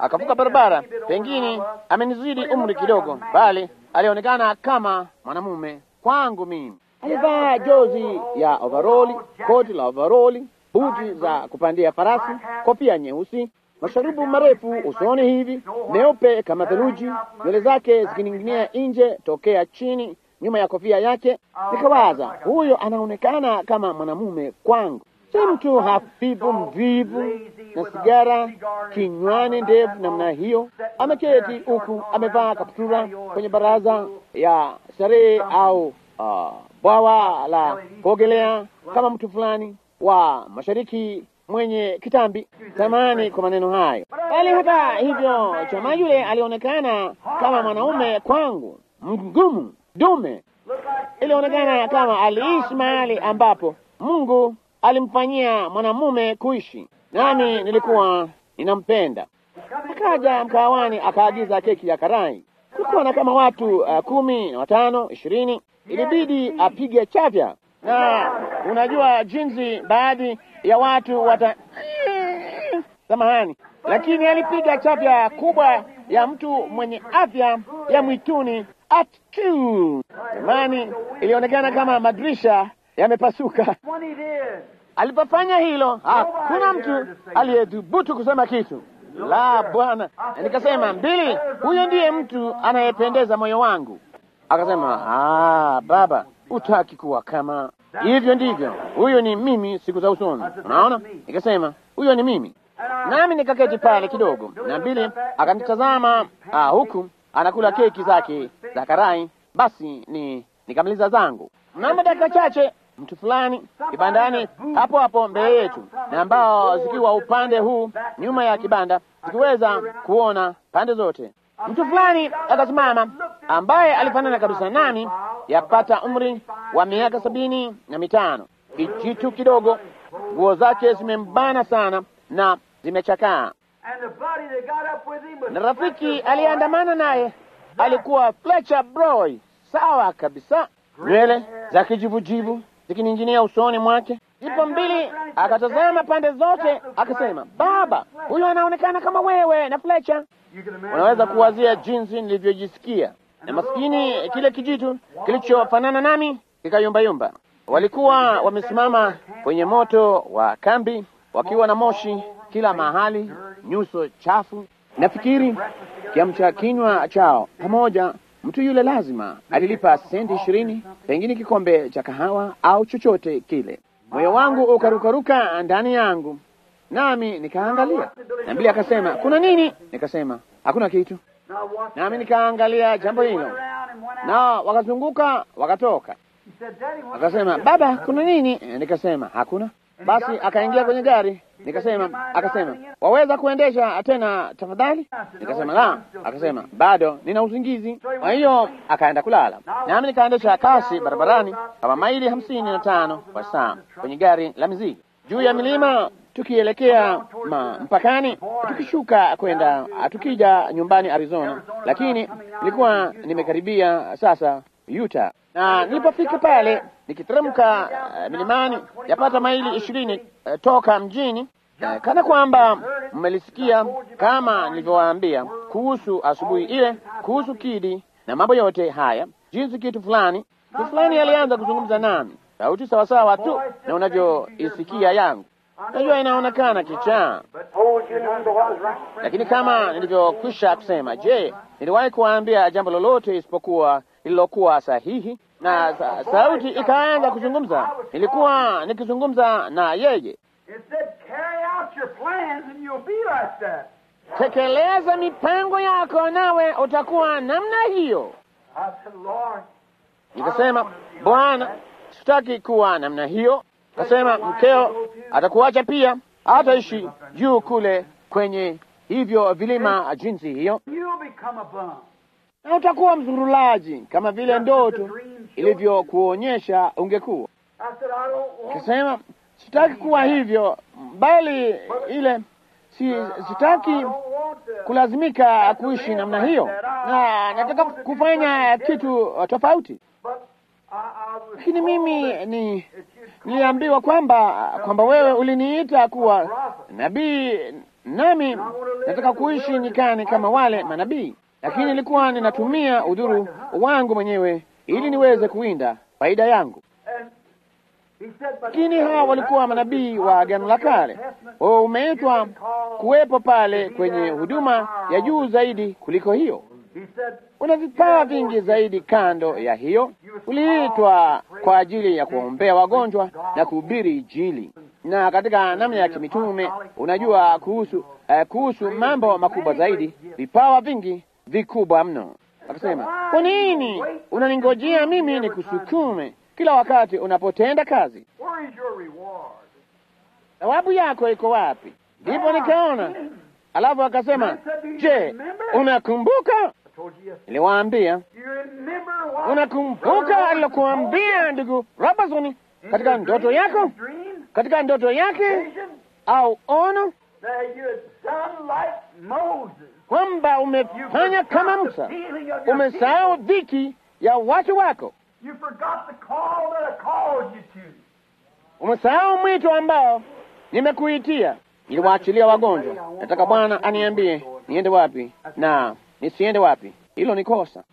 akavuka barabara, pengine amenizidi umri kidogo, bali alionekana kama mwanamume kwangu mimi. Alivaa jozi ya overoli, koti la overoli, buti za kupandia farasi, kofia nyeusi, masharubu marefu usoni hivi meupe kama theluji, nywele zake zikining'inia nje tokea chini nyuma ya kofia yake. Nikawaza, huyo anaonekana kama mwanamume kwangu, si mtu hafifu mvivu na sigara kinywani ndefu namna hiyo. Ameketi huku amevaa kaptura kwenye baraza ya starehe au uh, bwawa la kuogelea kama mtu fulani wa mashariki mwenye kitambi. Samani kwa maneno hayo, bali hata hivyo, chama yule alionekana kama mwanaume kwangu, mgumu dume. Ilionekana kama aliishi mahali ambapo Mungu alimfanyia mwanamume kuishi, nami nilikuwa ninampenda. Akaja mkawani akaagiza keki ya karai. Kulikuwa na kama watu uh, kumi na watano ishirini. Ilibidi apige chafya, na unajua jinsi baadhi ya watu wata samahani, lakini alipiga chafya kubwa ya mtu mwenye afya ya mwituni atku. Jamani, ilionekana kama madirisha yamepasuka. When he did, Alipofanya hilo, hakuna mtu aliyedhubutu kusema kitu la Bwana. Na nikasema, mbili, huyo ndiye mtu anayependeza moyo wangu. Akasema, ah, baba, utaki kuwa kama hivyo. Ndivyo, huyo ni mimi siku za usoni. Unaona, nikasema huyo ni mimi, nami nikaketi pale kidogo, na mbili akanitazama ah, huku anakula keki zake za karai. Basi ni nikamaliza zangu. Mnamo dakika chache mtu fulani kibandani hapo hapo mbele yetu, na ambao zikiwa upande huu nyuma ya kibanda zikiweza kuona pande zote, mtu fulani akasimama ambaye alifanana kabisa nami, yapata umri wa miaka sabini na mitano, kijitu kidogo, nguo zake zimembana sana na zimechakaa, and the buddy that got up with him was na rafiki aliyeandamana naye alikuwa Fletcher Broy, sawa kabisa, nywele za kijivujivu zikining'inia usoni mwake. Ipo mbili, akatazama pande zote, akasema, baba, huyu anaonekana kama wewe na Fletcher. You can imagine Unaweza how- kuwazia jinsi nilivyojisikia, na maskini kile kijitu kilichofanana nami kikayumbayumba. Walikuwa wamesimama kwenye moto wa kambi, wakiwa na moshi kila mahali, nyuso chafu. Nafikiri kiamcha kinywa chao pamoja, mtu yule lazima alilipa senti ishirini, pengine kikombe cha kahawa au chochote kile. Moyo wangu ukarukaruka ndani yangu, nami nikaangalia, na mbili akasema, kuna nini? Nikasema hakuna kitu, Now watch nami that. nikaangalia jambo Went hilo, around and went out. na wakazunguka wakatoka. He said, Daddy, what's Akasema, this?" baba, kuna nini? Eh, Nikasema hakuna. Basi akaingia kwenye gari, nikasema, akasema, waweza kuendesha tena tafadhali? Nikasema la. Akasema, bado nina usingizi. Kwa hiyo akaenda kulala, nami nikaendesha kasi barabarani kama maili hamsini na tano kwa saa kwenye gari la mizigo juu ya milima tukielekea ma, mpakani tukishuka kwenda tukija nyumbani Arizona, lakini nilikuwa nimekaribia sasa Utah, na nilipofika pale nikiteremka uh, milimani yapata maili ishirini uh, toka mjini uh, kana kwamba mmelisikia kama nilivyowaambia kuhusu asubuhi ile, kuhusu kidi na mambo yote haya, jinsi kitu fulani kitu fulani alianza kuzungumza nami, sauti sawasawa tu na unavyoisikia yangu. Najua inaonekana kichaa, lakini kama nilivyokwisha kusema, je, niliwahi kuwaambia jambo lolote isipokuwa lililokuwa sahihi? Na sa sauti ikaanza kuzungumza, nilikuwa nikizungumza na yeye. It said, carry out your plans and you'll be like that. Tekeleza mipango yako, nawe utakuwa namna hiyo. I said, Lord, Nikasema, Bwana, sitaki kuwa namna hiyo. Kasema mkeo atakuacha pia, hataishi juu kule kwenye hivyo vilima jinsi hiyo, you'll become a bum. na utakuwa mzurulaji kama vile ndoto ilivyokuonyesha ungekuwa. I said, I don't want Kasema sitaki kuwa hivyo, bali ile si, sitaki I don't want to. kulazimika kuishi namna hiyo, na nataka kufanya kitu uh, tofauti. But I, I was Lakini mimi ni that you'd niliambiwa kwamba kwamba wewe uliniita kuwa nabii nami nataka kuishi nyikani kama wale manabii, lakini nilikuwa ninatumia udhuru wangu mwenyewe ili niweze kuwinda faida yangu. Lakini hawa walikuwa manabii wa Agano la Kale, wao umeitwa kuwepo pale kwenye huduma ya juu zaidi kuliko hiyo. Una vipawa vingi zaidi kando ya hiyo. Uliitwa kwa ajili ya kuombea wagonjwa na kuhubiri Injili, na katika namna ya kimitume unajua kuhusu uh, kuhusu mambo makubwa zaidi, vipawa vingi vikubwa mno. Akasema, kwa nini unaningojea mimi nikusukume kila wakati unapotenda kazi? Thawabu yako iko wapi? Ndipo nikaona. Alafu akasema, je, unakumbuka? Niliwaambia, unakumbuka alilokuambia ndugu Robertson katika ndoto yako, katika ndoto yake au ono, kwamba umefanya kama Musa, umesahau dhiki ya watu wako, umesahau mwito ambao nimekuitia. Niliwaachilia wagonjwa. Nataka Bwana aniambie niende wapi na nisiende wapi. Hilo ni kosa.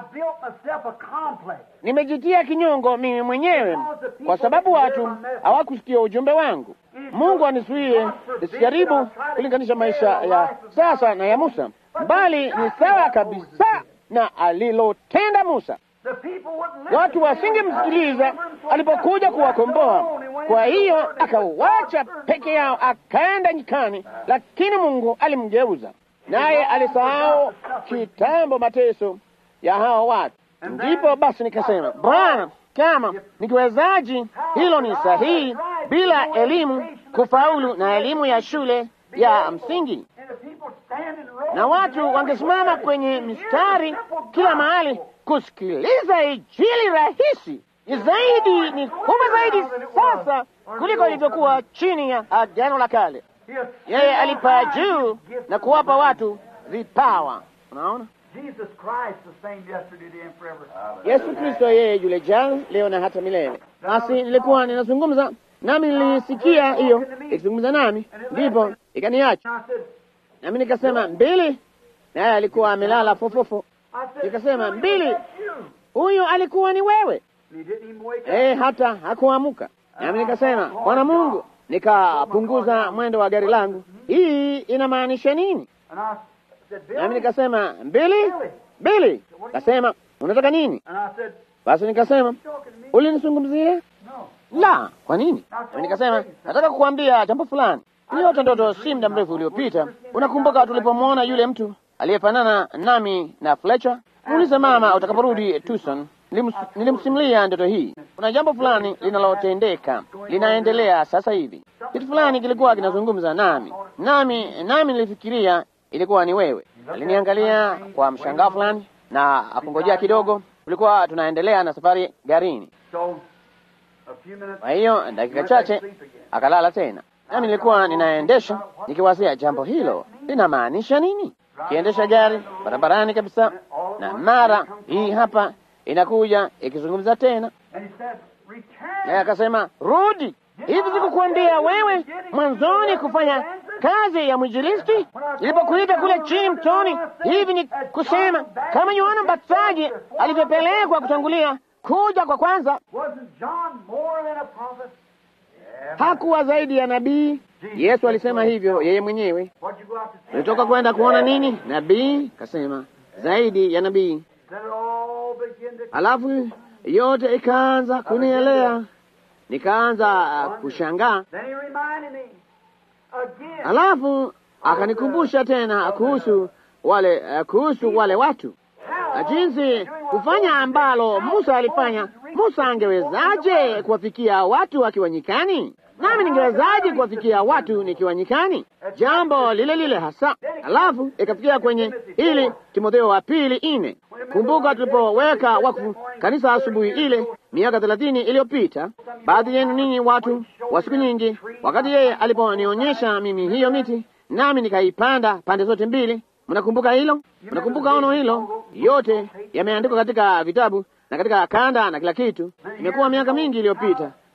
Nimejitia kinyongo mimi mwenyewe kwa sababu watu hawakusikia ujumbe wangu. Mungu anisuie nisijaribu kulinganisha maisha ya sasa na ya Musa, bali ni sawa kabisa na alilotenda Musa. Watu wasingemsikiliza alipokuja kuwakomboa. Kwa hiyo akauacha peke yao, akaenda nyikani, lakini Mungu alimgeuza naye alisahau kitambo mateso ya hao watu. Ndipo basi nikasema, Bwana, kama nikiwezaji, hilo ni sahihi, bila elimu kufaulu na elimu ya shule ya msingi, na watu wangesimama kwenye mistari kila mahali kusikiliza Injili rahisi ni zaidi, ni kubwa zaidi sasa kuliko ilivyokuwa chini ya Agano la Kale. Yeye alipaa juu na kuwapa watu vipawa. Unaona, Yesu Kristo yeye yule jana, leo na hata milele. Basi nilikuwa ninazungumza nami, nilisikia hiyo ikizungumza nami, ndipo ikaniacha nami nikasema mbili, naye alikuwa amelala fofofo. Nikasema mbili, huyu alikuwa ni wewe. Eh, hata hakuamuka. Nami nikasema Bwana Mungu, nikapunguza mwendo wa gari langu. Hii inamaanisha nini? Nami nikasema mbili mbili. Kasema unataka nini? Basi nikasema ulinizungumzia? La, kwa nini? Nami nikasema nataka kukuambia jambo fulani. Niliota ndoto si muda mrefu uliopita. Unakumbuka tulipomwona yule mtu aliyefanana nami na Fletcher? Muulize mama utakaporudi Tucson. Nilimsimulia ndoto hii. Kuna jambo fulani linalotendeka, linaendelea sasa hivi. Kitu fulani kilikuwa kinazungumza nami, nami nami nilifikiria ilikuwa ni wewe. Aliniangalia kwa mshangao fulani na akungojea kidogo. Tulikuwa tunaendelea na safari garini, kwa hiyo dakika chache akalala tena, nami nilikuwa ninaendesha nikiwazia jambo hilo linamaanisha nini, kiendesha gari barabarani kabisa, na mara hii hapa inakuja ikizungumza tena, naye akasema rudi. Hivi sikukuambia wewe mwanzoni kufanya kazi ya mwinjilisti ilipokuita kule chini mtoni? Hivi ni kusema kama Yohana Mbatizaji alivyopelekwa kutangulia kuja kwa kwanza, hakuwa zaidi ya nabii? Yesu alisema hivyo yeye mwenyewe. Ulitoka kwenda kuona nini? Nabii? Kasema zaidi ya nabii. Alafu yote ikaanza kunielea, nikaanza kushangaa. Alafu akanikumbusha tena kuhusu wale uh, kuhusu wale watu na jinsi kufanya ambalo Musa alifanya. Musa angewezaje kuwafikia watu akiwa nyikani? Nami ningewezaje kuwafikia watu nikiwa nyikani? Jambo lile lile hasa. Alafu ikafikia kwenye ili Timotheo wa pili ine. Kumbuka tulipoweka wakfu kanisa asubuhi ile miaka thelathini iliyopita, baadhi yenu ninyi watu wa siku nyingi, wakati yeye aliponionyesha mimi hiyo miti, nami nikaipanda pande zote mbili. Mnakumbuka hilo? Mnakumbuka ono hilo? Yote yameandikwa katika vitabu na katika kanda na kila kitu. Imekuwa miaka mingi iliyopita,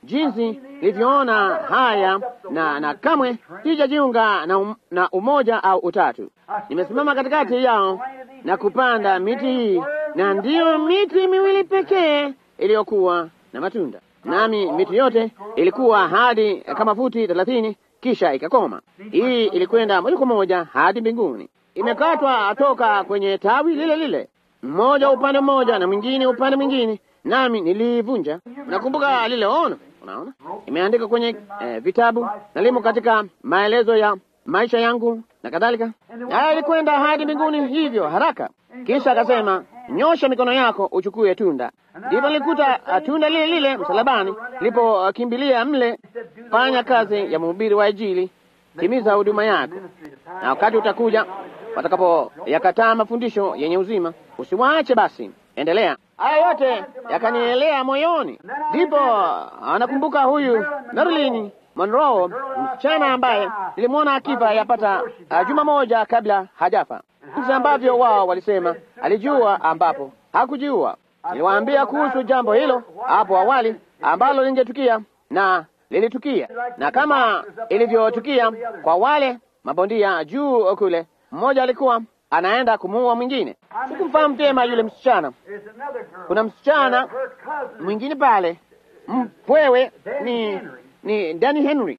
jinsi nilivyoona haya na na kamwe sijajiunga na, um, na umoja au utatu. Nimesimama katikati yao na kupanda miti hii, na ndiyo miti miwili pekee iliyokuwa na matunda, nami miti yote ilikuwa hadi kama futi thelathini, kisha ikakoma. Hii ilikwenda moja kwa moja hadi mbinguni, imekatwa toka kwenye tawi lile lile, mmoja upande mmoja na mwingine upande mwingine, nami nilivunja. Nakumbuka lile ono, unaona, imeandika kwenye eh, vitabu na limo katika maelezo ya maisha yangu na kadhalika. Haya ilikwenda hadi mbinguni hivyo haraka. Kisha akasema, nyosha mikono yako uchukue tunda. Ndipo nilikuta tunda lile lile msalabani, nilipokimbilia mle. Fanya kazi ya mhubiri wa Injili, timiza huduma yako, na wakati utakuja watakapo yakataa mafundisho yenye uzima, usiwaache basi, endelea. Haya yote yakanielea moyoni. Ndipo anakumbuka huyu Marilyn Monroe, msichana ambaye nilimwona akifa yapata uh, juma moja kabla hajafa, jinsi ambavyo wao walisema alijua ambapo hakujiua. Niliwaambia kuhusu jambo hilo hapo awali ambalo lingetukia na lilitukia, na kama ilivyotukia kwa wale mabondia juu kule, mmoja alikuwa anaenda kumuua mwingine. Sikumfahamu vyema yule msichana. Kuna msichana mwingine pale mpwewe, ni ni Danny Henry,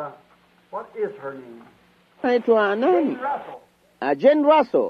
anaitwa nani? Uh, Jane Russell,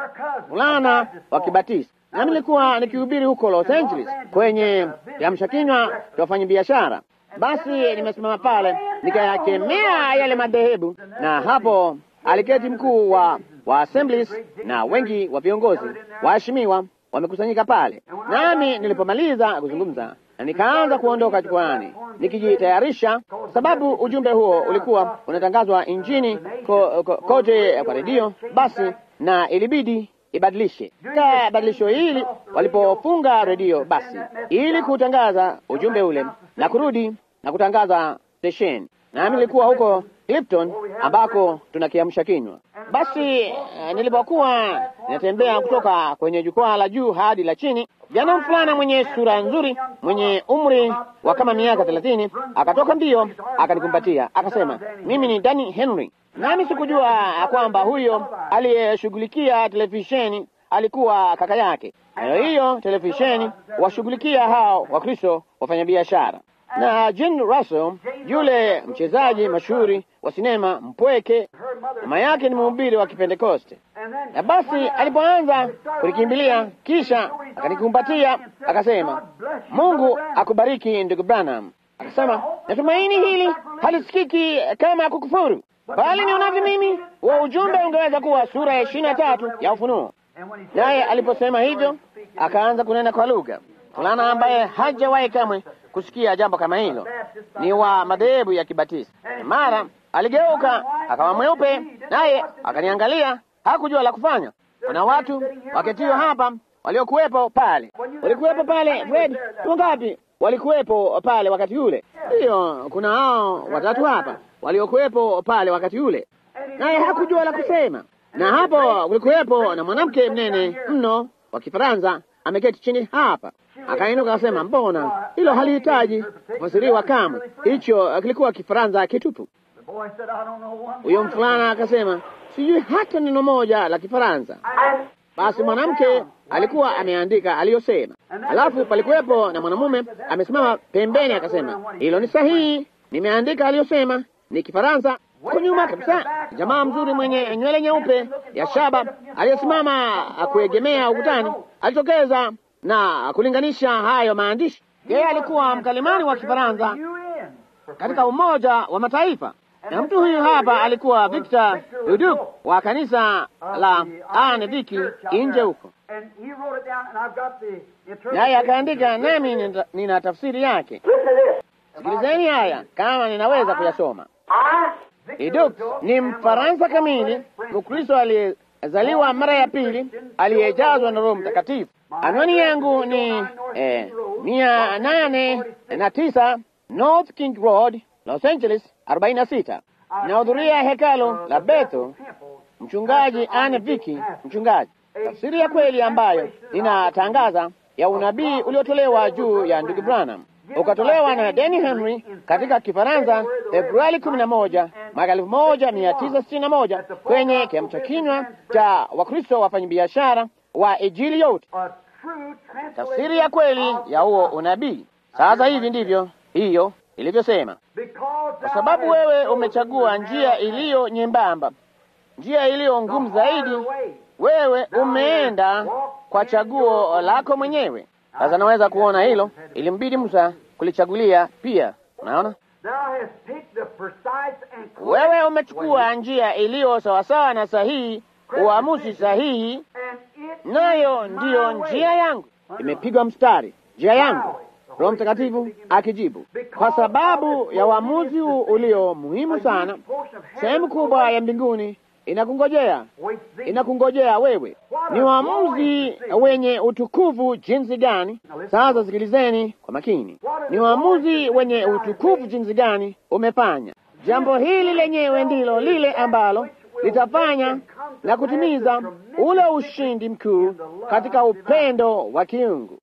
fulana wa Kibatisti. Nami nilikuwa nikihubiri huko Los Angeles kwenye kiamsha kinywa cha wafanyabiashara. Basi nimesimama pale nikayakemea yale madhehebu, na hapo aliketi mkuu wa wa Assemblies na wengi wa viongozi waheshimiwa wamekusanyika pale. Nami nilipomaliza kuzungumza na nikaanza kuondoka jukwaani nikijitayarisha, sababu ujumbe huo ulikuwa unatangazwa nchini ko, ko, kote kwa redio. Basi na ilibidi ibadilishe ka badilisho hili walipofunga redio, basi ili kutangaza ujumbe ule na kurudi na kutangaza stesheni. Nami nilikuwa huko Clifton ambako tunakiamsha kinywa. Basi uh, nilipokuwa ninatembea kutoka kwenye jukwaa la juu hadi la chini, jana mfulana mwenye sura nzuri mwenye umri wa kama miaka thelathini akatoka mbio akanikumbatia akasema, mimi ni Danny Henry. Nami sikujua kwamba huyo aliyeshughulikia televisheni alikuwa kaka yake. Nayo hiyo televisheni washughulikia hao Wakristo wafanyabiashara na Jane Russell yule mchezaji mashuhuri wa sinema mpweke, mama yake ni mhubiri wa Kipentekoste. Na basi alipoanza kulikimbilia, kisha akanikumbatia akasema, Mungu akubariki ndugu Branham. Akasema, natumaini hili halisikiki kama kukufuru, bali nionavyo mimi, wa ujumbe ungeweza kuwa sura ya ishirini na tatu ya Ufunuo. Naye aliposema hivyo, akaanza kunena kwa lugha. Fulana ambaye hajawahi kamwe kusikia jambo kama hilo, ni wa madhehebu ya Kibatisti. Mara aligeuka akawa mweupe, naye akaniangalia, hakujua la kufanya. Kuna watu waketio hapa waliokuwepo pale, walikuwepo pale. Fred, wangapi walikuwepo pale wakati ule? Ndiyo, kuna hao watatu hapa waliokuwepo pale wakati ule, naye hakujua la kusema. Na hapo kulikuwepo na mwanamke mnene mno wa Kifaransa ameketi chini hapa. Akainuka akasema, mbona hilo halihitaji kufasiriwa kamwe, hicho kilikuwa Kifaransa kitupu. Huyo mfulana akasema, sijui hata neno moja la Kifaransa. Basi mwanamke alikuwa ameandika aliyosema, alafu palikuwepo na mwanamume amesimama pembeni, akasema, hilo ni sahihi, nimeandika aliyosema, ni Kifaransa. Huko nyuma kabisa, jamaa mzuri mwenye nywele nyeupe ya shaba aliyesimama kuegemea ukutani alitokeza na kulinganisha hayo maandishi. Yeye alikuwa mkalimani wa Kifaransa katika Umoja wa Mataifa, na mtu huyu hapa alikuwa Victor Duduk wa kanisa la Anne Viki nje huko, naye akaandika, nami nina tafsiri yake. Sikilizeni haya kama ninaweza kuyasoma. Duduk ni Mfaransa kamili, Mkristo aliyezaliwa mara ya pili, aliyejazwa na Roho Mtakatifu. Anwani yangu ni eh, mia nane na tisa North King Road, Los Angeles, arobaini na sita. Nahudhuria hekalo la Bethel, mchungaji Anne Viki, mchungaji. Tafsiri ya kweli ambayo ninatangaza ya unabii uliotolewa juu ya ndugu Branham. ukatolewa na Denny Henry katika Kifaransa Februari kumi na moja mwaka elfu moja mia tisa sitini na moja kwenye kiamsha kinywa cha Wakristo wafanyabiashara wa Injili yote, tafsiri ya kweli ya huo unabii. Sasa hivi ndivyo hiyo ilivyosema, kwa sababu wewe umechagua njia iliyo nyembamba, njia iliyo ngumu zaidi. Wewe umeenda kwa chaguo lako mwenyewe. Sasa naweza kuona hilo, ilimbidi Musa kulichagulia pia. Unaona, wewe umechukua njia iliyo sawasawa na sahihi, uamuzi sahihi, nayo ndiyo njia yangu, imepigwa mstari, njia yangu. Roho Mtakatifu akijibu, kwa sababu ya uamuzi huu ulio muhimu sana, sehemu kubwa ya mbinguni inakungojea, inakungojea wewe. Ni uamuzi wenye utukufu jinsi gani! Sasa sikilizeni kwa makini, ni uamuzi wenye utukufu jinsi gani umefanya. Jambo hili lenyewe ndilo lile ambalo litafanya na kutimiza ule ushindi mkuu katika upendo wa kiungu.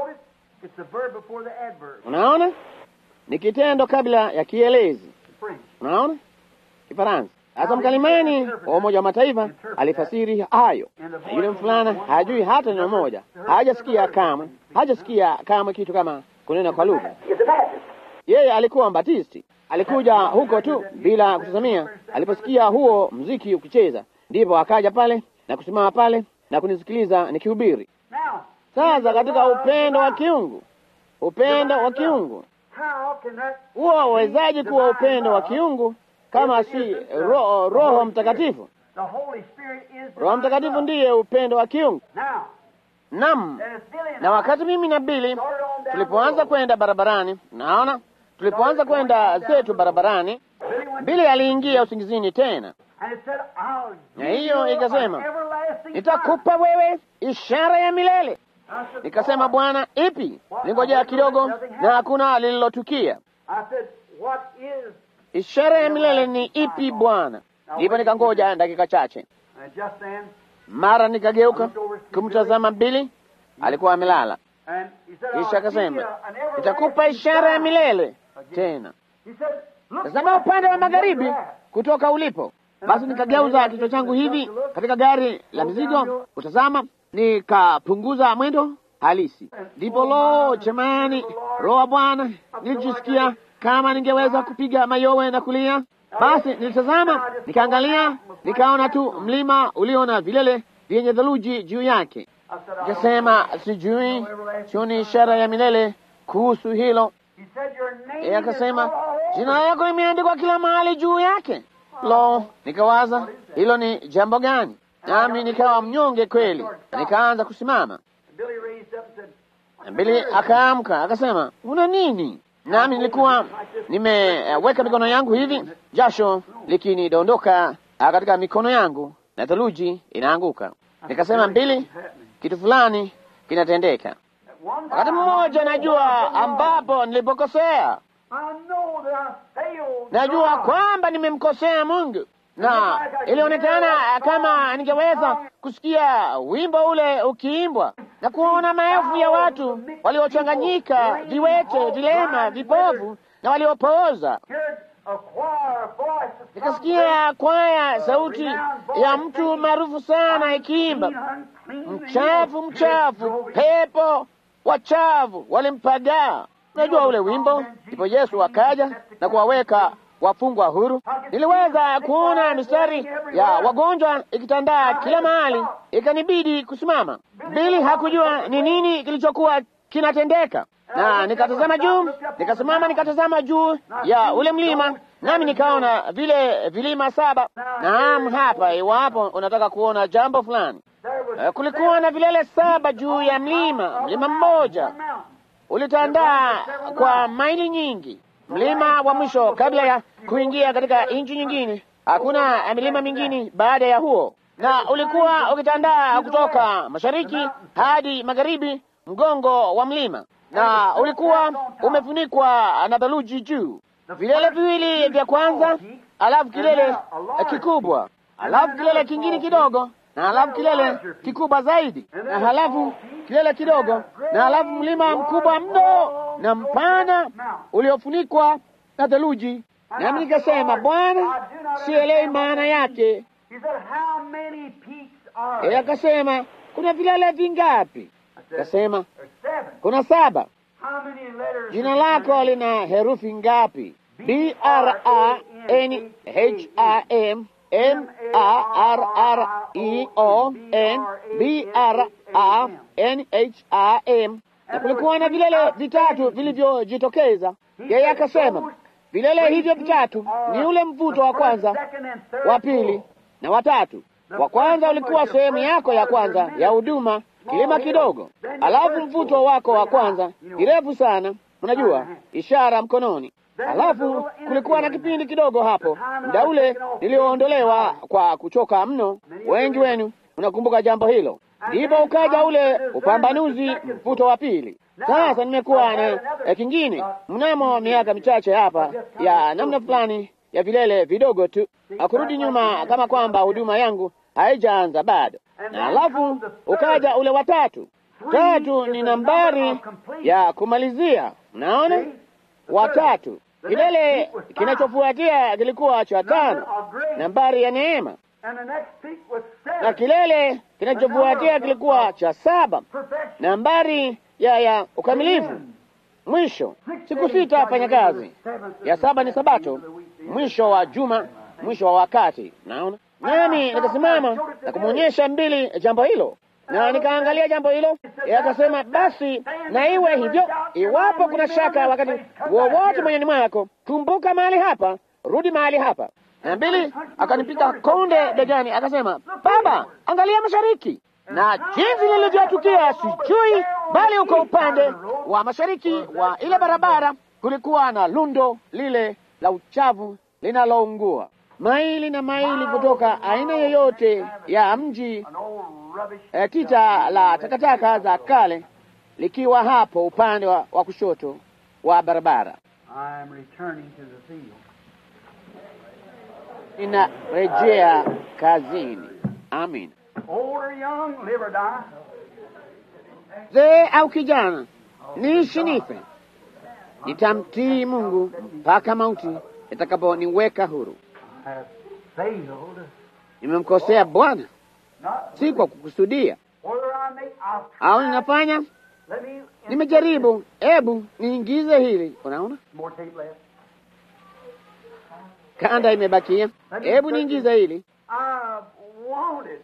Unaona, ni kitendo kabla ya kielezi. Unaona, Kifaransa. Sasa mkalimani wa Umoja wa Mataifa alifasiri hayo, na yule mfulana hajui hata neno moja, hajasikia kamwe, hajasikia kamwe kitu kama kunena kwa lugha. Yeye alikuwa mbatisti, alikuja huko tu bila kutazamia. Aliposikia huo mziki ukicheza, ndipo akaja pale na kusimama pale na kunisikiliza nikihubiri. Sasa katika upendo wa kiungu, upendo wa kiungu huo wawezaji kuwa upendo wa kiungu kama si ro, Roho Mtakatifu? Roho Mtakatifu ndiye upendo wa kiungu. Naam, na wakati mimi na Bili tulipoanza kwenda barabarani, naona tulipoanza kwenda zetu barabarani, Bili aliingia usingizini tena, na hiyo ikasema, nitakupa wewe ishara ya milele. Nikasema, Bwana, ipi? Ningojea kidogo, na hakuna lililotukia. Ishara ya milele ni ipi Bwana? Ndipo nikangoja dakika chache, mara nikageuka kumtazama Bili, alikuwa amelala. Kisha akasema, nitakupa ishara ya milele tena. Tazama upande wa magharibi kutoka ulipo. Basi nikageuza kichwa changu hivi katika gari la mizigo kutazama, nikapunguza mwendo halisi. Ndipo lo, jamani, roho wa Bwana, nilijisikia kama ningeweza kupiga mayowe na kulia. Basi nilitazama, nikaangalia, nikaona tu mlima ulio na vilele vyenye theluji juu yake. Nikasema, sijui, sioni ishara ya milele kuhusu hilo. Yeye akasema, jina lako limeandikwa kila mahali juu yake. Lo, nikawaza hilo ni jambo gani? Nami nikawa mnyonge kweli, nikaanza kusimama. Bili akaamka akasema, una nini? Nami nilikuwa nimeweka mikono yangu hivi, jasho likinidondoka katika mikono yangu na theluji inaanguka. Nikasema, Mbili, kitu fulani kinatendeka. Wakati mmoja najua ambapo nilipokosea, najua kwamba nimemkosea Mungu, na ilionekana kama ningeweza kusikia wimbo ule ukiimbwa na kuona maelfu ya watu waliochanganyika, viwete, vilema, vipofu na waliopooza. Nikasikia kwaya, sauti ya mtu maarufu sana ikiimba, mchafu, mchafu, pepo wachafu walimpagaa. Unajua ule wimbo. Ndipo Yesu akaja na kuwaweka wafungwa huru. Niliweza kuona mistari ya wagonjwa ikitandaa kila mahali, ikanibidi kusimama. Bili hakujua ni nini kilichokuwa kinatendeka, na nikatazama juu, nikasimama, nikatazama juu ya ule mlima, nami nikaona vile vilima saba. Naam, hapa, iwapo unataka kuona jambo fulani, kulikuwa na vilele saba juu ya mlima. Mlima mmoja ulitandaa kwa maili nyingi mlima wa mwisho kabla ya kuingia katika nchi nyingine. Hakuna milima mingine baada ya huo, na ulikuwa ukitandaa kutoka mashariki hadi magharibi, mgongo wa mlima, na ulikuwa umefunikwa na theluji juu. Vilele viwili vya kwanza, alafu kilele kikubwa, alafu kilele kingine kidogo, na alafu kilele kikubwa zaidi, na halafu kilele kidogo, na halafu mlima mkubwa mno na mpana uliofunikwa na theluji. Nami nikasema, Bwana, sielewi maana yake. He said, How many peaks are Yeye there? akasema, kuna vilele vingapi? I said, Akasema, There's seven. kuna saba. How many letters? Jina is lako there? lina herufi ngapi? B R A N H A M M A R R E O N B R A N H A M. Na kulikuwa na vilele vitatu vilivyojitokeza. Yeye akasema vilele hivyo vitatu ni ule mvuto wa kwanza, wa pili na watatu. Wa kwanza ulikuwa sehemu yako ya kwanza ya huduma, kilima kidogo, alafu mvuto wako wa kwanza kirefu sana, unajua, ishara mkononi. Alafu kulikuwa na kipindi kidogo hapo, muda ule nilioondolewa kwa kuchoka mno. Wengi wenu unakumbuka jambo hilo. Ndipo ukaja ule upambanuzi, mvuto wa pili. Sasa nimekuwa na eh, kingine mnamo miaka michache hapa ya namna fulani ya vilele vidogo tu, akurudi nyuma kama kwamba huduma yangu haijaanza bado. Na alafu ukaja ule watatu. Tatu ni nambari ya kumalizia, unaona, watatu. Kilele kinachofuatia kilikuwa cha tano, nambari ya neema, And the next peak was na seven. kilele kinachofuatia kilikuwa cha saba, Perfection. nambari ya ya ukamilifu. Mwisho siku sita fanya kazi, ya saba ni Sabato, mwisho wa juma, mwisho wa wakati. Naona nami nikasimama na kumwonyesha mbili jambo hilo, na nikaangalia jambo hilo. Yeye akasema basi na iwe hivyo, iwapo kuna shaka wakati wowote moyoni mwako, kumbuka mahali hapa, rudi mahali hapa. Na mbili akanipiga konde begani, akasema baba, angalia mashariki na jinsi lilivyotukia sijui, bali uko upande wa mashariki wa ile barabara kulikuwa na lundo lile la uchafu linaloungua maili na maili kutoka aina yoyote ya mji. An old rubbish. E, tita la takataka za kale likiwa hapo upande wa, wa kushoto wa barabara. I am returning to the field. Ninarejea kazini. Amin. Old or young, live or die. Mzee au kijana, niishi nife, nitamtii Mungu mpaka mauti itakaponiweka huru. I have failed. Nimemkosea Bwana, Not si kwa kukusudia whether I make. I'll au try. ninafanya. Let me. Nimejaribu, hebu niingize hili. Unaona More tape left. kanda imebakia, hebu niingize hili. I wanted.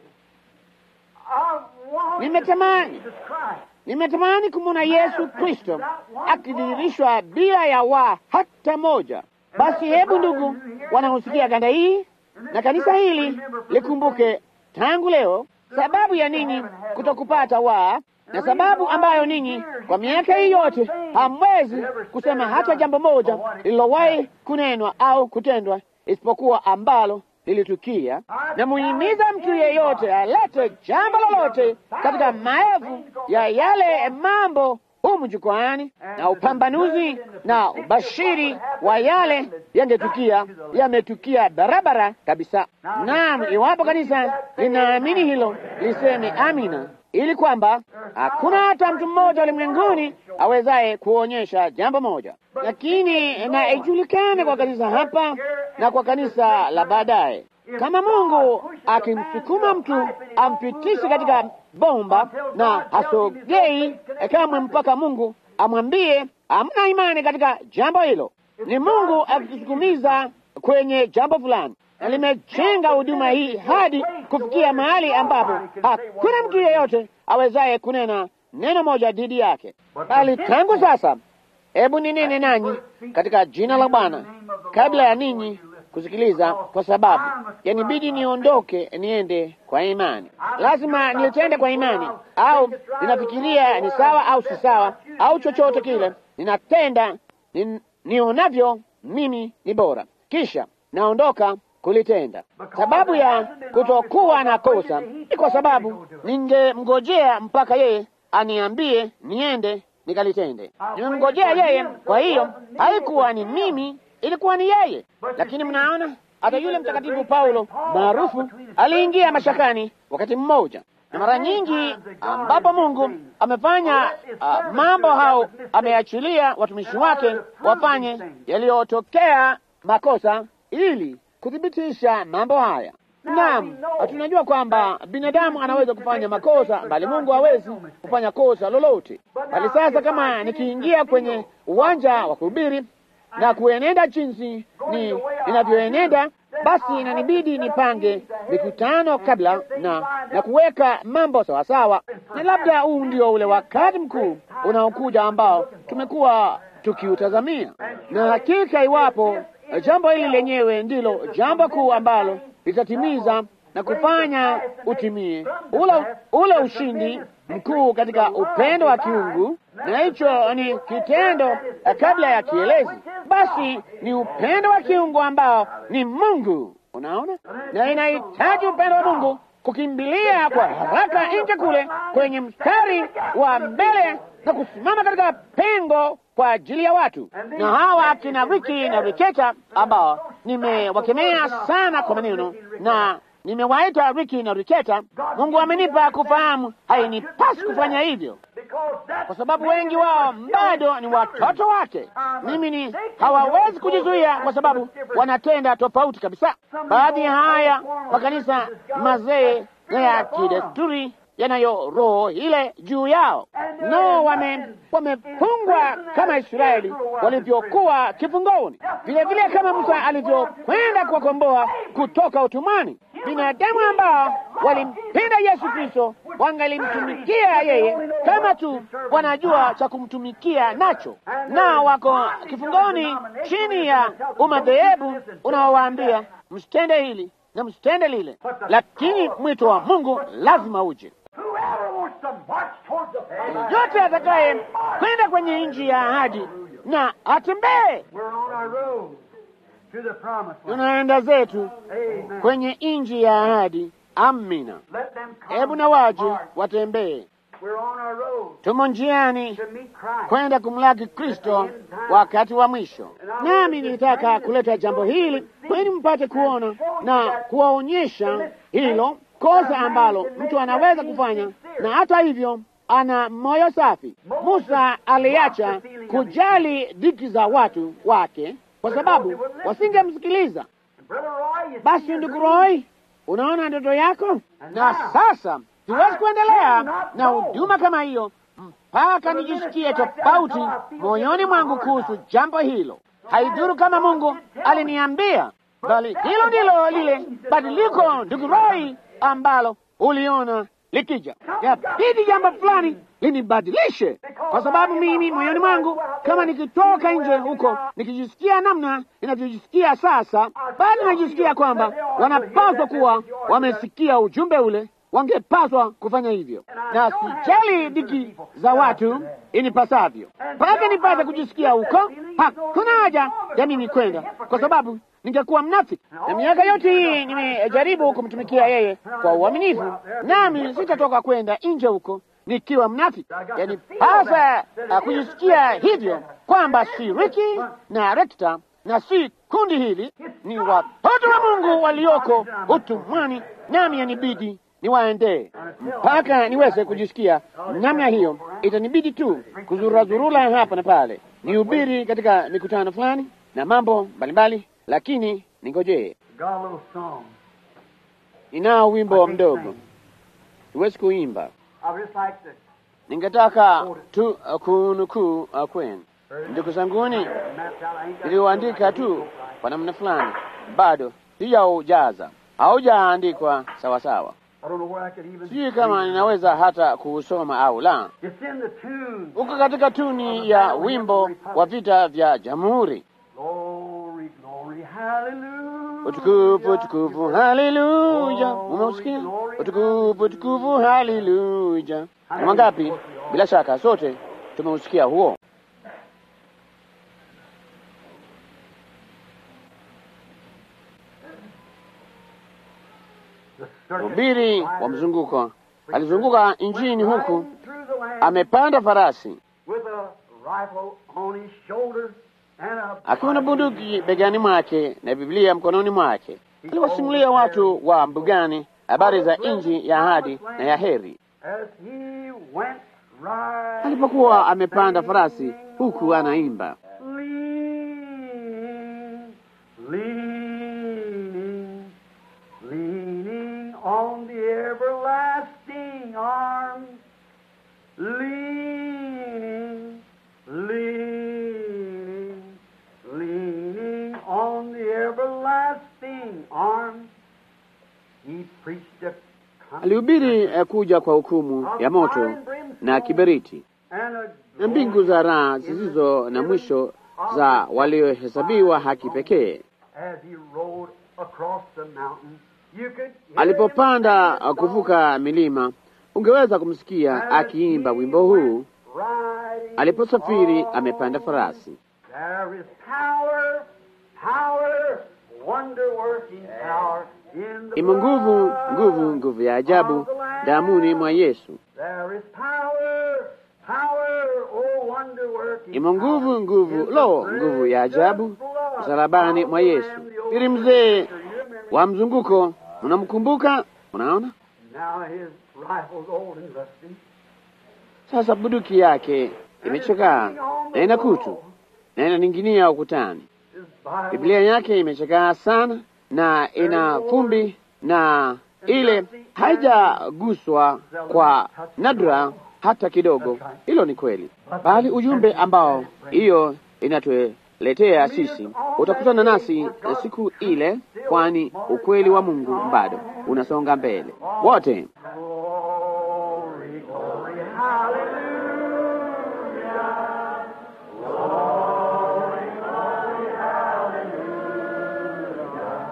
I wanted. Nimetamani. Jesus Christ. Nimetamani kumwona Yesu Kristo akidhihirishwa bila ya waa hata moja. Basi hebu ndugu wanaosikia kanda hii na kanisa hili likumbuke tangu leo sababu ya ninyi kutokupata waa na sababu ambayo ninyi kwa miaka hii yote hamwezi kusema hata jambo moja lililowahi kunenwa au kutendwa isipokuwa ambalo lilitukia. Na muhimiza mtu yeyote alete jambo lolote katika maelfu ya yale mambo humu jukwani, na upambanuzi na ubashiri wa yale yangetukia yametukia barabara kabisa. Naam, iwapo kanisa linaamini hilo, liseme amina, ili kwamba hakuna hata mtu mmoja ulimwenguni awezaye kuonyesha jambo moja, lakini na ijulikane kwa kanisa hapa na kwa kanisa la baadaye. Kama Mungu akimsukuma mtu ampitishe katika bomba na asogei kamwe mpaka Mungu amwambie hamna imani katika jambo hilo, ni Mungu akitusukumiza kwenye jambo fulani, na limejenga huduma hii hadi kufikia mahali ambapo hakuna mtu yeyote awezaye kunena neno moja dhidi yake, bali tangu sasa, hebu ninene nanyi katika jina la Bwana kabla ya ninyi kusikiliza, kwa sababu yanibidi niondoke niende kwa imani. Lazima nilitende kwa imani, au ninafikiria ni sawa au si sawa, au chochote kile ninatenda ni, nionavyo mimi ni bora, kisha naondoka kulitenda. Sababu ya kutokuwa na kosa ni kwa sababu ningemngojea mpaka yeye aniambie niende nikalitende. Nimemngojea yeye, kwa hiyo haikuwa ni mimi, ilikuwa ni yeye. Lakini mnaona, hata yule mtakatifu Paulo maarufu aliingia mashakani wakati mmoja. na mara nyingi ambapo Mungu amefanya uh, mambo hao, ameachilia watumishi wake wafanye yaliyotokea makosa ili kuthibitisha mambo haya. Naam, tunajua kwamba binadamu anaweza kufanya makosa, bali Mungu hawezi kufanya kosa lolote. Bali sasa, kama nikiingia kwenye uwanja wa kuhubiri na kuenenda jinsi ni inavyoenenda, basi inanibidi nipange mikutano kabla na na kuweka mambo sawasawa, na labda huu ndio ule wakati mkuu unaokuja ambao tumekuwa tukiutazamia, na hakika iwapo jambo hili lenyewe ndilo jambo kuu ambalo litatimiza na kufanya utimie ule, ule ushindi mkuu katika upendo wa kiungu, na hicho ni kitendo kabla ya kielezi. Basi ni upendo wa kiungu ambao ni Mungu, unaona, na inahitaji upendo wa Mungu kukimbilia kwa haraka nje kule kwenye mstari wa mbele na kusimama katika pengo kwa ajili ya watu. Na hawa akina Riki na Riketa ambao nimewakemea sana kwa maneno na nimewaita Riki na Riketa, Mungu amenipa kufahamu hainipasi kufanya hivyo, kwa sababu wengi wao bado ni watoto wake. Mimi ni hawawezi kujizuia, kwa sababu wanatenda tofauti kabisa. Baadhi ya haya makanisa mazee na ya kidesturi yanayo roho ile juu yao, nao wame wamefungwa kama Israeli walivyokuwa kifungoni, vile vile kama Musa alivyokwenda kuwakomboa kutoka utumwani. Binadamu ambao walimpenda Yesu Kristo wangalimtumikia yeye kama tu wanajua cha kumtumikia nacho, na wako kifungoni chini ya umadhehebu unaowaambia msitende hili na msitende lile, lakini mwito wa Mungu lazima uje. Yote atakaye kwenda kwenye nchi ya ahadi na atembee. Tunaenda zetu kwenye nchi ya ahadi. Amina. Hebu na waje watembee. Tumo njiani kwenda kumlaki Kristo wakati wa mwisho, nami nilitaka kuleta jambo hili ili mpate kuona na kuwaonyesha hilo kosa ambalo mtu anaweza kufanya, na hata hivyo ana moyo safi. Musa aliacha kujali dhiki za watu wake kwa sababu wasingemsikiliza. Basi ndugu Roy, unaona ndoto yako, na sasa siwezi kuendelea na huduma kama hiyo mpaka nijisikie tofauti moyoni mwangu kuhusu jambo hilo. Haidhuru kama Mungu aliniambia, bali hilo ndilo lile badiliko, ndugu Roy, ambalo uliona likija. Yabidi jambo fulani linibadilishe, kwa sababu mimi moyoni mwangu, kama nikitoka nje huko nikijisikia namna ninavyojisikia sasa, bado najisikia kwamba wanapaswa kuwa wamesikia ujumbe ule, wangepaswa kufanya hivyo, na sijali dhiki za watu inipasavyo, mpaka nipate kujisikia huko. Hakuna haja ya mimi kwenda, kwa sababu ningekuwa mnafiki. Na miaka yote hii nimejaribu kumtumikia yeye kwa uaminifu, nami sitatoka kwenda nje huko nikiwa mnafiki. Yani pasa kujisikia hivyo kwamba si Riki na Rekta na si kundi hili, ni watoto wa Mungu walioko utumwani, nami yanibidi niwaendee mpaka niweze kujisikia namna hiyo. Itanibidi tu kuzurazurula hapa na pale, nihubiri katika mikutano fulani na mambo mbalimbali, lakini ningojee. Ninao wimbo mdogo, siwezi kuimba. Ningetaka tu uh, kunukuu uh, kwenu ndugu zanguni, niliuandika tu kwa namna fulani, bado sijaujaza, haujaandikwa sawasawa. Sijui kama ninaweza hata kuusoma au la. Uko katika tuni ya wimbo wa vita vya Jamhuri. Utukufu, utukufu, haleluya. Umeusikia? Utukufu, utukufu, haleluya. Ni wangapi? Bila shaka sote tumeusikia huo. Mhubiri wa mzunguko alizunguka nchini huku, amepanda farasi akiwa na bunduki begani mwake na Biblia mkononi mwake. Aliwasimulia watu wa mbugani habari za nchi ya ahadi na ya heri. as he went riding, Alipokuwa amepanda farasi, huku anaimba leaning, leaning, leaning on the everlasting arms, leaning, leaning, leaning on the everlasting arms. He preached a alihubiri eh, kuja kwa hukumu ya moto na kiberiti and a na mbingu za raha zisizo na mwisho za waliohesabiwa haki pekee. as he rode across the mountain. You could hear Alipopanda him uh, kuvuka milima, ungeweza kumsikia akiimba wimbo huu riding aliposafiri on. amepanda farasi. There is power, power, wonder working power in the Imo nguvu, blood nguvu, nguvu ya ajabu damuni mwa Yesu. There is power, power, oh wonder working Imo nguvu, power nguvu, in the lo, nguvu ya ajabu blood msalabani mwa of the Yesu. Lamb, the old Ili mzee master, you remember wa mzunguko, mnamkumbuka? Unaona Now his rifle's old and rusty. sasa, bunduki yake imechakaa na ina kutu na inaning'inia ukutani. His Bible Biblia yake imechakaa sana na ina fumbi na ile haijaguswa kwa nadra hata kidogo. Hilo ni kweli, bali ujumbe ambao hiyo inatuletea sisi utakutana nasi siku ile, kwani ukweli wa Mungu bado unasonga mbele. Wote Glory, glory, hallelujah. Glory, glory, hallelujah.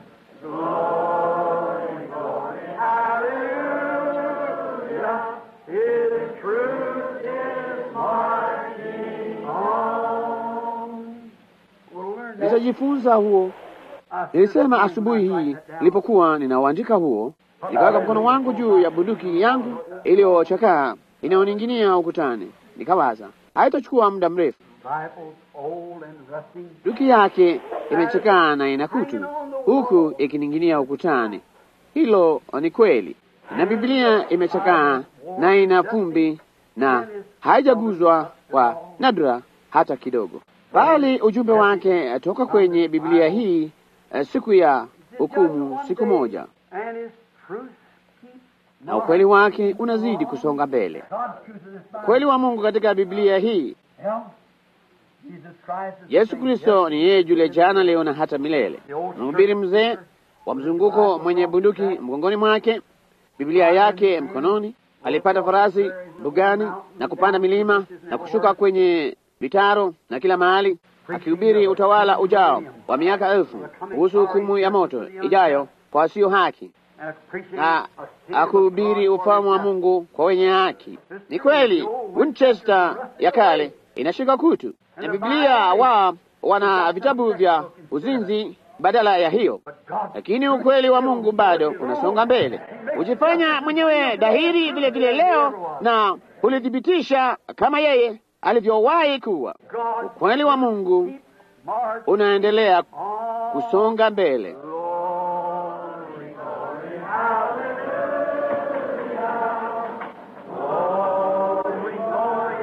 Glory, glory, hallelujah. His truth is marching on. We'll learn that. nitajifunza huo. Nilisema asubuhi hii nilipokuwa ninauandika huo, nikaweka mkono wangu juu ya bunduki yangu iliyochakaa inayoning'inia ukutani, nikawaza haitachukua muda mrefu. Rifles old and rusty. Bunduki yake imechakaa na ina kutu, huku ikining'inia ukutani. Hilo ni kweli, na Biblia imechakaa na ina fumbi na haijaguzwa kwa nadra hata kidogo, bali ujumbe wake toka kwenye Biblia hii eh, siku ya hukumu, siku moja, And his truth keeps na ukweli wake unazidi kusonga mbele. God's truth in this Bible. Ukweli wa Mungu katika Biblia hii, Well, Jesus Christ is the Yesu same Kristo ni yeye yule jana, leo na hata milele. Mhubiri mzee wa mzunguko mwenye bunduki mgongoni mwake, Biblia yake mkononi, alipanda farasi mbugani na kupanda milima na kushuka kwenye vitaro na kila mahali, akihubiri utawala ujao wa miaka elfu kuhusu hukumu ya moto ijayo kwa wasio haki and preaching na a kingdom akuhubiri of God ufalme wa for Mungu kwa wenye haki. Ni kweli Winchester ya kale inashika kutu, na Biblia wa wana vitabu vya uzinzi badala ya hiyo, But God lakini ukweli wa Mungu bado unasonga mbele. Hujifanya mwenyewe dhahiri vile vile leo na ulithibitisha kama yeye alivyowahi kuwa. God Ukweli wa Mungu keeps march unaendelea on. kusonga mbele. Glory, glory, hallelujah. Glory, glory,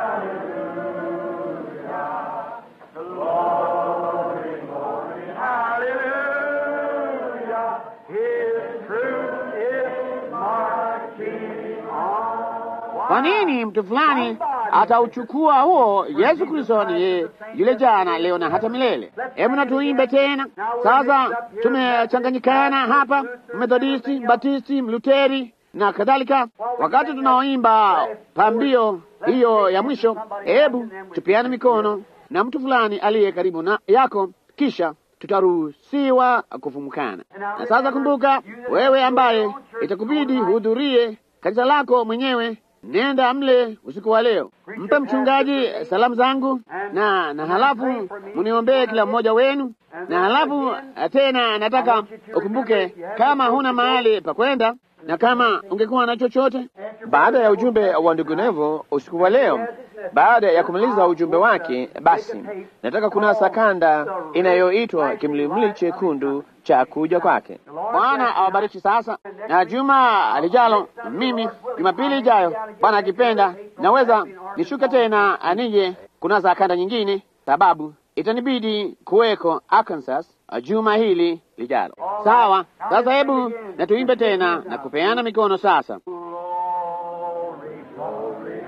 hallelujah. Glory, glory, hallelujah. His truth is marching on. Kwa nini mtu fulani atauchukua huo? Yesu Kristo ni yeye yule jana, leo na hata milele. Hebu na tuimbe tena sasa. Tumechanganyikana hapa, Methodisti, Batisti, Mluteri na kadhalika. Wakati tunaoimba pambio hiyo ya mwisho, hebu tupiane mikono na mtu fulani aliye karibu na yako, kisha tutaruhusiwa kufumukana. Na sasa kumbuka, wewe ambaye itakubidi hudhurie kanisa lako mwenyewe, nenda mle usiku wa leo, mpe mchungaji salamu zangu, na na halafu muniombee kila mmoja wenu, na halafu tena nataka ukumbuke, kama huna mahali pa kwenda na kama ungekuwa na chochote baada ya ujumbe wa ndugu Nevo usiku wa leo, baada ya kumaliza ujumbe wake, basi nataka kunasa kanda inayoitwa kimlimli chekundu cha kuja kwake. Bwana awabariki sasa, na juma alijalo, mimi Jumapili ijayo, Bwana akipenda, naweza nishuke tena nije kunasa kanda nyingine, sababu itanibidi kuweko Arkansas juma hili lijalo. Sawa, sasa hebu na tuimbe tena na kupeana mikono sasa. Glory, glory,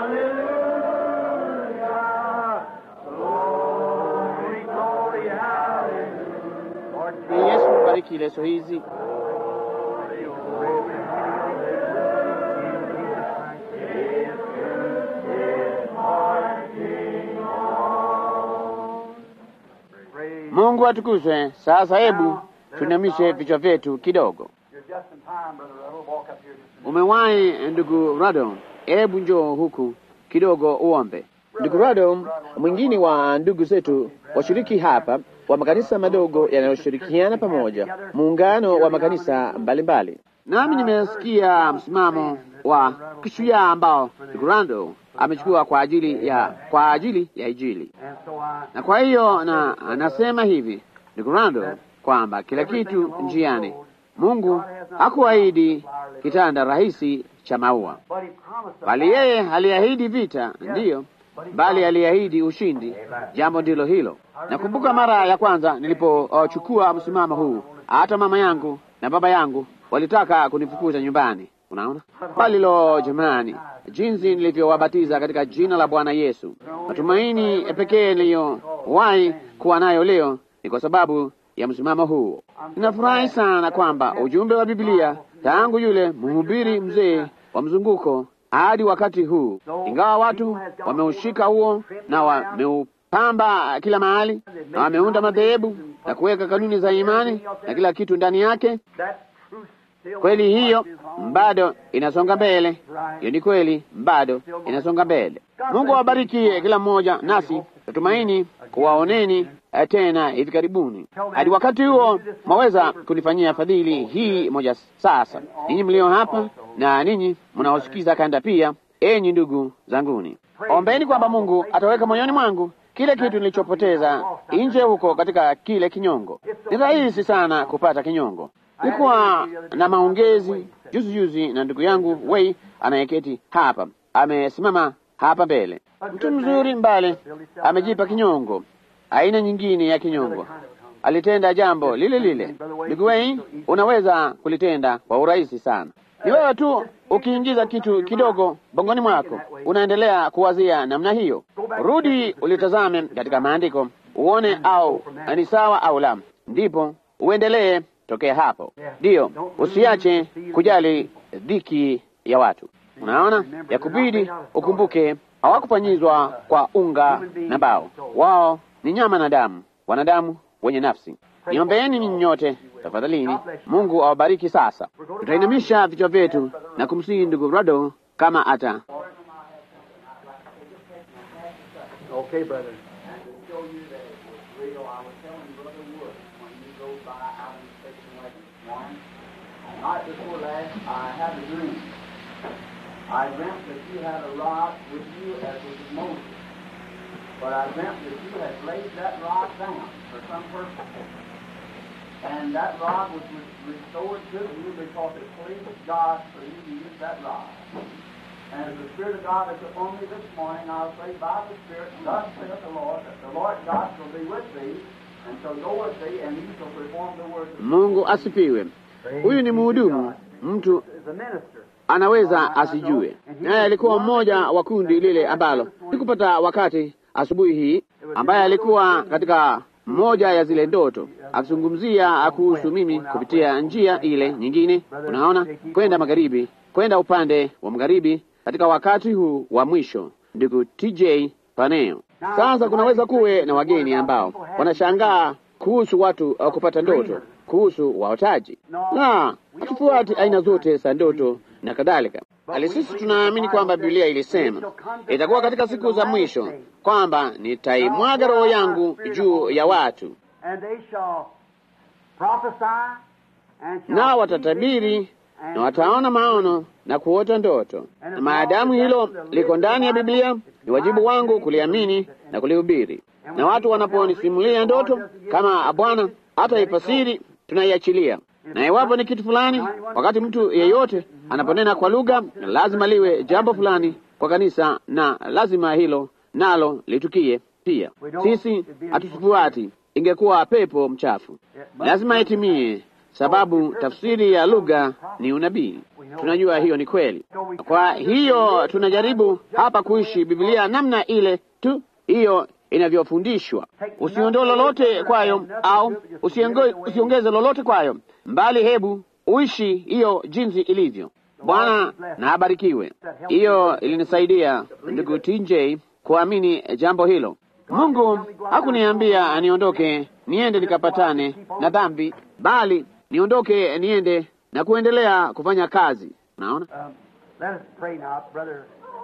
hallelujah. Glory, glory, hallelujah. Lord, Ni Yesu bariki leso hizi. praise Mungu atukuzwe. Sasa hebu tuinamishe vichwa vyetu kidogo. You're just in time, Brother Ruddle. Walk up here just a minute. Umewahi ndugu Rado, hebu njoo huku kidogo uombe. Ndugu Rado, mwingine wa ndugu zetu washiriki hapa wa makanisa madogo yanayoshirikiana pamoja, muungano wa makanisa mbalimbali. Nami nimesikia msimamo wa kishujaa ambao ndugu Rado amechukua kwa ajili ya kwa ajili ya Injili, And so I na kwa hiyo na anasema hivi ndugu Rado kwamba kila kitu njiani Mungu hakuahidi kitanda rahisi cha maua, but he promised bali yeye aliahidi vita, ndiyo, bali aliahidi ushindi. Jambo ndilo hilo. Nakumbuka mara ya kwanza nilipochukua msimamo huu, hata mama yangu na baba yangu walitaka kunifukuza nyumbani. Unaona, bali lo, jamani, jinsi nilivyowabatiza katika jina la Bwana Yesu. Matumaini pekee niliyowahi kuwa nayo leo ni kwa sababu ya msimamo huo. Ninafurahi sana kwamba ujumbe wa Biblia tangu yule mhubiri mzee wa mzunguko hadi wakati huu, ingawa watu wameushika huo na wameupamba kila mahali na wameunda madhehebu na kuweka kanuni za imani na kila kitu ndani yake, that truth still kweli hiyo marches on. bado inasonga mbele. Hiyo ni kweli, bado inasonga mbele. Mungu awabariki kila mmoja, nasi natumaini kuwaoneni eh, tena hivi karibuni. Hadi wakati huo, mwaweza kunifanyia fadhili hii moja sasa, ninyi mlio hapa na ninyi mnaosikiza kanda pia, enyi ndugu zanguni, ombeni kwamba Mungu ataweka moyoni mwangu kile kitu nilichopoteza nje huko katika kile kinyongo. Ni rahisi sana kupata kinyongo. Nilikuwa na maongezi juzi juzi na ndugu yangu Wei anayeketi hapa, amesimama hapa mbele, mtu mzuri mbale, amejipa kinyongo, aina nyingine ya kinyongo. Alitenda jambo lile lile. Ndugu Wei, unaweza kulitenda kwa urahisi sana. Ni wewe tu ukiingiza kitu kidogo bongoni mwako, unaendelea kuwazia namna hiyo. Rudi ulitazame katika maandiko uone au ni sawa au la, ndipo uendelee tokea hapo. Ndiyo, usiache kujali dhiki ya watu. Unaona, ya kubidi ukumbuke, hawakufanyizwa kwa unga na mbao, wao ni nyama na damu, wanadamu wenye nafsi. Niombeeni ninyi nyote tafadhalini. Mungu awabariki. Sasa tutainamisha vichwa vyetu na kumsihi ndugu Rado kama ata Okay, brother. And to show you that it was real, I was telling Brother Wood when you go by out in the station wagon this morning, the night before last, I had a dream. I dreamt that you had a rod with you as with Moses. But I dreamt that you had laid that rod down for some purpose. And that rod was re- restored to you because it pleased God for you to use that rod. And as the Spirit of God is upon me this morning, I'll say by the Spirit, thus saith the Lord, that the Lord God shall be with thee, and shall go with thee, and he shall perform the works of Mungu asifiwe. Huyu ni mhudumu, mtu Is a minister. anaweza asijue, naye alikuwa mmoja wa kundi lile ambalo sikupata wakati asubuhi hii, ambaye alikuwa katika moja ya zile ndoto akizungumzia kuhusu mimi kupitia njia ile nyingine, unaona, kwenda magharibi, kwenda upande wa magharibi katika wakati huu wa mwisho. Ndugu TJ Paneo. Sasa kunaweza kuwe na wageni ambao wanashangaa kuhusu watu uh, kupata ndoto kuhusu waotaji, na hatufuati aina zote za ndoto na kadhalika, bali sisi tunaamini kwamba Biblia ilisema itakuwa katika siku za mwisho kwamba nitaimwaga roho yangu juu ya watu, And they shall prophesy and shall nao see watatabiri visions and na wataona maono na kuota ndoto. Na maadamu hilo liko ndani ya Biblia, ni wajibu wangu kuliamini na kulihubiri. Na watu wanaponisimulia ndoto, kama Bwana hata ifasiri tunaiachilia. Na iwapo ni kitu fulani, wakati mtu yeyote anaponena kwa lugha, lazima liwe jambo fulani kwa kanisa, na lazima hilo nalo litukie pia. Sisi hatufuati, ingekuwa pepo mchafu, lazima itimie, sababu tafsiri ya lugha ni unabii. Tunajua hiyo ni kweli. Kwa hiyo tunajaribu hapa kuishi Biblia namna ile tu hiyo inavyofundishwa. Usiondoe lolote kwayo au usiongeze lolote kwayo, mbali hebu uishi hiyo jinsi ilivyo. Bwana na abarikiwe. Hiyo ilinisaidia ndugu TJ kuamini jambo hilo. Mungu hakuniambia niondoke niende nikapatane na dhambi, bali niondoke niende na kuendelea kufanya kazi. Naona Um, let us pray now, brother.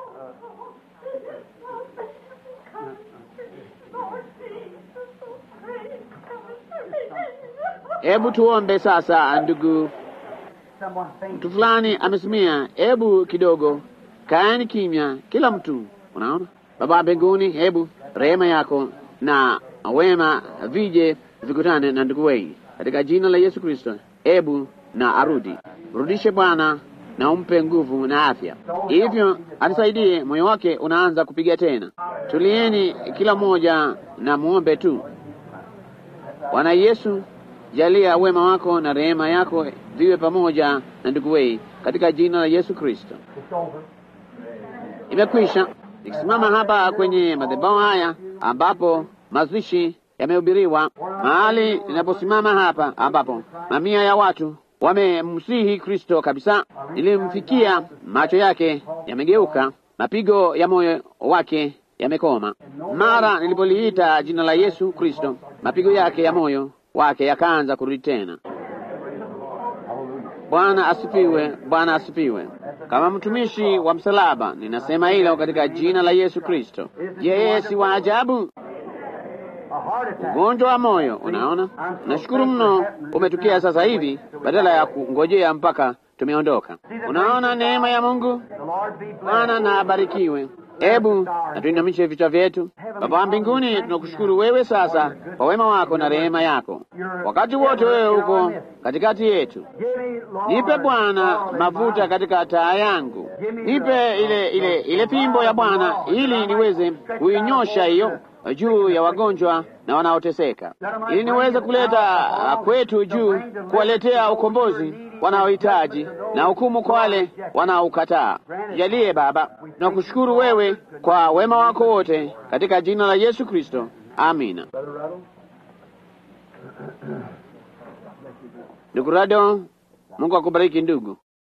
hebu tuombe sasa. Ndugu Someone thinks mtu fulani amesimia, hebu kidogo kaeni kimya, kila mtu. Unaona, Baba mbinguni, hebu rehema yako na wema vije vikutane na ndugu wei katika jina la Yesu Kristo. Hebu na arudi, rudishe Bwana na umpe nguvu na afya, hivyo anisaidie. Moyo wake unaanza kupiga tena. Tulieni kila mmoja na muombe tu. Bwana Yesu, jalia wema wako na rehema yako viwe pamoja na ndugu wei katika jina la Yesu Kristo. it's over. Imekwisha. Nikisimama hapa kwenye madhabahu haya ambapo mazishi yamehubiriwa, mahali ninaposimama hapa ambapo mamia ya watu wamemsihi Kristo kabisa, nilimfikia, macho yake yamegeuka, mapigo ya moyo wake yamekoma. Mara nilipoliita jina la Yesu Kristo, mapigo yake ya moyo wake yakaanza kurudi tena. Bwana asifiwe, Bwana asifiwe. Kama mtumishi wa msalaba, ninasema hilo katika jina la Yesu Kristo. Yeye si wa ajabu, A heart attack. ugonjwa wa moyo. Unaona, nashukuru mno umetukia sasa hivi, badala ya kungojea mpaka tumeondoka. Unaona neema ya Mungu. The Lord be Bwana blessed. na abarikiwe. Hebu na tuinamishe vichwa vyetu. Baba wa mbinguni, tunakushukuru wewe sasa kwa wema wako na rehema yako. Wakati wote wewe uko katikati yetu. Give me, Lord, Nipe Bwana oil in mafuta mine. katika taa yangu, nipe ile ile ile fimbo ya Bwana ili niweze kuinyosha hiyo juu ya wagonjwa na wanaoteseka, ili niweze kuleta ah, kwetu juu, kuwaletea ukombozi wanaohitaji na hukumu kwa wale wanaokataa. Jalie Baba, tunakushukuru wewe kwa wema wako wote, katika jina la Yesu Kristo, amina. Brother Ruddle. Ndugu Rado, Mungu akubariki ndugu.